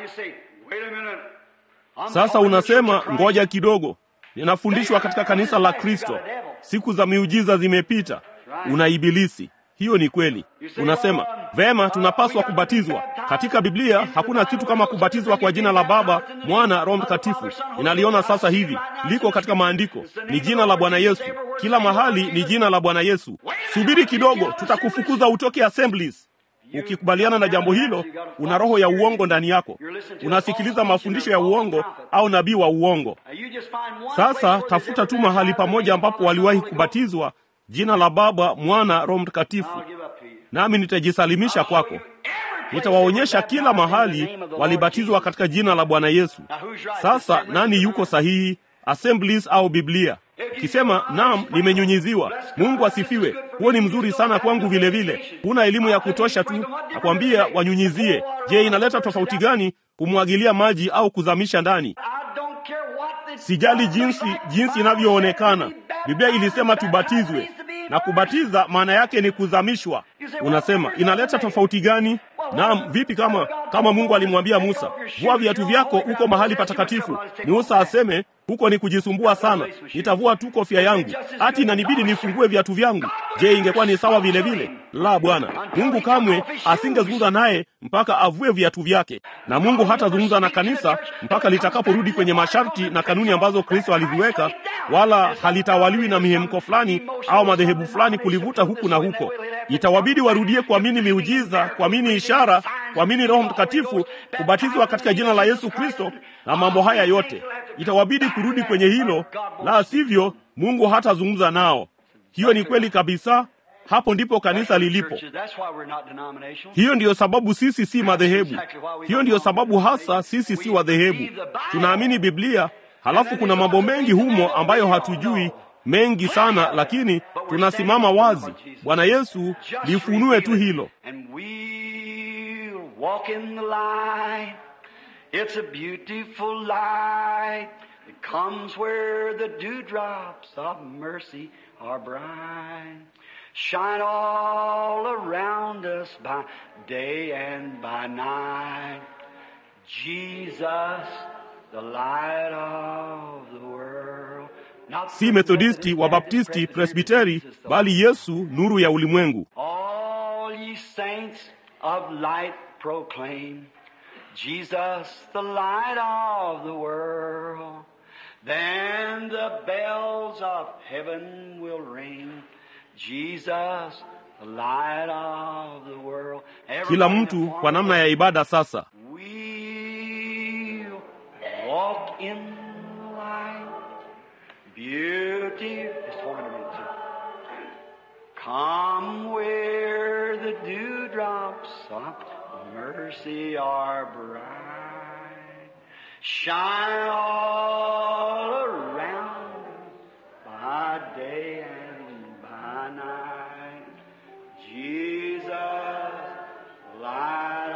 Sasa unasema ngoja kidogo ninafundishwa katika kanisa la Kristo, siku za miujiza zimepita. Una ibilisi. Hiyo ni kweli. Unasema vema, tunapaswa kubatizwa. Katika Biblia hakuna kitu kama kubatizwa kwa jina la Baba, Mwana, Roho Mtakatifu. Ninaliona sasa hivi, liko katika maandiko, ni jina la Bwana Yesu. Kila mahali ni jina la Bwana Yesu. Subiri kidogo, tutakufukuza utoke Assemblies. Ukikubaliana na jambo hilo, una roho ya uongo ndani yako, unasikiliza mafundisho ya uongo au nabii wa uongo. Sasa tafuta tu mahali pamoja ambapo waliwahi kubatizwa jina la Baba, Mwana, Roho Mtakatifu, nami nitajisalimisha kwako. Nitawaonyesha kila mahali walibatizwa katika jina la Bwana Yesu. Sasa nani yuko sahihi, Assemblies au Biblia? Ukisema naam, nimenyunyiziwa, Mungu asifiwe, huo ni mzuri sana kwangu. Vile vile huna elimu ya kutosha tu, nakwambia wanyunyizie. Je, inaleta tofauti gani kumwagilia maji au kuzamisha ndani? Sijali jinsi jinsi inavyoonekana. Biblia ilisema tubatizwe, na kubatiza maana yake ni kuzamishwa. Unasema inaleta tofauti gani? Naam, vipi kama kama Mungu alimwambia Musa, vua viatu vyako uko mahali patakatifu. Musa aseme huko ni kujisumbua sana, nitavua tu kofia yangu, ati inanibidi nifungue viatu vyangu. Je, ingekuwa ni sawa vile vile? La, Bwana Mungu kamwe asingezungumza naye mpaka avue viatu vyake, na Mungu hatazungumza na kanisa mpaka litakaporudi kwenye masharti na kanuni ambazo Kristo aliziweka, wala halitawaliwi na mihemko fulani au madhehebu fulani kulivuta huku na huko. Itawabidi warudie kuamini miujiza, kuamini ishara, kuamini Roho Mtakatifu, kubatizwa katika jina la Yesu Kristo na mambo haya yote. Itawabidi kurudi kwenye hilo, la sivyo Mungu hatazungumza nao. Hiyo ni kweli kabisa. Hapo ndipo kanisa lilipo. Hiyo ndiyo sababu sisi si madhehebu. Hiyo ndiyo sababu hasa sisi si wadhehebu. Tunaamini Biblia, halafu kuna mambo mengi humo ambayo hatujui mengi sana, lakini tunasimama wazi. Bwana Yesu, lifunue tu hilo.
It's a beautiful light that comes where the dewdrops of mercy are bright. Shine all around us by day and by night. Jesus, the light of the world.
si Methodisti, Wabaptisti, Presbiteri, bali Yesu nuru ya ulimwengu.
All ye saints of light proclaim Jesus the light of the world. Then the bells of heaven will ring. Jesus the light of the world.
Kila mtu kwa namna ya ibada sasa.
We'll walk in light. Beauty. Just hold it a minute, sir. Come where the dewdrops of mercy are bright. Shine all around by day and by night. Jesus, light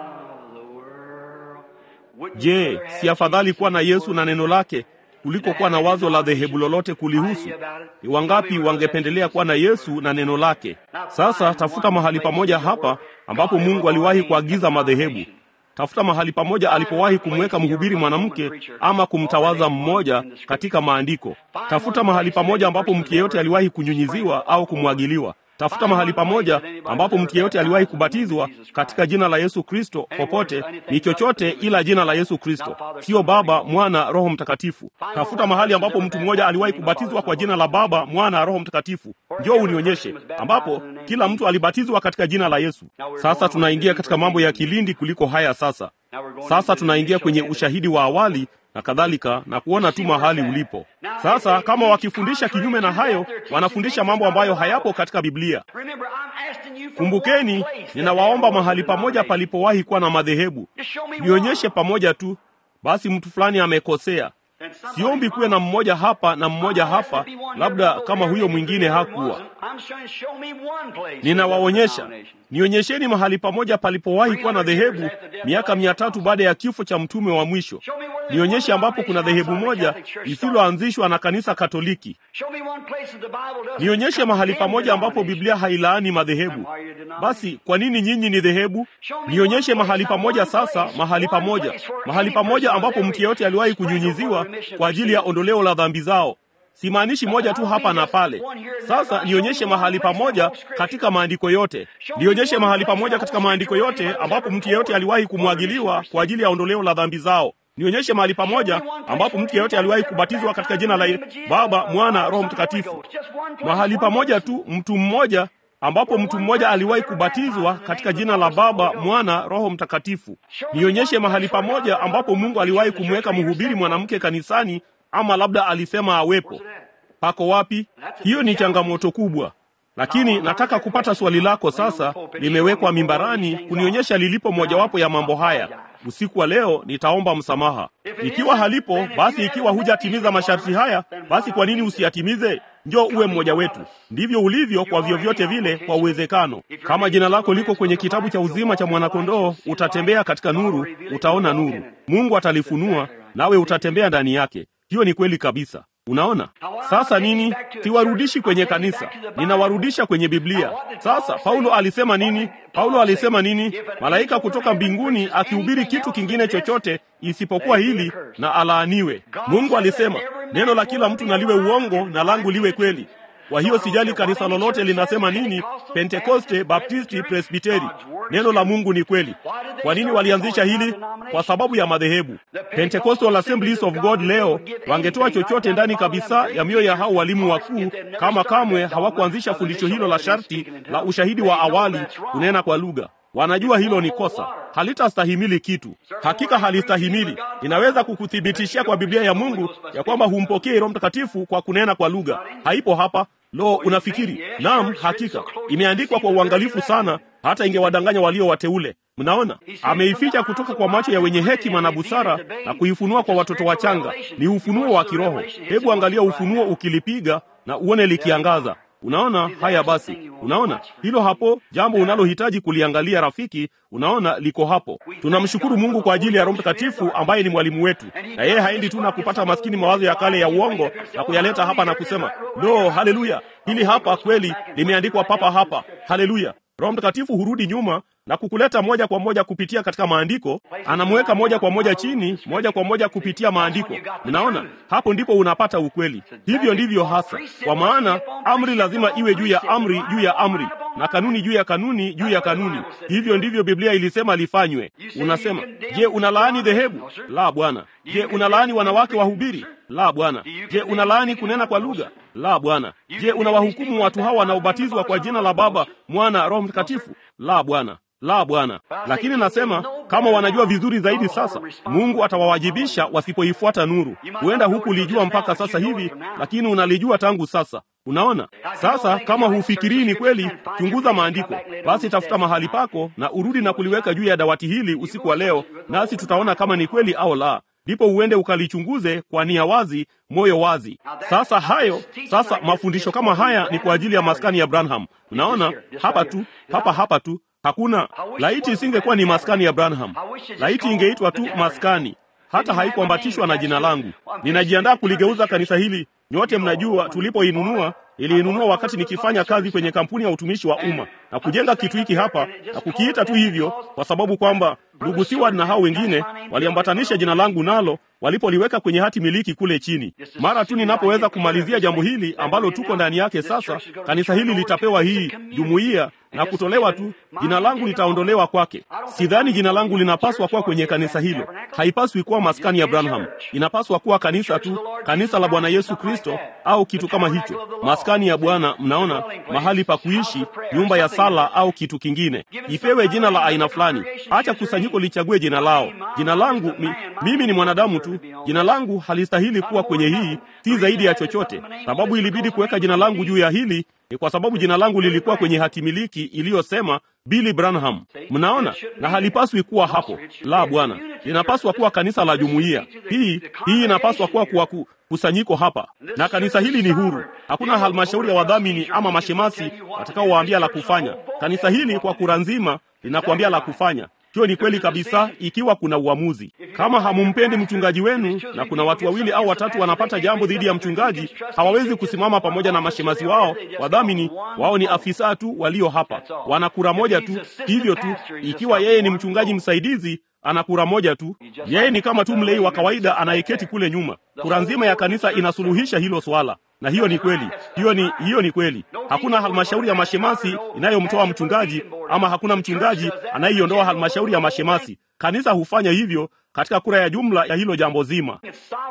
of the world. Wouldn't you
Je,
rather
si
have
afadhali
Jesus
kuwa na
and
Yesu na neno lake kuliko kuwa na wazo la dhehebu lolote kulihusu? Ni wangapi wangependelea kuwa na Yesu na neno lake? Sasa tafuta mahali pamoja hapa ambapo Mungu aliwahi kuagiza madhehebu. Tafuta mahali pamoja alipowahi kumweka mhubiri mwanamke ama kumtawaza mmoja katika maandiko. Tafuta mahali pamoja ambapo mtu yeyote aliwahi kunyunyiziwa au kumwagiliwa. Tafuta mahali pamoja ambapo mtu yeyote aliwahi kubatizwa katika jina la Yesu Kristo. Popote ni chochote ila jina la Yesu Kristo, sio Baba, Mwana, Roho Mtakatifu. Tafuta mahali ambapo mtu mmoja aliwahi kubatizwa kwa jina la Baba, Mwana, Roho Mtakatifu. Njoo unionyeshe ambapo kila mtu alibatizwa katika jina la Yesu. Sasa tunaingia katika mambo ya kilindi kuliko haya. Sasa sasa tunaingia kwenye ushahidi wa awali na kadhalika na kuona tu mahali ulipo. Sasa kama wakifundisha kinyume na hayo, wanafundisha mambo ambayo hayapo katika Biblia.
Remember, I'm asking you for
Kumbukeni,
one place that
ninawaomba
there was
mahali
a
pamoja
denomination.
palipowahi kuwa na madhehebu.
Just show me
Nionyeshe
one.
pamoja tu. Basi mtu fulani amekosea.
Then somebody's
Siombi kuwe na
wrong.
mmoja hapa na mmoja
Unless
hapa,
there be one
labda
here,
kama huyo
there
mwingine
there
hakuwa.
wasn't. I'm trying to show me one place where
Ninawaonyesha,
there was a denomination.
nionyesheni mahali pamoja palipowahi kuwa na dhehebu miaka mia tatu baada ya kifo cha mtume wa mwisho.
Show me where there's
Nionyeshe
one
ambapo kuna
denomination
dhehebu
outside the
moja
Catholic Church started.
lisiloanzishwa na kanisa Katoliki.
Show me one place that the Bible doesn't
Nionyeshe mahali
condemn
pamoja ambapo
denomination.
Biblia hailaani madhehebu.
Then why are you denomination?
Basi kwa nini nyinyi ni dhehebu? Nionyeshe mahali pamoja sasa, mahali pamoja, mahali pamoja ambapo mtu yeyote aliwahi kunyunyiziwa kwa ajili ya ondoleo la dhambi zao. Simaanishi moja tu hapa na pale. Sasa nionyeshe mahali pamoja katika maandiko yote, nionyeshe mahali pamoja katika maandiko yote ambapo mtu yeyote aliwahi kumwagiliwa kwa ajili ya ondoleo la dhambi zao. Nionyeshe mahali pamoja ambapo mtu yeyote aliwahi kubatizwa katika jina la Baba, Mwana, Roho Mtakatifu. Mahali pamoja tu, mtu mmoja ambapo mtu mmoja aliwahi kubatizwa katika jina la Baba, Mwana, Roho Mtakatifu. Nionyeshe mahali pamoja ambapo Mungu aliwahi kumweka mhubiri mwanamke kanisani, ama labda alisema awepo. Pako wapi? Hiyo ni changamoto kubwa, lakini nataka kupata swali lako sasa, limewekwa mimbarani kunionyesha lilipo mojawapo ya mambo haya. Usiku wa leo nitaomba msamaha. Ikiwa halipo, basi ikiwa hujatimiza masharti haya, basi kwa nini usiyatimize? Njoo uwe mmoja wetu. Ndivyo ulivyo kwa vyovyote vile, kwa uwezekano. Kama jina lako liko kwenye kitabu cha uzima cha mwanakondoo, utatembea katika nuru, utaona nuru. Mungu atalifunua, nawe utatembea ndani yake. Hiyo ni kweli kabisa. Unaona sasa nini? Siwarudishi kwenye kanisa, ninawarudisha kwenye Biblia. Sasa Paulo alisema nini? Paulo alisema nini? Malaika kutoka mbinguni akihubiri kitu kingine chochote isipokuwa hili, na alaaniwe. Mungu alisema neno la kila mtu na liwe uongo na langu liwe kweli. Kwa hiyo sijali kanisa lolote linasema nini, Pentekoste, Baptisti, Presbiteri, neno la Mungu ni kweli. Kwa nini walianzisha hili? Kwa sababu ya madhehebu. Pentecostal Assemblies of God leo wangetoa chochote ndani kabisa ya mioyo ya hao walimu wakuu, kama kamwe hawakuanzisha fundisho hilo la sharti la ushahidi wa awali kunena kwa lugha. Wanajua hilo ni kosa, halitastahimili kitu. Hakika halistahimili. Ninaweza kukuthibitishia kwa Biblia ya Mungu ya kwamba humpokei Roho Mtakatifu kwa kunena kwa lugha. Haipo hapa. Lo, unafikiri? Naam, hakika imeandikwa kwa uangalifu sana, hata ingewadanganya walio wateule. Mnaona, ameificha kutoka kwa macho ya wenye hekima na busara na kuifunua kwa watoto wachanga. Ni ufunuo wa kiroho. Hebu angalia ufunuo ukilipiga na uone likiangaza. Unaona haya? Basi unaona hilo hapo, jambo unalohitaji kuliangalia rafiki. Unaona liko hapo. Tunamshukuru Mungu kwa ajili ya Roho Mtakatifu ambaye ni mwalimu wetu, na yeye haendi tu na kupata maskini mawazo ya kale ya uongo na kuyaleta hapa na kusema lo, haleluya, hili hapa kweli limeandikwa papa hapa, haleluya. Roho Mtakatifu hurudi nyuma na kukuleta moja kwa moja kupitia katika maandiko, anamweka moja kwa moja chini, moja kwa moja kupitia maandiko. Mnaona, hapo ndipo unapata ukweli. Hivyo ndivyo hasa, kwa maana amri lazima iwe juu ya amri juu ya amri, na kanuni juu ya kanuni juu ya kanuni. Hivyo ndivyo Biblia ilisema lifanywe. Unasema, je, unalaani dhehebu? La, Bwana. Je, unalaani wanawake wahubiri? La, Bwana. Je, unalaani kunena kwa lugha? La, Bwana. Je, unawahukumu watu hawa wanaobatizwa kwa jina la Baba, Mwana, Roho Mtakatifu? La, Bwana. La, Bwana. Lakini nasema kama wanajua vizuri zaidi sasa, Mungu atawawajibisha wasipoifuata nuru. Huenda hukulijua mpaka sasa hivi, lakini unalijua tangu sasa. Unaona sasa, kama hufikirii ni kweli, chunguza maandiko. Basi tafuta mahali pako na urudi na kuliweka juu ya dawati hili usiku wa leo, nasi tutaona kama ni kweli au la. Ndipo uende ukalichunguze kwa nia wazi, moyo wazi. Sasa hayo sasa, mafundisho kama haya ni kwa ajili ya maskani ya Branham. Unaona hapa tu, hapa hapa tu Hakuna laiti isingekuwa ni maskani ya Branham, laiti ingeitwa tu maskani, hata haikuambatishwa na jina langu. Ninajiandaa kuligeuza kanisa hili. Nyote mnajua tulipoinunua, iliinunua wakati nikifanya kazi kwenye kampuni ya utumishi wa umma na kujenga kitu hiki hapa na kukiita tu hivyo, kwa sababu kwamba ndugu Seward na hao wengine waliambatanisha jina langu nalo walipoliweka kwenye hati miliki kule chini. Mara tu ninapoweza kumalizia jambo hili ambalo tuko ndani yake sasa, kanisa hili litapewa hii jumuiya na kutolewa tu, jina langu litaondolewa kwake. Sidhani jina langu linapaswa kuwa kwenye kanisa hilo. Haipaswi kuwa maskani ya Branham, inapaswa kuwa kanisa tu, kanisa la Bwana Yesu Kristo au kitu kama hicho, maskani ya Bwana. Mnaona, mahali pa kuishi, nyumba ya sala au kitu kingine. Ipewe jina la aina fulani, acha kusanyiko lichague jina lao. Jina langu mi, mimi ni mwanadamu tu, jina langu halistahili kuwa kwenye hii, si zaidi ya chochote. Sababu ilibidi kuweka jina langu juu ya hili ni kwa sababu jina langu lilikuwa kwenye hatimiliki iliyosema Billy Branham. Mnaona, na halipaswi kuwa hapo. La, Bwana, linapaswa kuwa kanisa la jumuiya hii. Hii inapaswa kuwa kuwa ku, kusanyiko hapa, na kanisa hili ni huru. Hakuna halmashauri ya wadhamini ama mashemasi watakaowaambia la kufanya. Kanisa hili kwa kura nzima linakuambia la kufanya. Hiyo ni kweli kabisa, ikiwa kuna uamuzi. Kama hamumpendi mchungaji wenu na kuna watu wawili au watatu wanapata jambo dhidi ya mchungaji, hawawezi kusimama pamoja na mashemasi wao wadhamini. Wao ni afisa tu walio hapa, wana kura moja tu, hivyo tu. Ikiwa yeye ni mchungaji msaidizi ana kura moja tu. Yeye ni kama tu mlei wa kawaida anayeketi kule nyuma. Kura nzima ya kanisa inasuluhisha hilo swala, na hiyo ni kweli. Hiyo ni hiyo ni kweli. Hakuna halmashauri ya mashemasi inayomtoa mchungaji, ama hakuna mchungaji anayeiondoa halmashauri ya mashemasi. Kanisa hufanya hivyo katika kura ya jumla ya hilo jambo zima.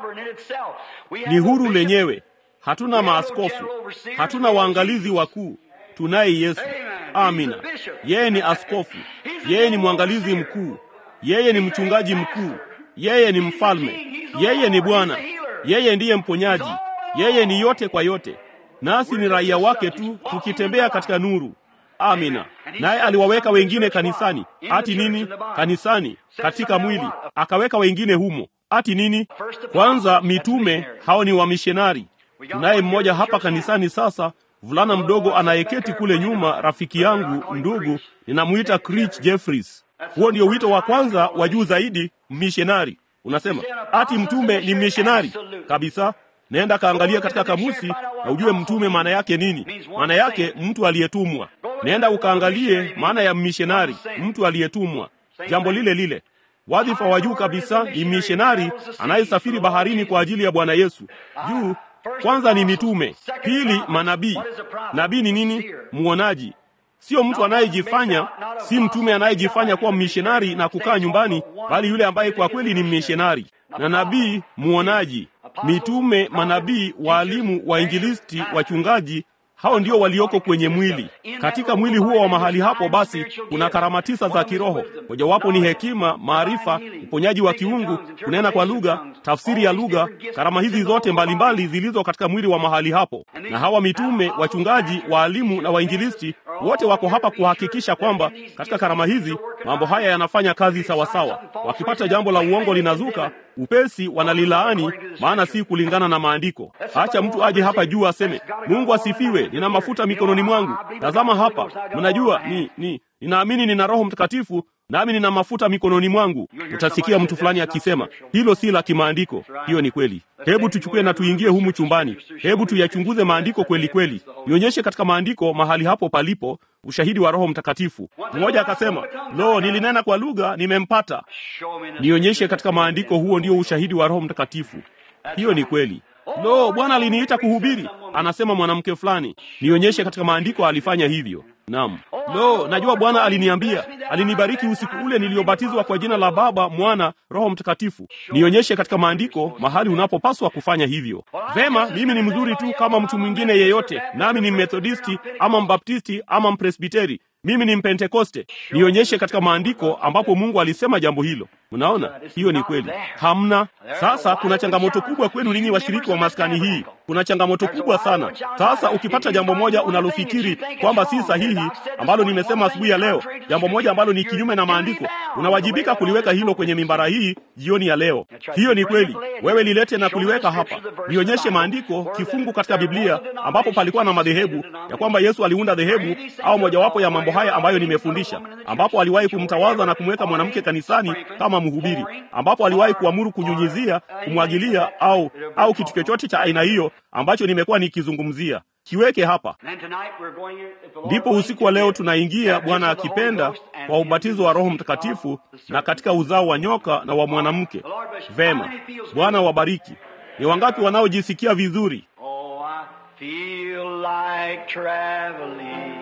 Ni huru lenyewe. Hatuna maaskofu, hatuna waangalizi wakuu, tunaye Yesu. Amina. Yeye ni askofu, yeye ni mwangalizi mkuu yeye ni mchungaji mkuu, yeye ni mfalme, yeye ni Bwana, yeye ndiye mponyaji, yeye ni yote kwa yote, nasi ni raia wake tu, tukitembea katika nuru. Amina. Naye aliwaweka wengine kanisani, ati nini? Kanisani, katika mwili, akaweka wengine humo, ati nini? Kwanza mitume, hao ni wamishonari. Tunaye mmoja hapa kanisani sasa, vulana mdogo anayeketi kule nyuma, rafiki yangu, ndugu, ninamwita Crich Jeffries. Huo ndio wito wa kwanza wa juu zaidi, mishonari. Unasema ati mtume ni mishonari kabisa. Nenda kaangalia katika kamusi na ujue mtume maana yake nini. Maana yake mtu aliyetumwa. Nenda ukaangalie maana ya mishonari, mtu aliyetumwa, jambo lile lile. Wadhifa wa juu kabisa ni mishonari anayesafiri baharini kwa ajili ya Bwana Yesu. Juu kwanza ni mitume, pili manabii. Nabii ni nini? Mwonaji Sio mtu anayejifanya, si mtume anayejifanya kuwa mishonari na kukaa nyumbani, bali yule ambaye kwa kweli ni mishonari. Na nabii muonaji. Mitume, manabii, waalimu, wainjilisti, wachungaji, hao ndio walioko kwenye mwili. Katika mwili huo wa mahali hapo, basi kuna karama tisa za kiroho. Mojawapo ni hekima, maarifa, uponyaji wa kiungu, kunena kwa lugha, tafsiri ya lugha, karama hizi zote mbalimbali zilizo katika mwili wa mahali hapo. Na hawa mitume, wachungaji, waalimu na wainjilisti wote wako hapa kuhakikisha kwamba katika karama hizi mambo haya yanafanya kazi sawasawa. Wakipata jambo la uongo linazuka upesi, wanalilaani, maana si kulingana na maandiko. Acha mtu aje hapa juu aseme, Mungu asifiwe, nina mafuta mikononi mwangu, tazama hapa, mnajua ni, ni ninaamini nina Roho Mtakatifu nami nina mafuta mikononi mwangu. Utasikia mtu fulani akisema hilo si la kimaandiko. Hiyo ni kweli. Hebu tuchukue na tuingie humu chumbani, hebu tuyachunguze maandiko kweli kweli, nionyeshe katika maandiko mahali hapo palipo ushahidi wa Roho Mtakatifu. Mmoja akasema, lo, nilinena kwa lugha, nimempata. Nionyeshe katika maandiko, huo ndio ushahidi wa Roho Mtakatifu. Hiyo ni kweli. Lo, Bwana aliniita kuhubiri, anasema mwanamke fulani. Nionyeshe katika maandiko alifanya hivyo. Naam. Lo, najua Bwana aliniambia, alinibariki usiku ule niliyobatizwa kwa jina la Baba, Mwana, Roho Mtakatifu. Nionyeshe katika maandiko mahali unapopaswa kufanya hivyo. Vema, mimi ni mzuri tu kama mtu mwingine yeyote, nami ni Methodisti ama Mbaptisti ama Mpresbiteri. Mimi ni Mpentekoste. Nionyeshe katika maandiko ambapo Mungu alisema jambo hilo. Mnaona, hiyo ni kweli. Hamna. Sasa kuna changamoto kubwa kwenu ninyi washiriki wa maskani hii. Kuna changamoto kubwa sana. Sasa ukipata jambo moja unalofikiri kwamba si sahihi, ambalo nimesema asubuhi ya leo, jambo moja ambalo ni kinyume na maandiko, unawajibika kuliweka hilo kwenye mimbara hii jioni ya leo. Hiyo ni kweli. Wewe lilete na kuliweka hapa. Nionyeshe maandiko, kifungu katika Biblia ambapo palikuwa na madhehebu ya kwamba Yesu aliunda dhehebu au mojawapo ya mambo haya ambayo nimefundisha, ambapo aliwahi kumtawaza na kumweka mwanamke kanisani kama mhubiri, ambapo aliwahi kuamuru kunyunyizia, kumwagilia au au kitu chochote cha aina hiyo ambacho nimekuwa nikizungumzia. Kiweke hapa. Ndipo usiku wa leo tunaingia, Bwana akipenda, kwa ubatizo wa Roho Mtakatifu na katika uzao wa nyoka na wa mwanamke. Vema, Bwana wabariki. Ni wangapi wanaojisikia vizuri?
Oh, I feel like traveling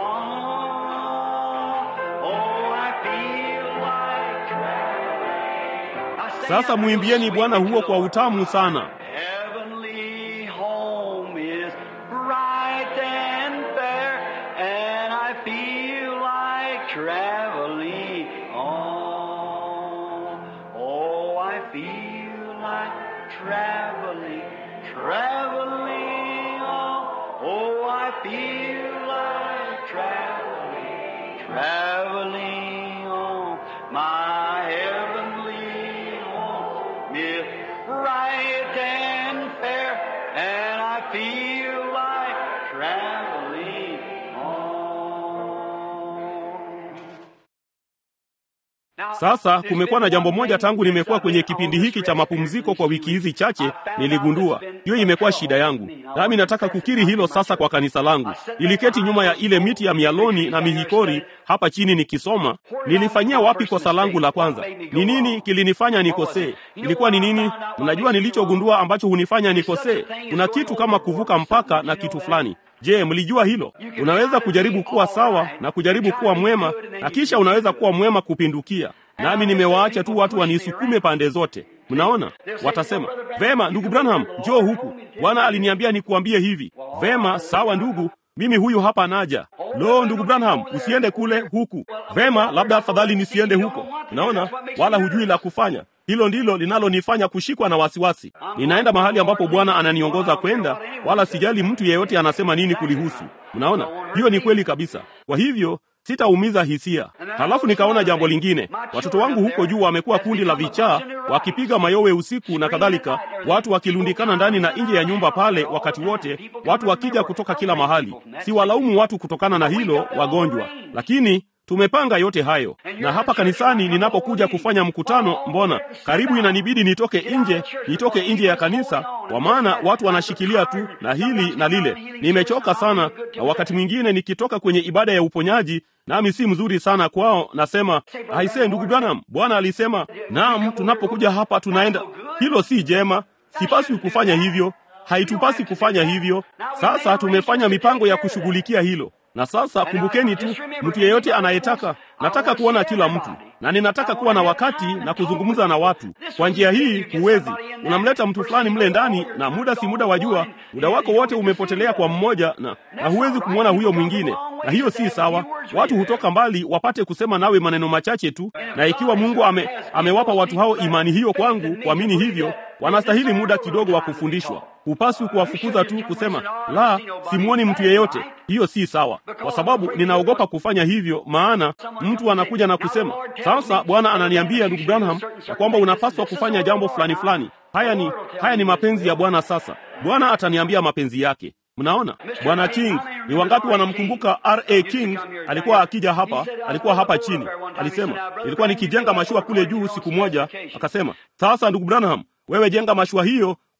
on. Oh, I feel like traveling. I sing
Sasa
that
mwimbieni
real
Bwana
sweet
huo
to
kwa
the
utamu sana.
Heavenly home is bright and fair, and I feel like traveling on. Oh, I feel like traveling, traveling on. Oh, I feel like traveling, traveling on. My heavenly home is bright and fair, and I feel like traveling on. Now,
Sasa kumekuwa na jambo moja tangu nimekuwa kwenye kipindi hiki cha mapumziko kwa wiki hizi chache, niligundua hiyo imekuwa shida yangu, nami nataka kukiri hilo sasa kwa kanisa langu. Niliketi nyuma ya ile miti ya mialoni na mihikori hapa chini nikisoma. Nilifanyia wapi kosa langu la kwanza? Ni nini kilinifanya nikosee? Ilikuwa ni nini? Mnajua nilichogundua ambacho hunifanya nikosee? Kuna kitu kama kuvuka mpaka na kitu fulani. Je, mlijua hilo? Unaweza kujaribu kuwa sawa na kujaribu kuwa mwema na kisha unaweza kuwa mwema kupindukia. Nami nimewaacha tu watu wanisukume pande zote. Mnaona, watasema vema, ndugu Branham, njoo huku. Bwana aliniambia nikuambie hivi. Vema, sawa ndugu, mimi huyu hapa naja. Lo, ndugu Branham, usiende kule, huku. Vema, labda afadhali nisiende huko. Unaona, wala hujui la kufanya. Hilo ndilo linalonifanya kushikwa na wasiwasi. Ninaenda mahali ambapo Bwana ananiongoza kwenda, wala sijali mtu yeyote anasema nini kulihusu. Mnaona, hiyo ni kweli kabisa. Kwa hivyo sitaumiza hisia. Halafu nikaona jambo lingine, watoto wangu huko juu wamekuwa kundi la vichaa, wakipiga mayowe usiku na kadhalika, watu wakilundikana ndani na nje ya nyumba pale wakati wote, watu wakija kutoka kila mahali. Siwalaumu watu kutokana na hilo, wagonjwa, lakini tumepanga yote hayo. Na hapa kanisani ninapokuja kufanya mkutano, mbona karibu inanibidi nitoke nje, nitoke nje ya kanisa, kwa maana watu wanashikilia tu na hili na lile. Nimechoka sana, na wakati mwingine nikitoka kwenye ibada ya uponyaji nami si mzuri sana kwao, nasema aisee, ndugu Branham, Bwana alisema. Naam, tunapokuja hapa tunaenda. Hilo si jema, sipaswi kufanya hivyo, haitupasi kufanya hivyo. Sasa tumefanya mipango ya kushughulikia hilo na sasa kumbukeni tu, mtu yeyote anayetaka, nataka kuona kila mtu, na ninataka kuwa na wakati na kuzungumza na watu. Kwa njia hii huwezi, unamleta mtu fulani mle ndani, na muda si muda, wajua, muda wako wote umepotelea kwa mmoja, na, na huwezi kumwona huyo mwingine, na hiyo si sawa. Watu hutoka mbali wapate kusema nawe maneno machache tu, na ikiwa Mungu ame, amewapa watu hao imani hiyo kwangu, kuamini hivyo, wanastahili muda kidogo wa kufundishwa. Hupaswi kuwafukuza tu kusema la, simwoni mtu yeyote. Hiyo si sawa, kwa sababu ninaogopa kufanya hivyo, maana mtu anakuja na kusema sasa, Bwana ananiambia ndugu Branham ya kwamba unapaswa kufanya jambo fulani fulani. Haya ni haya ni mapenzi ya Bwana. Sasa Bwana ataniambia mapenzi yake. Mnaona, Bwana King, ni wangapi wanamkumbuka R.A. King? Alikuwa akija hapa, alikuwa hapa chini, alisema ilikuwa nikijenga mashua kule juu siku moja, akasema sasa, ndugu Branham, wewe jenga mashua hiyo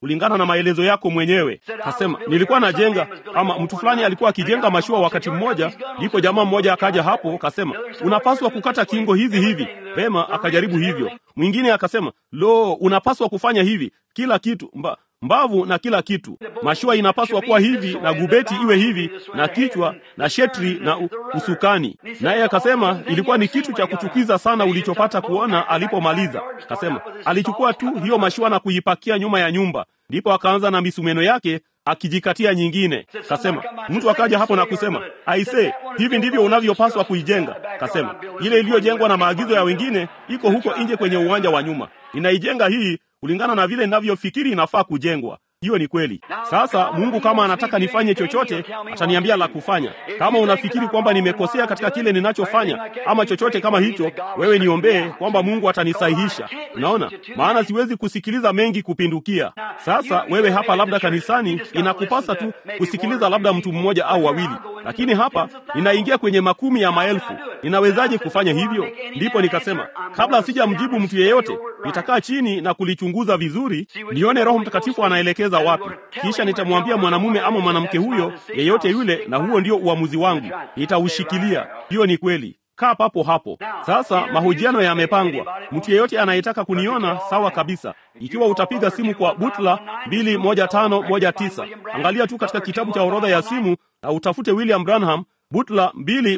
kulingana na maelezo yako mwenyewe. Kasema nilikuwa najenga, ama mtu fulani alikuwa akijenga mashua wakati mmoja, ndipo jamaa mmoja akaja hapo, kasema unapaswa kukata kingo hizi hivi. Vema, akajaribu hivyo. Mwingine akasema lo, unapaswa kufanya hivi, kila kitu mba, mbavu na kila kitu. Mashua inapaswa kuwa hivi na gubeti iwe hivi na kichwa na shetri na u, usukani. Naye akasema ilikuwa ni kitu cha kuchukiza sana ulichopata kuona alipomaliza. Akasema alichukua tu hiyo mashua na kuipakia nyuma ya nyumba, ndipo akaanza na misumeno yake akijikatia nyingine. Kasema mtu akaja hapo na kusema aise, hivi ndivyo unavyopaswa kuijenga. Kasema ile iliyojengwa na maagizo ya wengine iko huko nje kwenye uwanja wa nyuma, ninaijenga hii kulingana na vile ninavyofikiri inafaa kujengwa. Hiyo ni kweli. Sasa Mungu kama anataka nifanye chochote, ataniambia la kufanya. Kama unafikiri kwamba nimekosea katika kile ninachofanya ama chochote kama hicho, wewe niombee kwamba Mungu atanisahihisha. Unaona, maana siwezi kusikiliza mengi kupindukia. Sasa wewe hapa, labda kanisani, inakupasa tu kusikiliza labda mtu mmoja au wawili, lakini hapa ninaingia kwenye makumi ya maelfu. Ninawezaje kufanya hivyo? Ndipo nikasema kabla sijamjibu mtu yeyote, nitakaa chini na kulichunguza vizuri, nione Roho Mtakatifu anaelekeza wapi, kisha nitamwambia mwanamume ama mwanamke huyo yeyote yule, na huo ndio uamuzi wangu, nitaushikilia. Hiyo ni kweli. Kaa papo hapo. Sasa mahojiano yamepangwa. Mtu yeyote anayetaka kuniona, sawa kabisa. Ikiwa utapiga simu kwa Butla 21519 angalia tu katika kitabu cha orodha ya simu na utafute William Branham Butla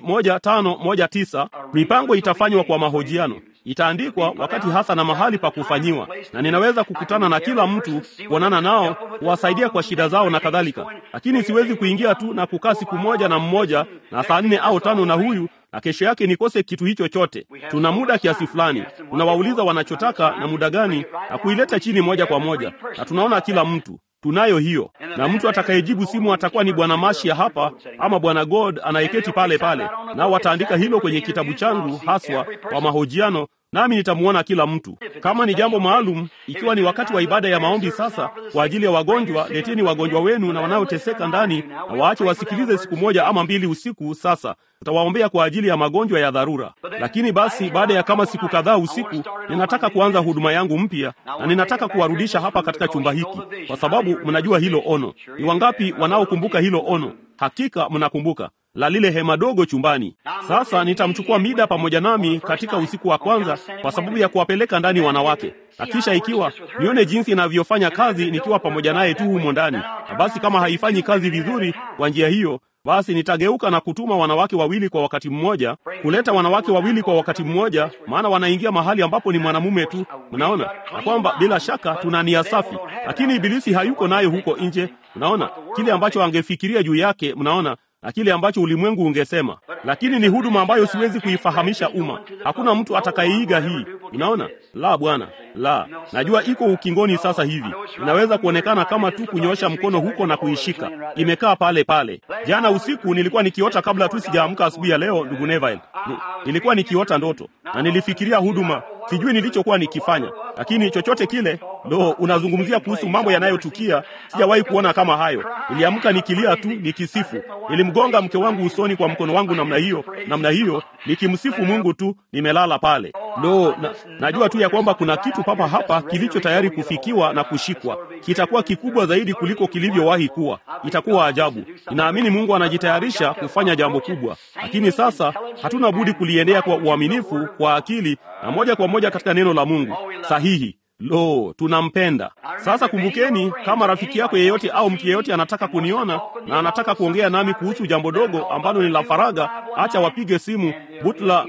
21519. Mipango itafanywa kwa mahojiano, itaandikwa wakati hasa na mahali pa kufanyiwa, na ninaweza kukutana na kila mtu, kuonana nao, kuwasaidia kwa shida zao na kadhalika. Lakini siwezi kuingia tu na kukaa siku moja na mmoja na saa nne au tano na huyu na kesho yake nikose kitu hicho chote. Tuna muda kiasi fulani, tunawauliza wanachotaka na muda gani, na kuileta chini moja kwa moja, na tunaona kila mtu tunayo hiyo, na mtu atakayejibu simu atakuwa ni bwana Mashia hapa ama bwana God anayeketi pale pale, nao wataandika hilo kwenye kitabu changu haswa kwa mahojiano, nami nitamuona kila mtu. Kama ni jambo maalum, ikiwa ni wakati wa ibada ya maombi sasa kwa ajili ya wagonjwa, leteni wagonjwa wenu na wanaoteseka ndani, na waache wasikilize siku moja ama mbili usiku. Sasa tutawaombea kwa ajili ya magonjwa ya dharura. Lakini basi, baada ya kama siku kadhaa usiku, ninataka kuanza huduma yangu mpya, na ninataka kuwarudisha hapa katika chumba hiki, kwa sababu mnajua hilo ono. Ni wangapi wanaokumbuka hilo ono? Hakika mnakumbuka la lile hema dogo chumbani. Sasa nitamchukua Mida pamoja nami katika usiku wa kwanza, kwa sababu ya kuwapeleka ndani wanawake, na kisha ikiwa nione jinsi inavyofanya kazi nikiwa pamoja naye tu humo ndani, na basi kama haifanyi kazi vizuri kwa njia hiyo basi nitageuka na kutuma wanawake wawili kwa wakati mmoja, kuleta wanawake wawili kwa wakati mmoja, maana wanaingia mahali ambapo ni mwanamume tu. Mnaona na kwamba bila shaka tuna nia safi, lakini ibilisi hayuko nayo huko nje. Mnaona kile ambacho angefikiria juu yake, mnaona na kile ambacho ulimwengu ungesema, lakini ni huduma ambayo siwezi kuifahamisha umma. Hakuna mtu atakayeiga hii. Unaona, la bwana, la najua iko ukingoni sasa hivi, inaweza kuonekana kama tu kunyoosha mkono huko na kuishika, imekaa pale pale. Jana usiku nilikuwa nikiota kabla tu sijaamka asubuhi ya leo, ndugu Neville, ni, nilikuwa nikiota ndoto na nilifikiria huduma sijui nilichokuwa nikifanya, lakini chochote kile. Lo, unazungumzia kuhusu mambo yanayotukia, sijawahi kuona kama hayo. Niliamka nikilia tu nikisifu. Nilimgonga mke wangu usoni kwa mkono wangu namna hiyo, namna hiyo, nikimsifu Mungu tu, nimelala pale. Lo, na, najua tu ya kwamba kuna kitu papa hapa kilicho tayari kufikiwa na kushikwa. Kitakuwa kikubwa zaidi kuliko kilivyowahi kuwa. Itakuwa ajabu. Ninaamini Mungu anajitayarisha kufanya jambo kubwa, lakini sasa hatuna budi kuliendea kwa uaminifu, kwa akili na moja kwa moja katika neno la Mungu sahihi. Lo, tunampenda. Sasa kumbukeni, kama rafiki yako yeyote au mtu yeyote anataka kuniona na anataka kuongea nami kuhusu jambo dogo ambalo ni la faraga, acha wapige simu Butla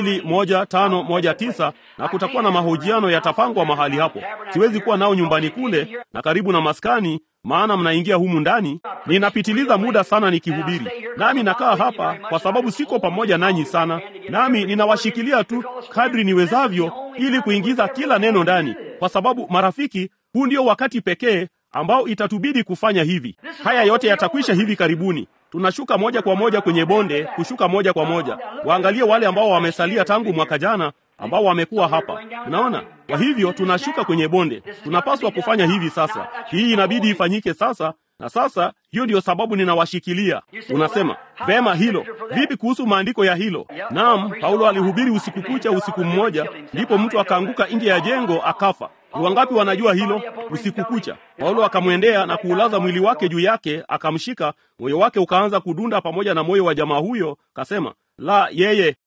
21519 na kutakuwa na mahojiano yatapangwa mahali hapo. Siwezi kuwa nao nyumbani kule na karibu na maskani maana mnaingia humu ndani. Ninapitiliza muda sana nikihubiri, nami nakaa hapa kwa sababu siko pamoja nanyi sana, nami ninawashikilia tu kadri niwezavyo, ili kuingiza kila neno ndani, kwa sababu marafiki, huu ndio wakati pekee ambao itatubidi kufanya hivi. Haya yote yatakwisha hivi karibuni. Tunashuka moja kwa moja kwenye bonde, kushuka moja kwa moja. Waangalie wale ambao wamesalia tangu mwaka jana ambao wamekuwa hapa. Unaona, kwa hivyo tunashuka kwenye bonde. Tunapaswa kufanya hivi sasa. Hii inabidi ifanyike sasa, na sasa hiyo ndiyo sababu ninawashikilia. Unasema vema, hilo vipi kuhusu maandiko ya hilo? Naam, Paulo alihubiri usiku kucha, usiku mmoja, ndipo mtu akaanguka nje ya jengo akafa. Ni wangapi wanajua hilo? Usiku kucha Paulo akamwendea na kuulaza mwili wake juu yake, akamshika. Moyo wake ukaanza kudunda pamoja na moyo wa jamaa huyo, kasema la, yeye